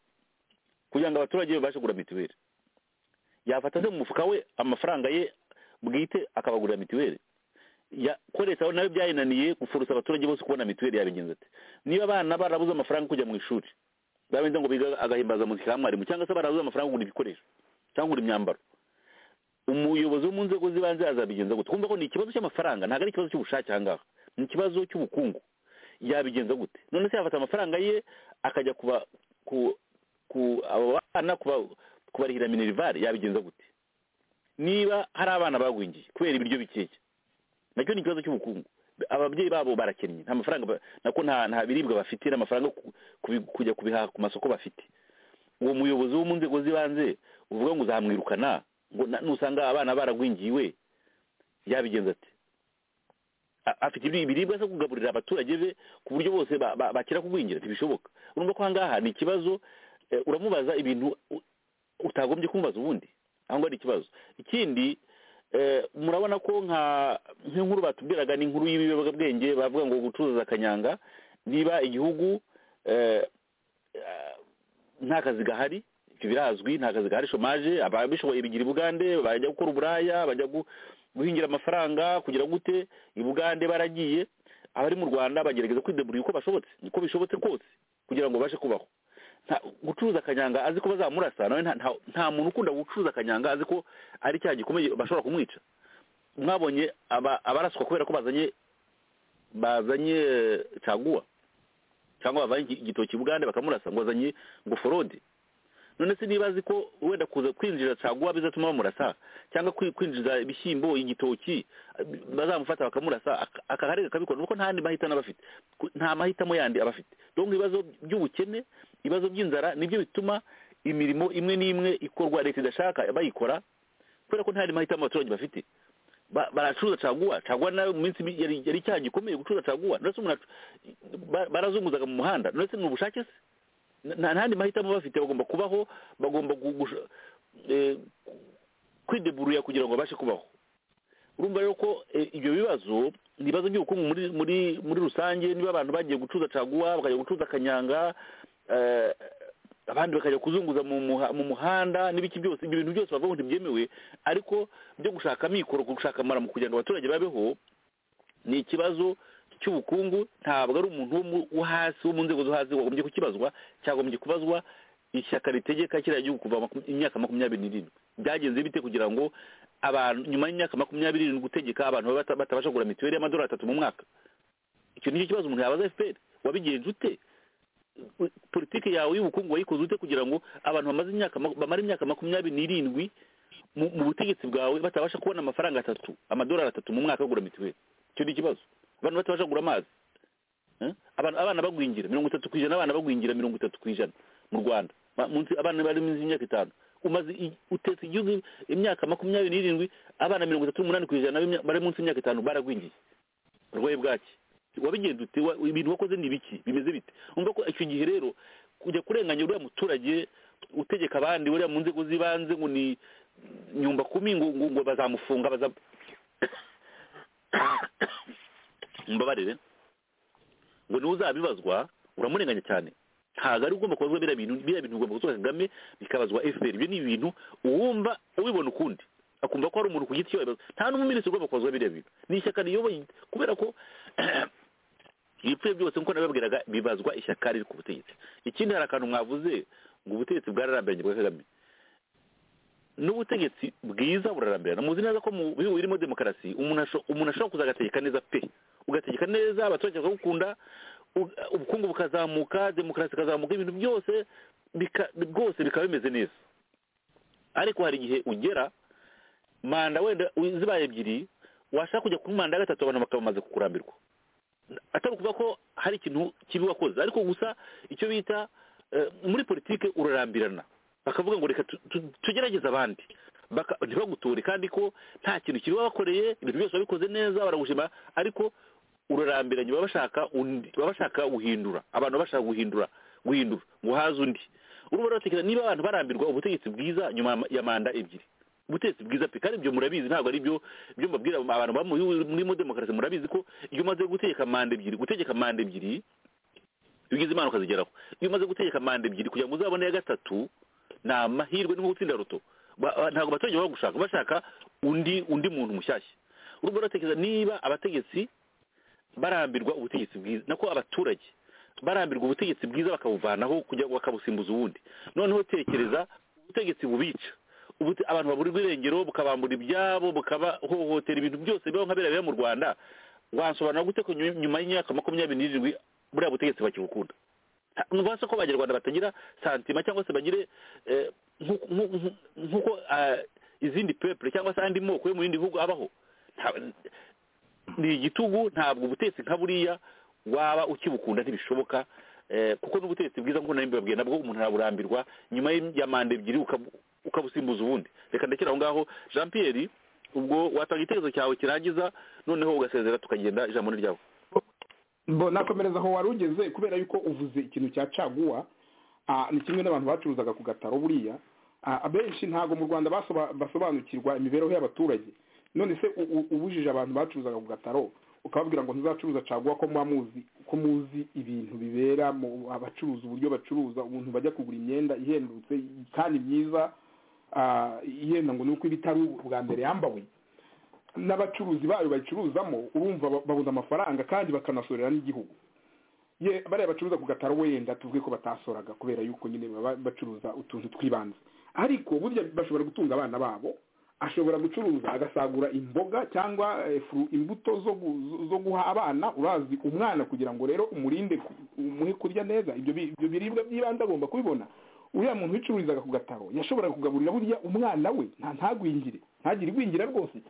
kugira ngo abaturage babashe kugura mituweli yafata se mu mufuka we amafaranga ye bwite akabagurira mituweli yakoresha nawe byayinaniye gufurusa abaturage bose kubona mituweli yabigenza ati niba abana barabuze amafaranga kujya mu ishuri babenza ngo biga agahimbaza mu ka mwarimu cyangwa se barabuze amafaranga kugura ibikoresho cyangwa kugura imyambaro umuyobozi wo mu nzego z'ibanze azabigenza gute twumva ko ni ikibazo cy'amafaranga ntabwo ari ikibazo cy'ubushake aha ngaha ni ikibazo cy'ubukungu yabigenza gute none se yafata amafaranga ye akajya kuba ku abo bana kubarihira minerivare yabigenza gute niba hari abana bagwingiye kubera ibiryo bikeya nacyo ni ikibazo cy'ubukungu ababyeyi babo barakennye nta mafaranga nako nta biribwa bafite nta mafaranga kujya kubihaha ku masoko bafite uwo muyobozi wo mu nzego z'ibanze uvuga ngo uzamwirukana ngo nusanga abana baragwingiwe yabigenza ati afite ibiribwa zo kugaburira abaturage be ku buryo bose bakira kugwingira ntibishoboka urumva ko ahangaha ni ikibazo uramubaza ibintu utagombye kumubaza ubundi aho ngaho ni ikibazo ikindi murabona ko nk'inkuru batubwiraga ni inkuru y'ibiyobyabwenge bavuga ngo gucuruza akanyanga niba igihugu nta kazi gahari birazwi nta kazi gahari shomaje ababishoboye bigira i bugande bajya gukora uburaya bajya guhingira amafaranga kugira gute i bugande baragiye abari mu rwanda bagerageza kwideburira uko bashobotse niko bishobotse kose kugira ngo babashe kubaho gucuruza akanyanga azi ko bazamurasa nawe nta muntu ukunda gucuruza akanyanga azi ko ari cya gikomeye bashobora kumwica mwabonye abaraswa kubera ko bazanye bazanye caguwa cyangwa bavanye igitoki bugande bakamurasa ngo bazanye ngo forode none se niba azi ko wenda kuza kwinjira caguwa bizatuma bamurasa cyangwa kwinjiza ibishyimbo igitoki bazamufata bakamurasa akaharega akabikora kuko nta yandi mahitamo aba afite nta mahitamo yandi aba afite donko ibibazo by'ubukene ibibazo by'inzara nibyo bituma imirimo imwe n'imwe ikorwa leta idashaka bayikora kubera ko nta yandi mahitamo abaturage bafite baracuruza caguwa caguwa nawe mu minsi yari icyaha gikomeye gucuruza caguwa barazunguzaga mu muhanda none se ni ubushake se nta ntandi mahitamo bafite bagomba kubaho bagomba kwideburuya kugira ngo babashe kubaho urumva rero ko ibyo bibazo ni ibibazo by'ubukungu muri muri rusange niba abantu bagiye gucuruza caguwa bakajya gucuruza akanyanga abandi bakajya kuzunguza mu muhanda n'ibiki byose ibyo bintu byose bavuga ntibyemewe ariko byo gushaka amikoro gushaka amaramu kugira ngo abaturage babeho ni ikibazo cy'ubukungu ntabwo ari umuntu wo hasi wo mu nzego zo hasi wagombye kukibazwa cyagombye kubazwa ishyaka ritegeka kiriya gihugu kuva imyaka makumyabiri n'irindwi byagenze bite kugira ngo abantu nyuma y'imyaka makumyabiri n'irindwi gutegeka abantu batabasha kugura mituweli y'amadolari atatu mu mwaka icyo nicyo kibazo umuntu yabaza efuperi wabigenje ute politiki yawe y'ubukungu wayikoze ute kugira ngo abantu bamaze imyaka bamara imyaka makumyabiri n'irindwi mu butegetsi bwawe batabasha kubona amafaranga atatu amadolari atatu mu mwaka bagura mituweli icyo ni ikibazo abantu batabasha kugura amazi abana bagwingira mirongo itatu ku ijana abana bagwingira mirongo itatu ku ijana mu rwanda munsi abana bari munsi y'imyaka itanu umaze utetse igihugu imyaka makumyabiri n'irindwi abana mirongo itatu n'umunani ku ijana bari munsi y'imyaka itanu baragwingiye urwaye bwaki wabigenza ute ibintu wakoze ni biki bimeze bite umva ko icyo gihe rero kujya kurenganya uriya muturage utegeka abandi uriya mu nzego z'ibanze ngo ni nyumba kumi ngo ngo- ngo bazamufunga baza mbabarire ngo niwe uzabibazwa uramurenganya cyane ntabwo ari ugomba kubazwa biriya bintu biriya bintu ugomba kuzuba kagame bikabazwa fpr ibyo ni ibintu uwumva ubibona ukundi akumva ko hari umuntu ku giti cye wabibaza nta n'umuminisitiri ugomba kubazwa biriya bintu ni ishyaka riyoboye kubera ko ibipfuye byose nk'uko nabibabwiraga bibazwa ishyaka riri ku butegetsi ikindi hari akantu mwavuze ngo ubutegetsi bwararambiranye bwa kagame n'ubutegetsi bwiza burarambirana muzi neza ko mu bihugu birimo demokarasi umuntu asho- umuntu ashobora kuza agategeka neza pe ugategeka neza abaturage bakagukunda u- ubukungu bukazamuka demokarasi ikazamuka ibintu byose bika- bwose bikaba bimeze neza ariko hari igihe ugera manda wenda u- zibaye ebyiri washaka kujya kuri manda ya gatatu abantu bakaba bamaze kukurambirwa atari ukuvuga ko hari ikintu kibi wakoze ariko gusa icyo bita eh, muri politike urarambirana bakavuga ngo reka tu- tu- tugerageze abandi Baka- ntibagutore kandi ko nta kintu kibi wabakoreye ibintu byose wabikoze neza baragushima ariko urarambiranye baba bashaka undi baba bashaka guhindura abantu baba bashaka guhindura guhindura ngo haze undi urumva ruratekereza niba abantu barambirwa ubutegetsi bwiza nyuma ya ma- ya manda ebyiri ubutegetsi bwiza pe kandi ibyo murabizi ntabwo ari byo byo mbabwira abantu baba mu bihugu birimo demokarasi murabizi ko iyo umaze gutegeka manda ebyiri gutegeka manda ebyiri iyo ugize imana ukazigeraho iyo umaze gutegeka manda ebyiri kugira ngo uzabone iya gatatu ni amahirwe ni nko gutsinda ruto Ba- ba- ntabwo abaturage baba gushaka bashaka undi undi muntu mushyashya urumva uratekereza niba abategetsi barambirwa ubutegetsi bwiza nako abaturage barambirwa ubutegetsi bwiza bakabuvanaho kugira ngo bakabusimbuza ubundi noneho tekereza ubutegetsi bubica ubute- abantu baburirwa irengero bukabambura ibyabo bukabahohotera ibintu byose bibaho nka biriya biba mu rwanda wansobanura gute ko nyu- nyuma y'imyaka makumyabiri n'irindwi buriya butegetsi bakibukunda nuba se ko abanyarwanda batagira santima cyangwa se bagire eh, nku- nku- nku- nk'uko ah, izindi pepure cyangwa se andi moko yo mu bindi bihugu abaho Nta- ni igitugu ntabwo ubutegetsi nka buriya waba ukibukunda ntibishoboka eh, kuko n'ubutegetsi bwiza nk'uko nari mbibabwiye nabwo umuntu araburambirwa nyuma y- ya manda ebyiri ukabu- ukabusimbuza ubundi reka ndekere aho ngaho jean pierre ubwo watanga igitekerezo cyawe kirangiza noneho ugasezera tukagenda ijambo ni ryawe bo nakomereza aho wari ugeze kubera yuko uvuze ikintu cya caguwa ah, ni kimwe n'abantu bacuruzaga ku gataro buriya Ah, abenshi ntabwo mu rwanda basoba- basobanukirwa imibereho y'abaturage none se u- u- ubujije abantu bacuruzaga ku gataro ukababwira ngo ntuzacuruza caguwa ko muba muzi ko muzi ibintu bibera mu abacuruza uburyo bacuruza umuntu bajya kugura imyenda ihendutse kandi myiza ah, yenda ngo ni uko iba itari ubwa mbere yambawe n'abacuruzi bayo bayicuruzamo urumva ba- babuze amafaranga kandi bakanasorera n'igihugu ye bariya bacuruza ku gataro wenda tuvuge ko batasoraga kubera yuko nyine baba bacuruza utuntu tw'ibanze ariko burya bashobora gutunga abana babo ashobora gucuruza agasagura imboga cyangwa eh, fru- imbuto zo gu- zo guha abana urazi umwana kugira ngo rero umurinde ku- umuhe kurya neza ibyo bi- ibyo biribwa by'ibanze agomba kubibona uriya muntu wicururizaga ku gataro yashoboraga kugaburira burya umwana we nta ntagwingire ntagire igwingira rwose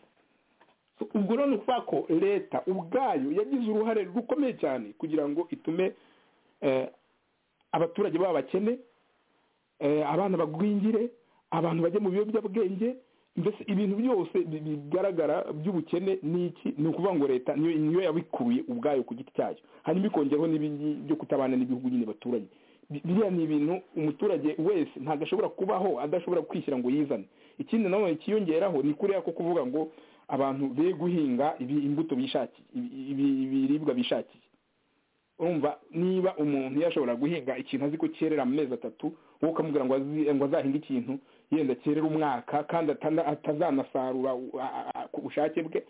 So, ubwo rero ni ukuvuga ko leta ubwayo yagize uruhare rukomeye cyane kugira ngo itume eh, abaturage baba bakene eh, abana bagwingire abantu bajye mu biyobyabwenge mbese ibintu byose bi- bigaragara by'ubukene ni iki ni ukuvuga ngo leta niyo niyo yabikuye ubwayo ku giti cyayo hanyuma ikongeraho n'ibindi byo kutabana n'ibihugu nyine baturanye Bi- biriya ni ibintu umuturage wese ntabwo ashobora kubaho adashobora kwishyira ngo yizane ikindi nanone kiyongeraho ni kuriya ko kuvuga ngo abantu be guhinga ibi- imbuto bishakiye ibi- ibi- ibiribwa bishakiye urumva niba umuntu yashobora guhinga ikintu azi ko cyerera mu mezi atatu wowe ukamubwira ngo azi- ngo azahinge ikintu yenda cyerera umwaka kandi atana- atazanasarura u- a- a- ku bushake bwe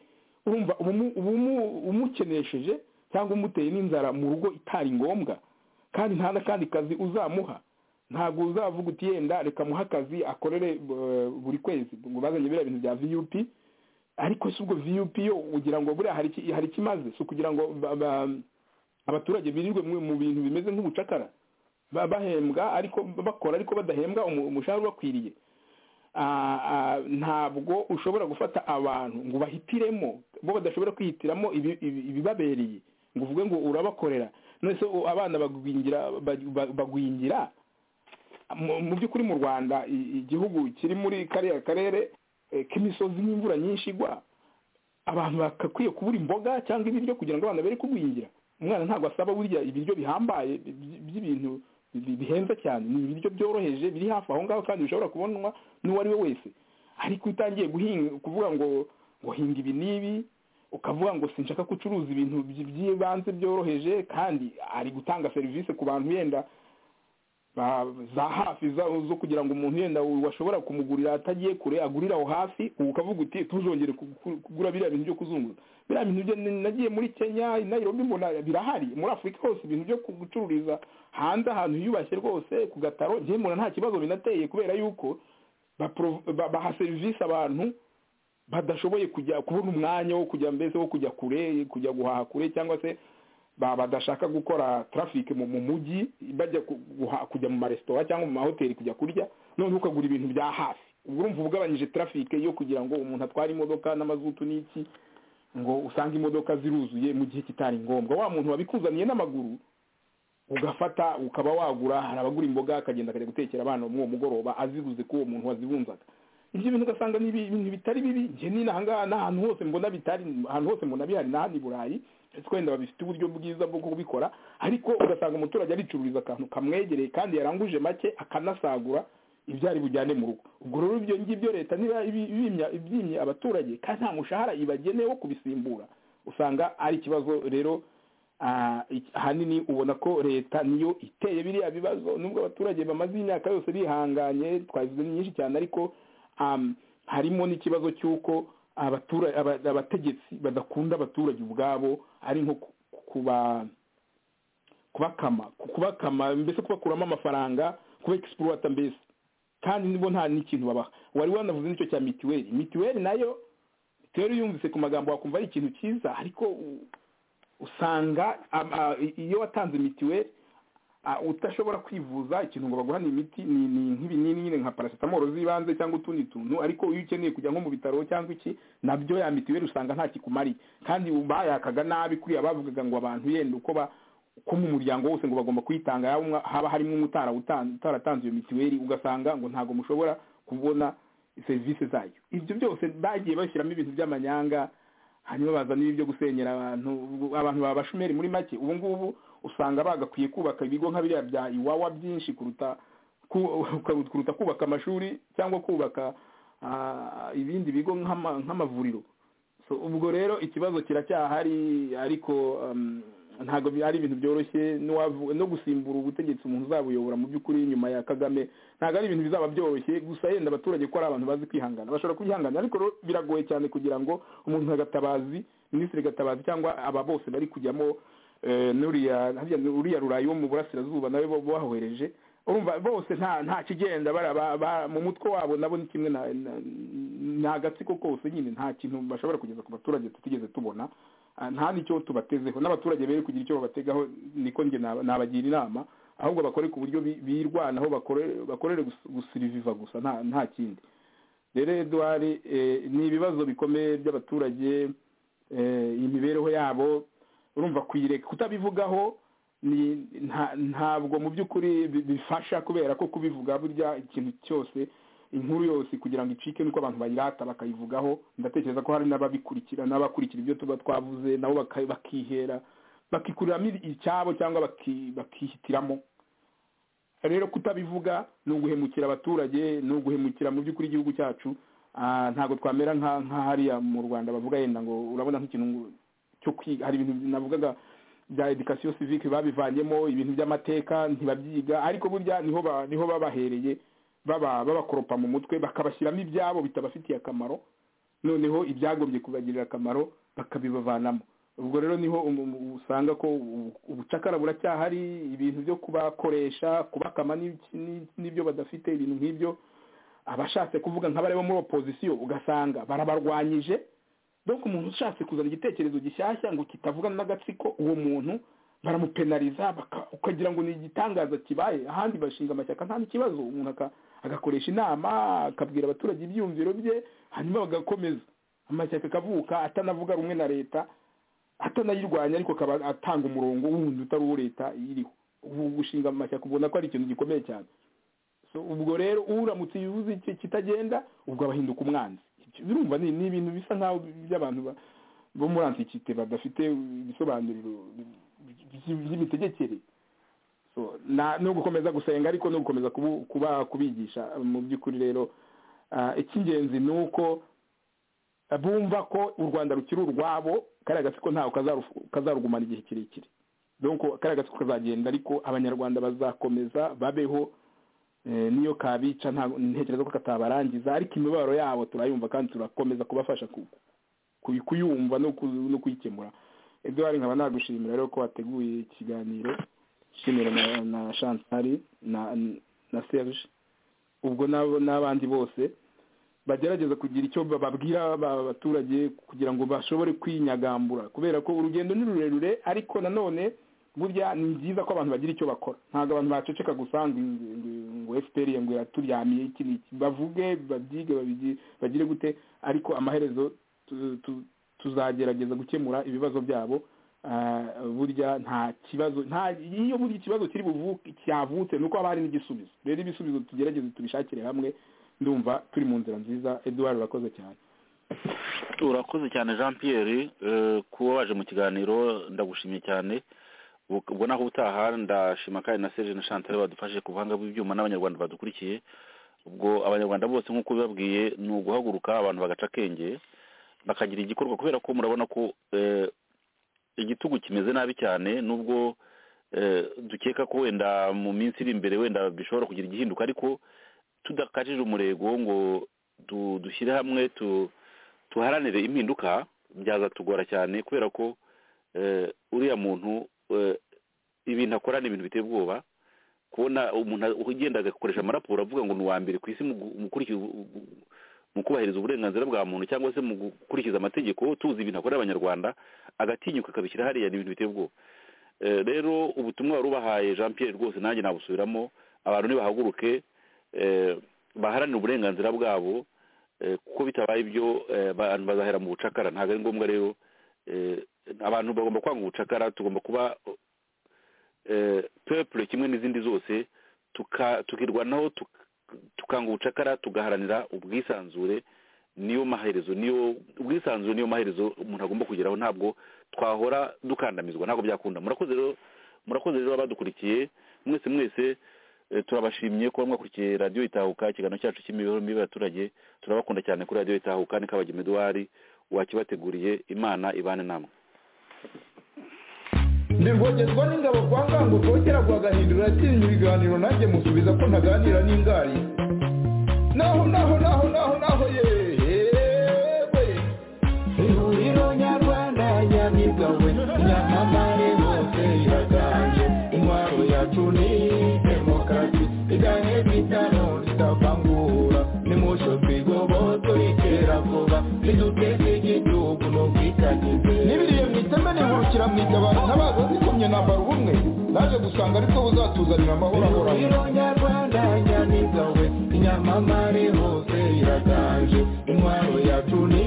urumva ubumu- ubumu- umukenesheje cyangwa umuteye n'inzara mu rugo itari ngombwa kandi nta n'akandi kazi uzamuha ntabwo uzavuga uti yenda reka muhe akazi akorere eh, buri kwezi ngo bazanye biriya bintu bya viyupi ariko si ubwo viyupi yo ugira ngo buriya hari iki- hari ikimaze si ukugira ngo ba- ba- abaturage birirwe mu mu bintu bimeze nk'ubucakara ba- bahembwa ariko bakora ariko badahembwa umu- umushahara ubakwiriye Ah, ah, ntabwo ushobora gufata abantu ngo bahitiremo bo badashobora kwihitiramo ibi- ibi- ibibabereye ngo uvuge ngo urabakorera none se u- abana bagwingira ba- ba- bagwingira mu mu by'ukuri mu rwanda i- igihugu kiri muri kariya karere eh, k'imisozi n'imvura nyinshi igwa abantu bagakwiye kubura imboga cyangwa ibiryo kugira ngo abana bere kugwingira umwana ntabwo asaba burya ibiryo bihambaye bi- bi- by'ibintu bi- bihenze cyane ni ibiryo byoroheje biri hafi aho ngaho kandi bishobora kubonwa n'uwo ari we wese ariko utangiye guhinga kuvuga ngo ngo hinga ibi n'ibi ukavuga ngo sinshaka ko ucuruza ibintu by'ibanze byoroheje kandi ari gutanga serivisi ku bantu yenda za hafi zo kugira ngo umuntu yenda washobora kumugurira atagiye kure agurira aho hafi ukavuga uti tuzongere kugura biriya bintu byo kuzunguza biriya bintu byo nagiye muri kenya nayirobi mbona birahari muri afurika hose ibintu byo gucururiza hanze ahantu hiyubashye rwose ku gataro njyewe mbona nta kibazo binateye kubera yuko baha serivisi abantu badashoboye kujya kubona umwanya wo kujya mbese wo kujya kure kujya guhaha kure cyangwa se badashaka gukora tarafike mu mujyi bajya kujya mu maresitora cyangwa mu mahoteli kujya kurya none ukagura ibintu bya hafi urumva ugabanyije tarafike yo kugira ngo umuntu atware imodoka n'amazutu n'iki ngo usange imodoka ziruzuye mu gihe kitari ngombwa wa muntu wabikuzaniye n'amaguru ugafata ukaba wagura hari abagura imboga akagenda akajya gutekera abana muri uwo mugoroba aziguze k'uwo muntu wazibunzaga ibyo bintu ugasanga ni ibintu bitari bibi njye ni n'ahantu hose mbona bitari ahantu hose mbona bihari n'ahandi i burayi ariko wenda babifite uburyo bwiza bwo kubikora ariko ugasanga umuturage aricururiza akantu kamwegereye kandi yaranguje make akanasagura ibyo ari bujyane mu rugo ubwo rero ibyo ngibyo leta niba ibyimye abaturage kandi nta mushahara ibageneye wo kubisimbura usanga ari ikibazo rero ahanini ubona ko leta niyo iteye biriya bibazo nubwo abaturage bamaze imyaka yose bihanganye twazize nyinshi cyane ariko harimo n'ikibazo cy'uko abategetsi badakunda abaturage ubwabo ari nko kubakama kubakama mbese kubakuramo amafaranga kuba egisipuruwata mbese kandi nibo nta n'ikintu babaha wari wanavuze n'icyo cya mituweli mituweli nayo mituweli yumvise ku magambo wakumva ari ikintu cyiza ariko usanga iyo watanze mituweli udashobora kwivuza ikintu ngo baguhane imiti ni nk'ibinini nyine nka paracetamol z'ibanze cyangwa utundi tuntu ariko iyo ukeneye kujya nko mu bitaro cyangwa iki nabyo ya mituweli usanga nta kikumariye kandi bayakaga nabi kuriya bavugaga ngo abantu yenda uko ko mu muryango wose ngo bagomba kuyitanga haba harimo utaratanze iyo mituweli ugasanga ngo ntabwo mushobora kubona serivisi zayo ibyo byose bagiye bashyiramo ibintu by'amanyanga hanyuma baza n'ibi byo gusenyera abantu abantu baba abashomeri muri make ubu ngubu usanga bagakwiye kubaka ibigo nka biriya bya iwawa byinshi kuruta kuruta kubaka amashuri cyangwa kubaka ibindi bigo nk'amavuriro ubwo rero ikibazo kiracyahari ariko ntabwo ari ibintu byoroshye no gusimbura ubutegetsi umuntu uzabuyobora mu by'ukuri nyuma ya kagame ntabwo ari ibintu bizaba byoroshye gusa yenda abaturage ko ari abantu bazi kwihangana bashobora kwihangana ariko biragoye cyane kugira ngo umuntu nka gatabazi minisitiri gatabazi cyangwa aba bose bari kujyamo uriya rurayi wo mu burasirazuba nawe bahohereje urumva bose nta kigenda mu mutwe wabo nabo ni kimwe nta gatsiko kose nyine nta kintu bashobora kugeza ku baturage tutigeze tubona nta n'icyo tubatezeho n'abaturage bere kugira icyo babategaho niko njye nabagira inama ahubwo bakore ku buryo birwanaho bakorere gusiriviva gusa nta kindi rero eduwari ni ibibazo bikomeye by'abaturage imibereho yabo urumva kuyireka kutabivugaho ntabwo mu by'ukuri bifasha kubera ko kubivuga burya ikintu cyose inkuru yose kugira ngo icike nuko abantu bayirata bakayivugaho ndatekereza ko hari n'ababikurikira n'abakurikira ibyo tuba twavuze nabo bakihera bakikuriramo icyabo cyangwa bakihitiramo rero kutabivuga ni uguhemukira abaturage ni uguhemukira mu by'ukuri igihugu cyacu ntabwo twamera nka hariya mu rwanda bavuga yenda ngo urabona nk'ikintu cyo kwiga hari ibintu navugaga bya edikasiyo sivike babivanyemo ibintu by'amateka ntibabyiga ariko burya niho babahereye babakoropa mu mutwe bakabashyiramo ibyabo bitabafitiye akamaro noneho ibyagombye kubagirira akamaro bakabibavanamo ubwo rero niho usanga ko ubucakara buracyahari ibintu byo kubakoresha kubakama n'ibyo badafite ibintu nk'ibyo abashatse kuvuga nk'abari bo muri opozisiyo ugasanga barabarwanyije dore umuntu ushatse kuzana igitekerezo gishyashya ngo kitavugana n'agatsiko uwo muntu baramupenariza ukagira ngo ni igitangaza kibaye ahandi bashinga amashyaka nta n'ikibazo umuntu agakoresha inama akabwira abaturage ibyiyumviro bye hanyuma bagakomeza amashyaka akavuka atanavuga rumwe na leta atanayirwanya ariko akaba atanga umurongo wundi utari uwo leta iriho ubu gushinga amashyaka ubona ko ari ikintu gikomeye cyane ubwo rero uramutse uzi kitagenda ubwo abahinduka umwanzi birumva ni ibintu bisa nk'aho by'abantu bo muri antikite badafite ibisobanuriro by'imitegekere no gukomeza gusenga ariko no gukomeza kubigisha mu by'ukuri rero icy'ingenzi ni uko bumva ko u rwanda rukiri urwabo kariya gatsiko ntawe kazarugumana igihe kirekire donko kariya gatsiko kazagenda ariko abanyarwanda bazakomeza babeho niyo kabica ntekereza ko katabarangiza ariko imibabaro yabo turayumva kandi turakomeza kubafasha kuyumva no kuyikemura eduard nkaba nagushimira rero ko wateguye ikiganiro nshimira na shantari na serge ubwo n'abandi bose bagerageza kugira icyo bababwira abaturage kugira ngo bashobore kwinyagambura kubera ko urugendo ni rurerure ariko nanone burya ni byiza ko abantu bagira icyo bakora ntabwo abantu baceceka gusa ngo fpr ngo iraturyamiye iki n'iki bavuge babyige bagire gute ariko amaherezo tuzagerageza gukemura ibibazo byabo burya nta kibazo nta iyo burya ikibazo kiri buvuke cyavutse ni uko haba hari n'igisubizo rero ibisubizo tugerageze tubishakire hamwe ndumva turi mu nzira nziza eduard urakoze cyane urakoze cyane jean pierre kuba waje mu kiganiro ndagushimye cyane ubwo naho utaha ndashima kandi na serge na chantal badufashe ku buhanga bw'ibyuma n'abanyarwanda badukurikiye ubwo abanyarwanda bose nk'uko bibabwiye ni uguhaguruka abantu bagaca akenge bakagira igikorwa kubera ko murabona ko igitugu kimeze nabi cyane nubwo dukeka ko wenda mu minsi iri imbere wenda bishobora kugira igihinduka ariko tudakajije umurego ngo dushyire hamwe tuharanire impinduka byazatugora cyane kubera ko uriya muntu ibintu akora ni ibintu biteye ubwoba kubona umuntu ugenda agakoresha amaraporo avuga ngo ni uwa mbere ku isi mu kubahiriza uburenganzira bwa muntu cyangwa se mu gukurikiza amategeko tuzi ibintu akorera abanyarwanda agatinyuka akabishyira hariya ni ibintu biteye ubwoba rero ubutumwa wari ubahaye jean Pierre rwose nanjye nabusubiramo abantu nibahaguruke baharanira uburenganzira bwabo kuko bitabaye ibyo abantu bazahera mu bucakara ntabwo ari ngombwa rero abantu bagomba kwanga ubucakara tugomba kuba pepure kimwe n'izindi zose tukirwanaho tukanga ubucakara tugaharanira ubwisanzure niyo maherezo niyo ubwisanzure niyo maherezo umuntu agomba kugeraho ntabwo twahora dukandamizwa ntabwo byakunda murakoze rero murakoze rero abadukurikiye mwese mwese turabashimye kuba mwakurikiye radiyo itahuka ikiganiro cyacu cy'imibereho mibi y'abaturage turabakunda cyane kuri radiyo itahuka ni kabagema eduwari wakibateguriye imana ibane namwe ndirwongerwa n'ingabo kwa ngango rwongera rwagahindura atinya ibiganiro nanjye musubiza ko ntaganira n'ingari naho naho naho naho naho yewe ihuriro nyarwanda nyamigawe nyamamare hose iraganje intwaro yacu ni demokarasi iganye bitano ritavangura nimusho twigoboto rikera vuba riduteza igihugu n'ubwitangize n'ibiriye mwiteme nihurukira mwitabara n'abagozi kumye nambara ubumwe naje gusanga ariko buzatuzanira amahoro ahoraho ihuriro nyarwanda nyamigawe inyamamare hose iraganje intwaro yacu ni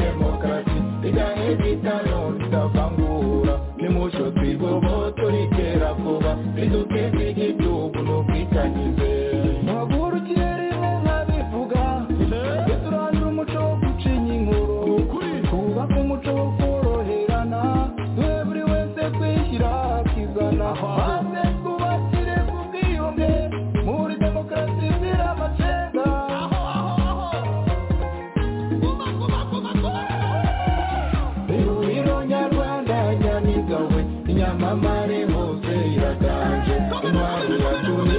demokarasi iganye bitano ritavangura nimusho twigoboto rikera vuba riduteza igihugu n'ubwitangize muhagurukiye rimwe nk'abivuga tujye turandura umuco wo gucinya inkuru twubake umuco wo koroherana duhe buri wese kwishyira akizana maze twubakire ku bwiyunge muri demokarasi izira amacenga ihuriro nyarwanda nyamigawe inyamamare hose iraganje intwaro ya tuni